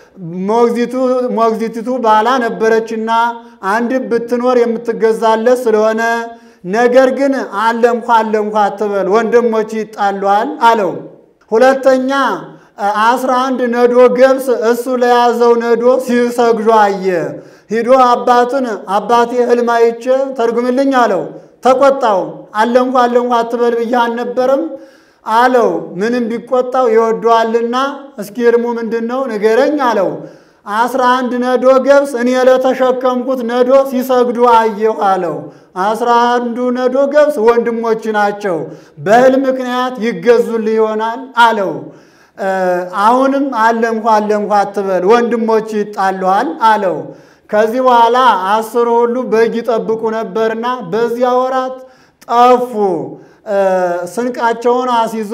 ሞግዚቲቱ ባላ ነበረችና አንድ ብትኖር የምትገዛለት ስለሆነ ነገር ግን አለምኳ አለምኳ አትበል ወንድሞች ይጣሏል አለው። ሁለተኛ አስራ አንድ ነዶ ገብስ እሱ ለያዘው ነዶ ሲሰግዱ አየ። ሂዶ አባቱን አባቴ ህልም አይቼ ተርጉምልኝ አለው። ተቆጣው። አለንኳ አለንኳ አትበል ብዬ አልነበረም አለው። ምንም ቢቆጣው ይወደዋልና እስኪ ህልሙ ምንድን ነው ንገረኝ አለው። አስራ አንድ ነዶ ገብስ እኔ ለተሸከምኩት ነዶ ሲሰግዱ አየሁ አለው። አስራ አንዱ ነዶ ገብስ ወንድሞች ናቸው፣ በህልም ምክንያት ይገዙልህ ይሆናል አለው። አሁንም አለምኳ አለምኳ አትበል ወንድሞች ይጣለዋል አለው። ከዚህ በኋላ አስሩ ሁሉ በግ ይጠብቁ ነበርና በዚያ ወራት ጠፉ። ስንቃቸውን አስይዞ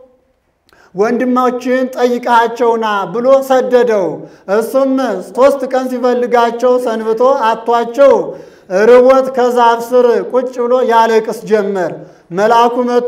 ወንድሞችን ጠይቃቸውና ብሎ ሰደደው። እሱም ሦስት ቀን ሲፈልጋቸው ሰንብቶ አቷቸው ርቦት ከዛፍ ስር ቁጭ ብሎ ያለቅስ ጀመር። መልአኩ መጥቶ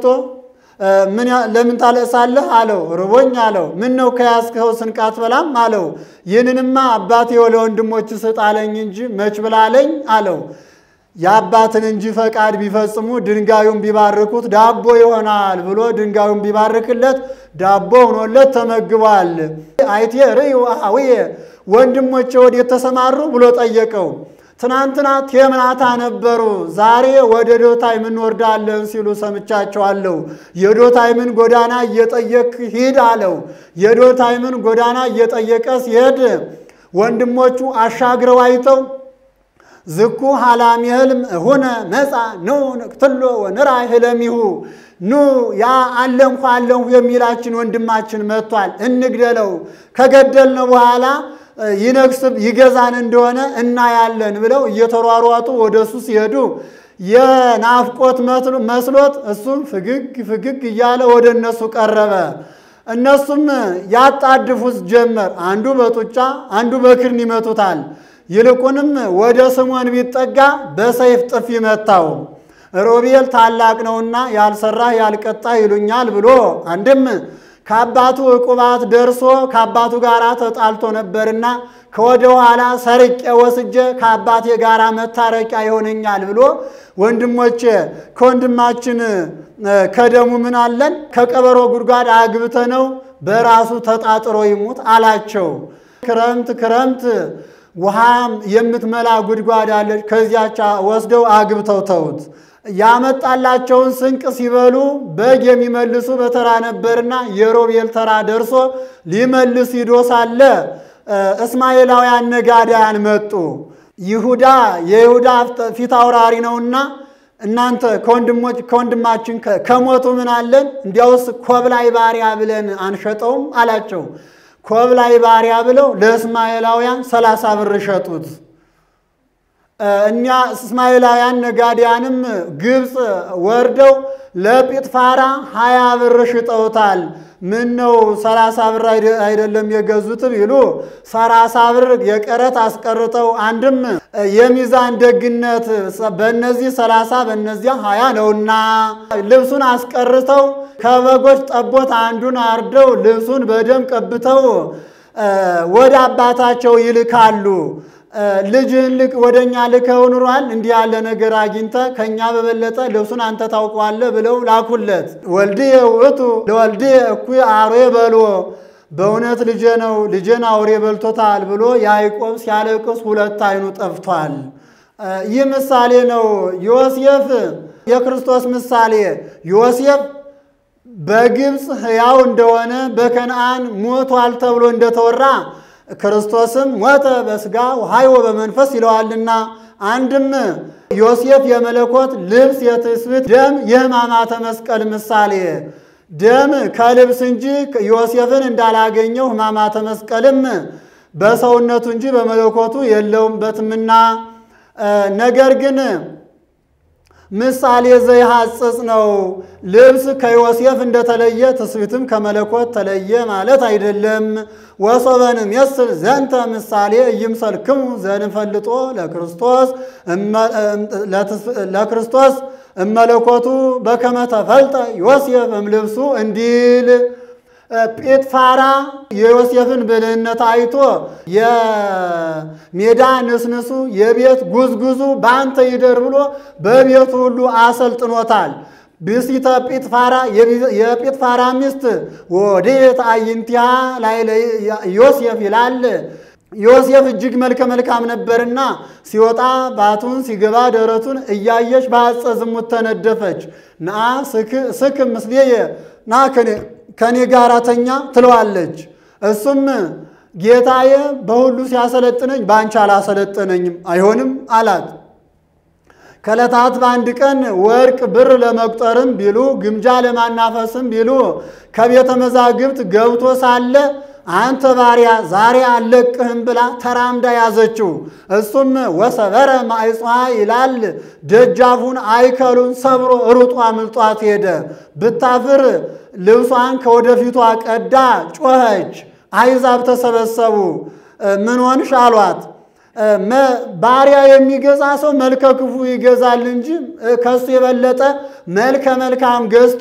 ለምን ታለቅሳለህ አለው። ርቦኝ አለው። ምን ነው ከያዝከው ስንቅ አትበላም አለው። ይህንንማ አባቴ ለወንድሞች ስጥ አለኝ እንጂ መች ብላለኝ አለው። የአባትን እንጂ ፈቃድ ቢፈጽሙ ድንጋዩን ቢባርኩት ዳቦ ይሆናል ብሎ ድንጋዩን ቢባርክለት ዳቦ ሆኖለት ተመግቧል። አይቴ ርእዩ አኀውየ ወንድሞቼ ወዴት ተሰማሩ ብሎ ጠየቀው። ትናንትና ቴምናታ ነበሩ፣ ዛሬ ወደ ዶታይም እንወርዳለን ሲሉ ሰምቻቸዋለሁ። የዶታይምን ጎዳና እየጠየቅ ሂድ አለው። የዶታይምን ጎዳና እየጠየቀ ሲሄድ ወንድሞቹ አሻግረው አይተው ዝኩ ሀላሚ ህልም ሁነ መጻ ኑ ንቅትሎ ወንራይ ህለሚሁ ኑ ያ አለንኳ አለንሁ የሚላችን ወንድማችን መጥቷል፣ እንግደለው። ከገደልነው በኋላ ይነግስ ይገዛን እንደሆነ እናያለን ብለው እየተሯሯጡ ወደ እሱ ሲሄዱ የናፍቆት መስሎት እሱም ፍግግ ፍግግ እያለ ወደ እነሱ ቀረበ። እነሱም ያጣድፉት ጀመር። አንዱ በጡጫ አንዱ በክርን ይመቱታል። ይልቁንም ወደ ስምዖን ቢጠጋ በሰይፍ ጥፊ መታው። ሮቤል ታላቅ ነውና ያልሰራ ያልቀጣ ይሉኛል ብሎ አንድም ከአባቱ ዕቁባት ደርሶ ከአባቱ ጋር ተጣልቶ ነበርና ከወደ ኋላ ሰርቄ ወስጄ ከአባቴ ጋር መታረቂያ ይሆነኛል ብሎ ወንድሞቼ ከወንድማችን ከደሙ ምን አለን? ከቀበሮ ጉድጓድ አግብተነው በራሱ ተጣጥሮ ይሙት አላቸው። ክረምት ክረምት ውሃም የምትመላ ጉድጓድ አለች። ከዚያች ወስደው አግብተው ተውት። ያመጣላቸውን ስንቅ ሲበሉ በግ የሚመልሱ በተራ ነበርና የሮቤል ተራ ደርሶ ሊመልስ ሂዶ ሳለ እስማኤላውያን ነጋዳያን መጡ። ይሁዳ የይሁዳ ፊት አውራሪ ነውና እናንተ ከወንድማችን ከሞቱ ምን አለን? እንዲያውስ ኮብላይ ባሪያ ብለን አንሸጠውም አላቸው። ኮብላይ ባሪያ ብለው ለእስማኤላውያን ሰላሳ ብር ሸጡት። እኛ እስማኤላውያን ነጋዴያንም ግብፅ ወርደው ለጲጥፋራ ሀያ ብር ሽጠውታል። ምን ነው ሰላሳ ብር አይደለም የገዙት ቢሉ ሰላሳ ብር የቀረት አስቀርተው አንድም የሚዛን ደግነት በእነዚህ ሰላሳ በእነዚያ ሀያ ነውና ልብሱን አስቀርተው ከበጎች ጠቦት አንዱን አርደው ልብሱን በደም ቀብተው ወደ አባታቸው ይልካሉ። ልጅህን ልክ ወደ እኛ ልከው ኑሯል እንዲህ ያለ ነገር አግኝተ ከእኛ በበለጠ ልብሱን አንተ ታውቀዋለህ ብለው ላኩለት። ወልድየ ውእቱ ለወልድየ እኩይ አርዌ በልዎ፣ በእውነት ልጄ ነው ልጄን አውሬ በልቶታል ብሎ ያዕቆብ ሲያለቅስ ሁለት ዓይኑ ጠፍቷል። ይህ ምሳሌ ነው። ዮሴፍ የክርስቶስ ምሳሌ ዮሴፍ በግብፅ ሕያው እንደሆነ በከነአን ሞቷል ተብሎ እንደተወራ ክርስቶስም ሞተ በሥጋ ወሐይወ በመንፈስ ይለዋልና አንድም ዮሴፍ የመለኮት ልብስ የትስብእት ደም የሕማማተ መስቀል ምሳሌ ደም ከልብስ እንጂ ዮሴፍን እንዳላገኘው ሕማማተ መስቀልም በሰውነቱ እንጂ በመለኮቱ የለውበትምና ነገር ግን ምሳሌ ዘይሐጽጽ ነው። ልብስ ከዮሴፍ እንደተለየ ትስብእትም ከመለኮት ተለየ ማለት አይደለም። ወሶበንም የስል ዘንተ ምሳሌ እይምሰልክሙ ዘንፈልጦ ለክርስቶስ ለክርስቶስ እመለኮቱ በከመ ተፈልጠ ዮሴፍ እምልብሱ እንዲል ጲጥፋራ የዮሴፍን ብልህነት አይቶ የሜዳ ንስንሱ የቤት ጉዝጉዙ በአንተ ይደር ብሎ በቤቱ ሁሉ አሰልጥኖታል። ብእሲተ ጲጥፋራ የጲጥፋራ ሚስት ወዴት አዕይንቲሃ ላይ ዮሴፍ ይላል። ዮሴፍ እጅግ መልከ መልካም ነበርና ሲወጣ ባቱን ሲገባ ደረቱን እያየች በአጸ ዝሙት ተነደፈች። ነአ ስክም ምስሌየ ና ከኔ ጋር ተኛ ትለዋለች። እሱም ጌታዬ በሁሉ ሲያሰለጥነኝ በአንቺ አላሰለጠነኝም፣ አይሆንም አላት። ከዕለታት በአንድ ቀን ወርቅ ብር ለመቁጠርም ቢሉ ግምጃ ለማናፈስም ቢሉ ከቤተ መዛግብት ገብቶ ሳለ አንተ ባሪያ ዛሬ አልለቅህም ብላ ተራምዳ ያዘችው። እሱም ወሰበረ ማዕጿ ይላል። ደጃፉን አይከሉን ሰብሮ ሩጦ አምልጧት ሄደ። ብታፍር ልብሷን ከወደፊቷ ቀዳ ጮኸች። አይዛብ ተሰበሰቡ። ምን ሆንሽ አሏት። ባሪያ የሚገዛ ሰው መልከ ክፉ ይገዛል እንጂ ከሱ የበለጠ መልከ መልካም ገዝቶ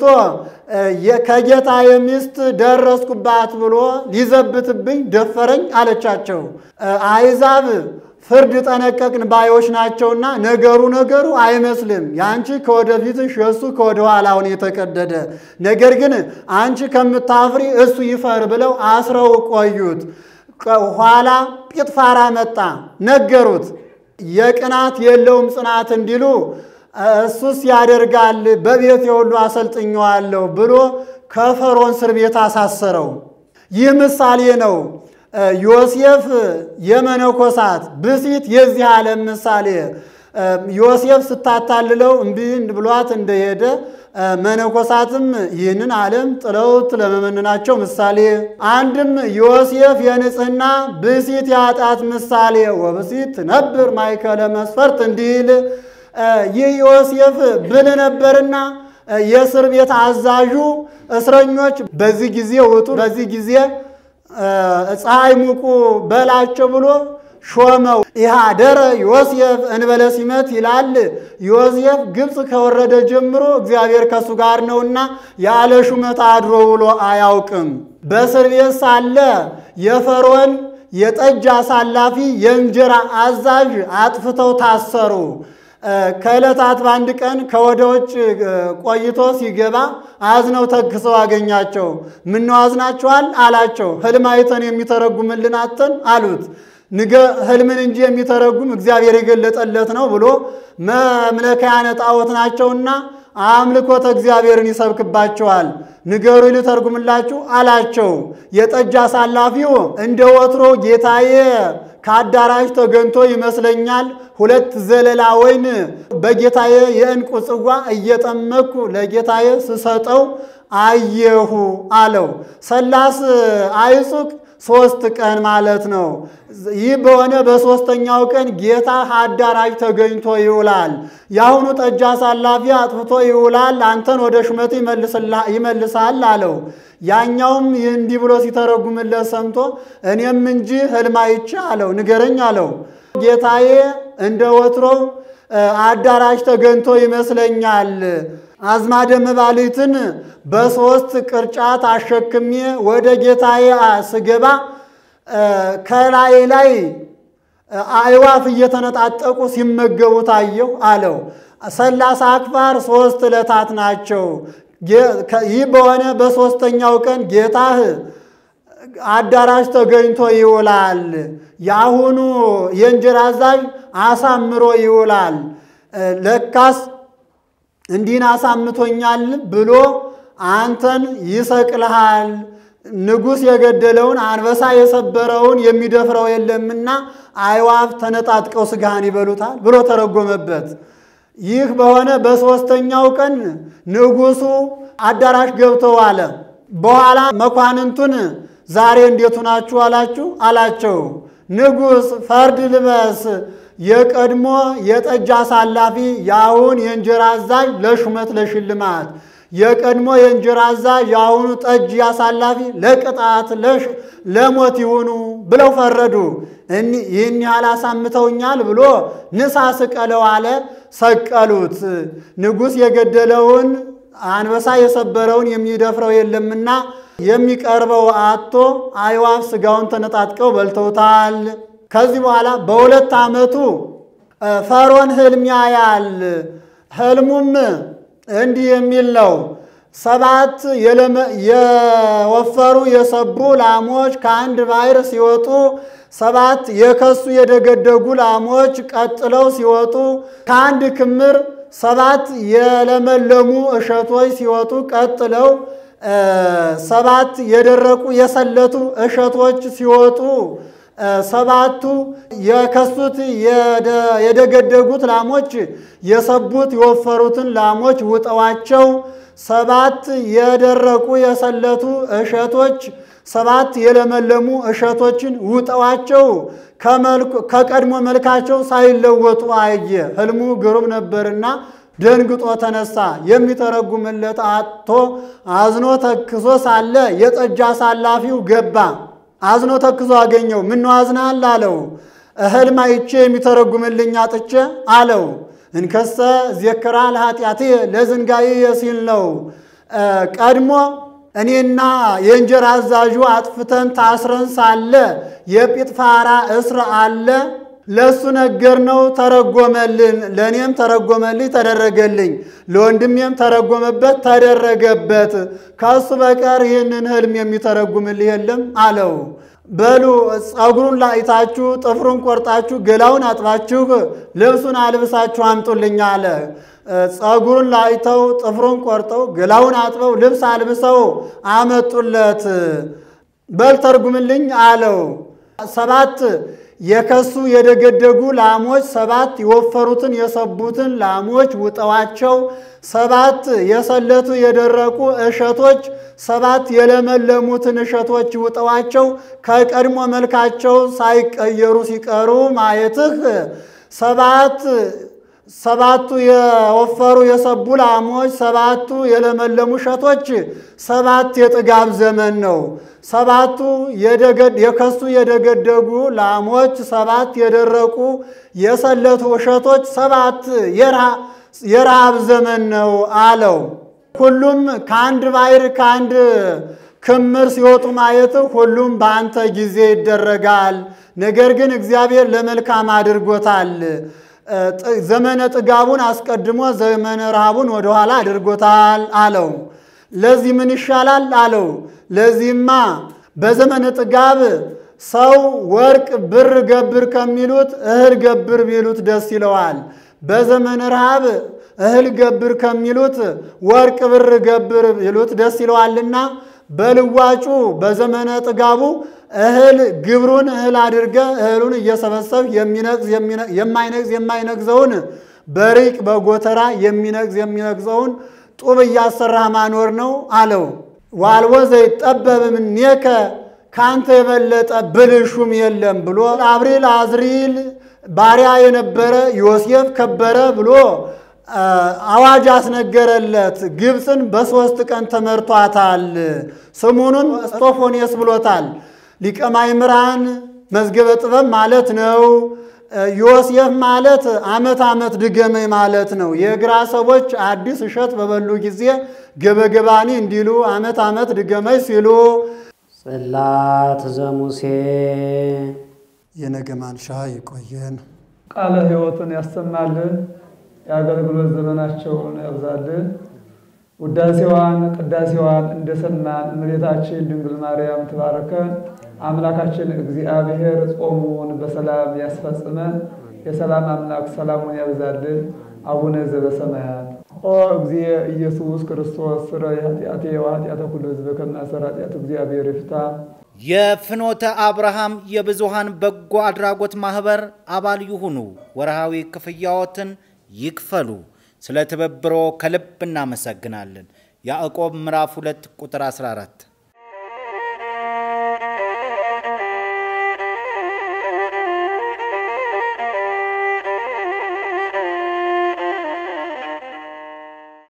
ከጌታ የሚስት ደረስኩባት ብሎ ሊዘብትብኝ ደፈረኝ አለቻቸው። አይዛብ ፍርድ ጠነቀቅን ባዮች ናቸውና ነገሩ ነገሩ አይመስልም። የአንቺ ከወደፊትሽ የእሱ ከወደ ኋላውን የተቀደደ ነገር ግን አንቺ ከምታፍሪ እሱ ይፈር ብለው አስረው ቆዩት። ኋላ ጲጥፋራ መጣ፣ ነገሩት። የቅናት የለውም ጽናት እንዲሉ እሱስ ያደርጋል በቤት የሁሉ አሰልጥኘዋለሁ ብሎ ከፈርዖን እስር ቤት አሳሰረው። ይህ ምሳሌ ነው። ዮሴፍ የመነኮሳት ብሲት የዚህ ዓለም ምሳሌ ዮሴፍ ስታታልለው እምቢ ብሏት እንደሄደ መነኮሳትም ይህንን ዓለም ጥለውት ለመመንናቸው ምሳሌ። አንድም ዮሴፍ የንጽሕና ብሲት የኃጢአት ምሳሌ ወብሲት ትነብር ማእከለ መስፈርት እንዲል ይህ ዮሴፍ ብል ነበርና የእስር ቤት አዛዡ እስረኞች በዚህ ጊዜ ውጡ፣ በዚህ ጊዜ ፀሐይ ሙቁ በላቸው ብሎ ሾመው። ኢሃደረ ዮሴፍ እንበለ ሲመት ይላል። ዮሴፍ ግብፅ ከወረደ ጀምሮ እግዚአብሔር ከእሱ ጋር ነውና ያለ ሹመት አድሮ ውሎ አያውቅም። በእስር ቤት ሳለ የፈርዖን የጠጅ አሳላፊ የእንጀራ አዛዥ አጥፍተው ታሰሩ። ከዕለታት በአንድ ቀን ከወደ ውጭ ቆይቶ ሲገባ አዝነው ተክሰው አገኛቸው። ምነው አዝናችኋል አላቸው። ሕልም አይተን የሚተረጉምልን አተን አሉት። ንገ ሕልምን እንጂ የሚተረጉም እግዚአብሔር የገለጠለት ነው ብሎ መምለኪያነ ጣዖት ናቸውና አምልኮተ እግዚአብሔርን ይሰብክባቸዋል። ንገሩ ልተርጉምላችሁ አላቸው። የጠጅ አሳላፊው እንደ ወትሮ ጌታዬ ከአዳራሽ ተገንቶ ይመስለኛል ሁለት ዘለላ ወይን በጌታዬ የዕንቁ ጽዋ እየጠመኩ ለጌታዬ ስሰጠው አየሁ አለው። ሰላስ አይጹቅ ሶስት ቀን ማለት ነው። ይህ በሆነ በሦስተኛው ቀን ጌታ አዳራሽ ተገኝቶ ይውላል። የአሁኑ ጠጅ አሳላፊ አጥፍቶ ይውላል፣ አንተን ወደ ሹመት ይመልሳል አለው። ያኛውም ይህ እንዲህ ብሎ ሲተረጉምለት ሰምቶ እኔም እንጂ ሕልም አይቼ አለው። ንገረኝ አለው። ጌታዬ እንደ ወትሮው አዳራሽ ተገኝቶ ይመስለኛል። አዝማደ መባሊትን በሦስት ቅርጫት አሸክሜ ወደ ጌታዬ ስገባ ከላይ ላይ አዕዋፍ እየተነጣጠቁ ሲመገቡ ታየሁ አለው። ሰላሳ አክፋር ሦስት ዕለታት ናቸው። ይህ በሆነ በሦስተኛው ቀን ጌታህ አዳራሽ ተገኝቶ ይውላል። የአሁኑ የእንጀራ አዛዥ አሳምሮ ይውላል። ለካስ እንዲህን አሳምቶኛል ብሎ አንተን ይሰቅልሃል። ንጉሥ የገደለውን አንበሳ የሰበረውን የሚደፍረው የለምና አዕዋፍ ተነጣጥቀው ሥጋህን ይበሉታል ብሎ ተረጎመበት። ይህ በሆነ በሦስተኛው ቀን ንጉሡ አዳራሽ ገብተው አለ። በኋላ መኳንንቱን ዛሬ እንዴቱ ናችሁ አላችሁ አላቸው። ንጉሥ ፈርድ ልበስ የቀድሞ የጠጅ አሳላፊ የአሁን የእንጀራ አዛዥ ለሹመት ለሽልማት የቀድሞ የእንጀራ አዛዥ የአሁኑ ጠጅ አሳላፊ ለቅጣት ለሞት ይሁኑ ብለው ፈረዱ። ይህን ያህል አሳምተውኛል ብሎ ንሳ ስቀለው አለ። ሰቀሉት። ንጉሥ የገደለውን አንበሳ የሰበረውን የሚደፍረው የለምና የሚቀርበው አቶ አዕዋፍ ሥጋውን ተነጣጥቀው በልተውታል። ከዚህ በኋላ በሁለት ዓመቱ ፈርዖን ሕልም ያያል። ሕልሙም እንዲህ የሚል ነው። ሰባት የወፈሩ የሰቡ ላሞች ከአንድ ባሕር ሲወጡ፣ ሰባት የከሱ የደገደጉ ላሞች ቀጥለው ሲወጡ፣ ከአንድ ክምር ሰባት የለመለሙ እሸቶች ሲወጡ ቀጥለው ሰባት የደረቁ የሰለቱ እሸቶች ሲወጡ ሰባቱ የከሱት የደገደጉት ላሞች የሰቡት የወፈሩትን ላሞች ውጠዋቸው ሰባት የደረቁ የሰለቱ እሸቶች ሰባት የለመለሙ እሸቶችን ውጠዋቸው ከቀድሞ መልካቸው ሳይለወጡ አየ። ሕልሙ ግሩም ነበርና ደንግጦ ተነሳ። የሚተረጉምለት አጥቶ አዝኖ ተክሶ ሳለ የጠጅ አሳላፊው ገባ። አዝኖ ተክዞ አገኘው። ምነው አዝናል አለው። ሕልም አይቼ የሚተረጉምልኝ አጥቼ አለው። እንከሰ ዜክራ ለኃጢአቴ ለዝንጋዬ ሲል ነው። ቀድሞ እኔና የእንጀራ አዛዡ አጥፍተን ታስረን ሳለ የጲጥፋራ እስር አለ ለእሱ ነገር ነው ተረጎመልን። ለእኔም ተረጎመልኝ ተደረገልኝ፣ ለወንድሜም ተረጎመበት ተደረገበት። ከእሱ በቀር ይህንን ሕልም የሚተረጉምልህ የለም አለው። በሉ ጸጉሩን ላይታችሁ ጥፍሩን ቆርጣችሁ ገላውን አጥባችሁ ልብሱን አልብሳችሁ አምጡልኝ አለ። ጸጉሩን ላይተው ጥፍሩን ቆርጠው ገላውን አጥበው ልብስ አልብሰው አመጡለት። በል ተርጉምልኝ አለው። ሰባት የከሱ የደገደጉ ላሞች ሰባት የወፈሩትን የሰቡትን ላሞች ውጠዋቸው፣ ሰባት የሰለቱ የደረቁ እሸቶች ሰባት የለመለሙትን እሸቶች ውጠዋቸው ከቀድሞ መልካቸው ሳይቀየሩ ሲቀሩ ማየትህ ሰባት ሰባቱ የወፈሩ የሰቡ ላሞች፣ ሰባቱ የለመለሙ እሸቶች ሰባት የጥጋብ ዘመን ነው። ሰባቱ የከሱ የደገደጉ ላሞች፣ ሰባት የደረቁ የሰለቱ እሸቶች ሰባት የረሃብ ዘመን ነው አለው። ሁሉም ከአንድ ባሕር ከአንድ ክምር ሲወጡ ማየት ሁሉም በአንተ ጊዜ ይደረጋል። ነገር ግን እግዚአብሔር ለመልካም አድርጎታል። ዘመነ ጥጋቡን አስቀድሞ ዘመነ ረሃቡን ወደኋላ አድርጎታል አለው። ለዚህ ምን ይሻላል አለው። ለዚህማ በዘመነ ጥጋብ ሰው ወርቅ ብር ገብር ከሚሉት እህል ገብር ቢሉት ደስ ይለዋል። በዘመነ ረሃብ እህል ገብር ከሚሉት ወርቅ ብር ገብር ቢሉት ደስ ይለዋልና በልዋጩ በዘመነ ጥጋቡ እህል ግብሩን እህል አድርገ እህሉን እየሰበሰብ የሚነግዝ የማይነግዝ የማይነግዘውን በሪቅ በጎተራ የሚነግዝ የሚነግዘውን ጡብ እያሰራህ ማኖር ነው አለው። ዋልቦ ዘይጠበብ እምኔከ ከአንተ የበለጠ ብልሹም የለም ብሎ አብሪል አዝሪል ባሪያ የነበረ ዮሴፍ ከበረ ብሎ አዋጅ አስነገረለት። ግብፅን በሦስት ቀን ተመርቷታል። ስሙኑን እስጦፎኔስ ብሎታል። ሊቀ ማእምራን መዝገበ ጥበብ ማለት ነው። ዮሴፍ ማለት ዓመት ዓመት ድገመኝ ማለት ነው። የግራ ሰዎች አዲስ እሸት በበሉ ጊዜ ገበገባኒ እንዲሉ ዓመት ዓመት ድገመኝ ሲሉ ጽላት ዘሙሴ የነገ ማንሻ ይቆየን። ቃለ ሕይወትን ያሰማልን። የአገልግሎት ዘመናቸውን ያብዛልን። ውዳሴዋን ቅዳሴዋን እንደሰማን እመቤታችን ድንግል ማርያም ትባርከን። አምላካችን እግዚአብሔር ጾሙን በሰላም ያስፈጽመን። የሰላም አምላክ ሰላሙን ያብዛልን። አቡነ ዘበሰማያት ኦ እግዚእ ኢየሱስ ክርስቶስ ስረይ ኃጢአቴ ወኃጢአተ ኩሉ ሕዝብ ከማሰር ኃጢአት እግዚአብሔር ይፍታ። የፍኖተ አብርሃም የብዙሃን በጎ አድራጎት ማኅበር አባል ይሁኑ። ወርሃዊ ክፍያዎትን ይክፈሉ። ስለ ትብብሮ ከልብ እናመሰግናለን። ያዕቆብ ምዕራፍ 2 ቁጥር 14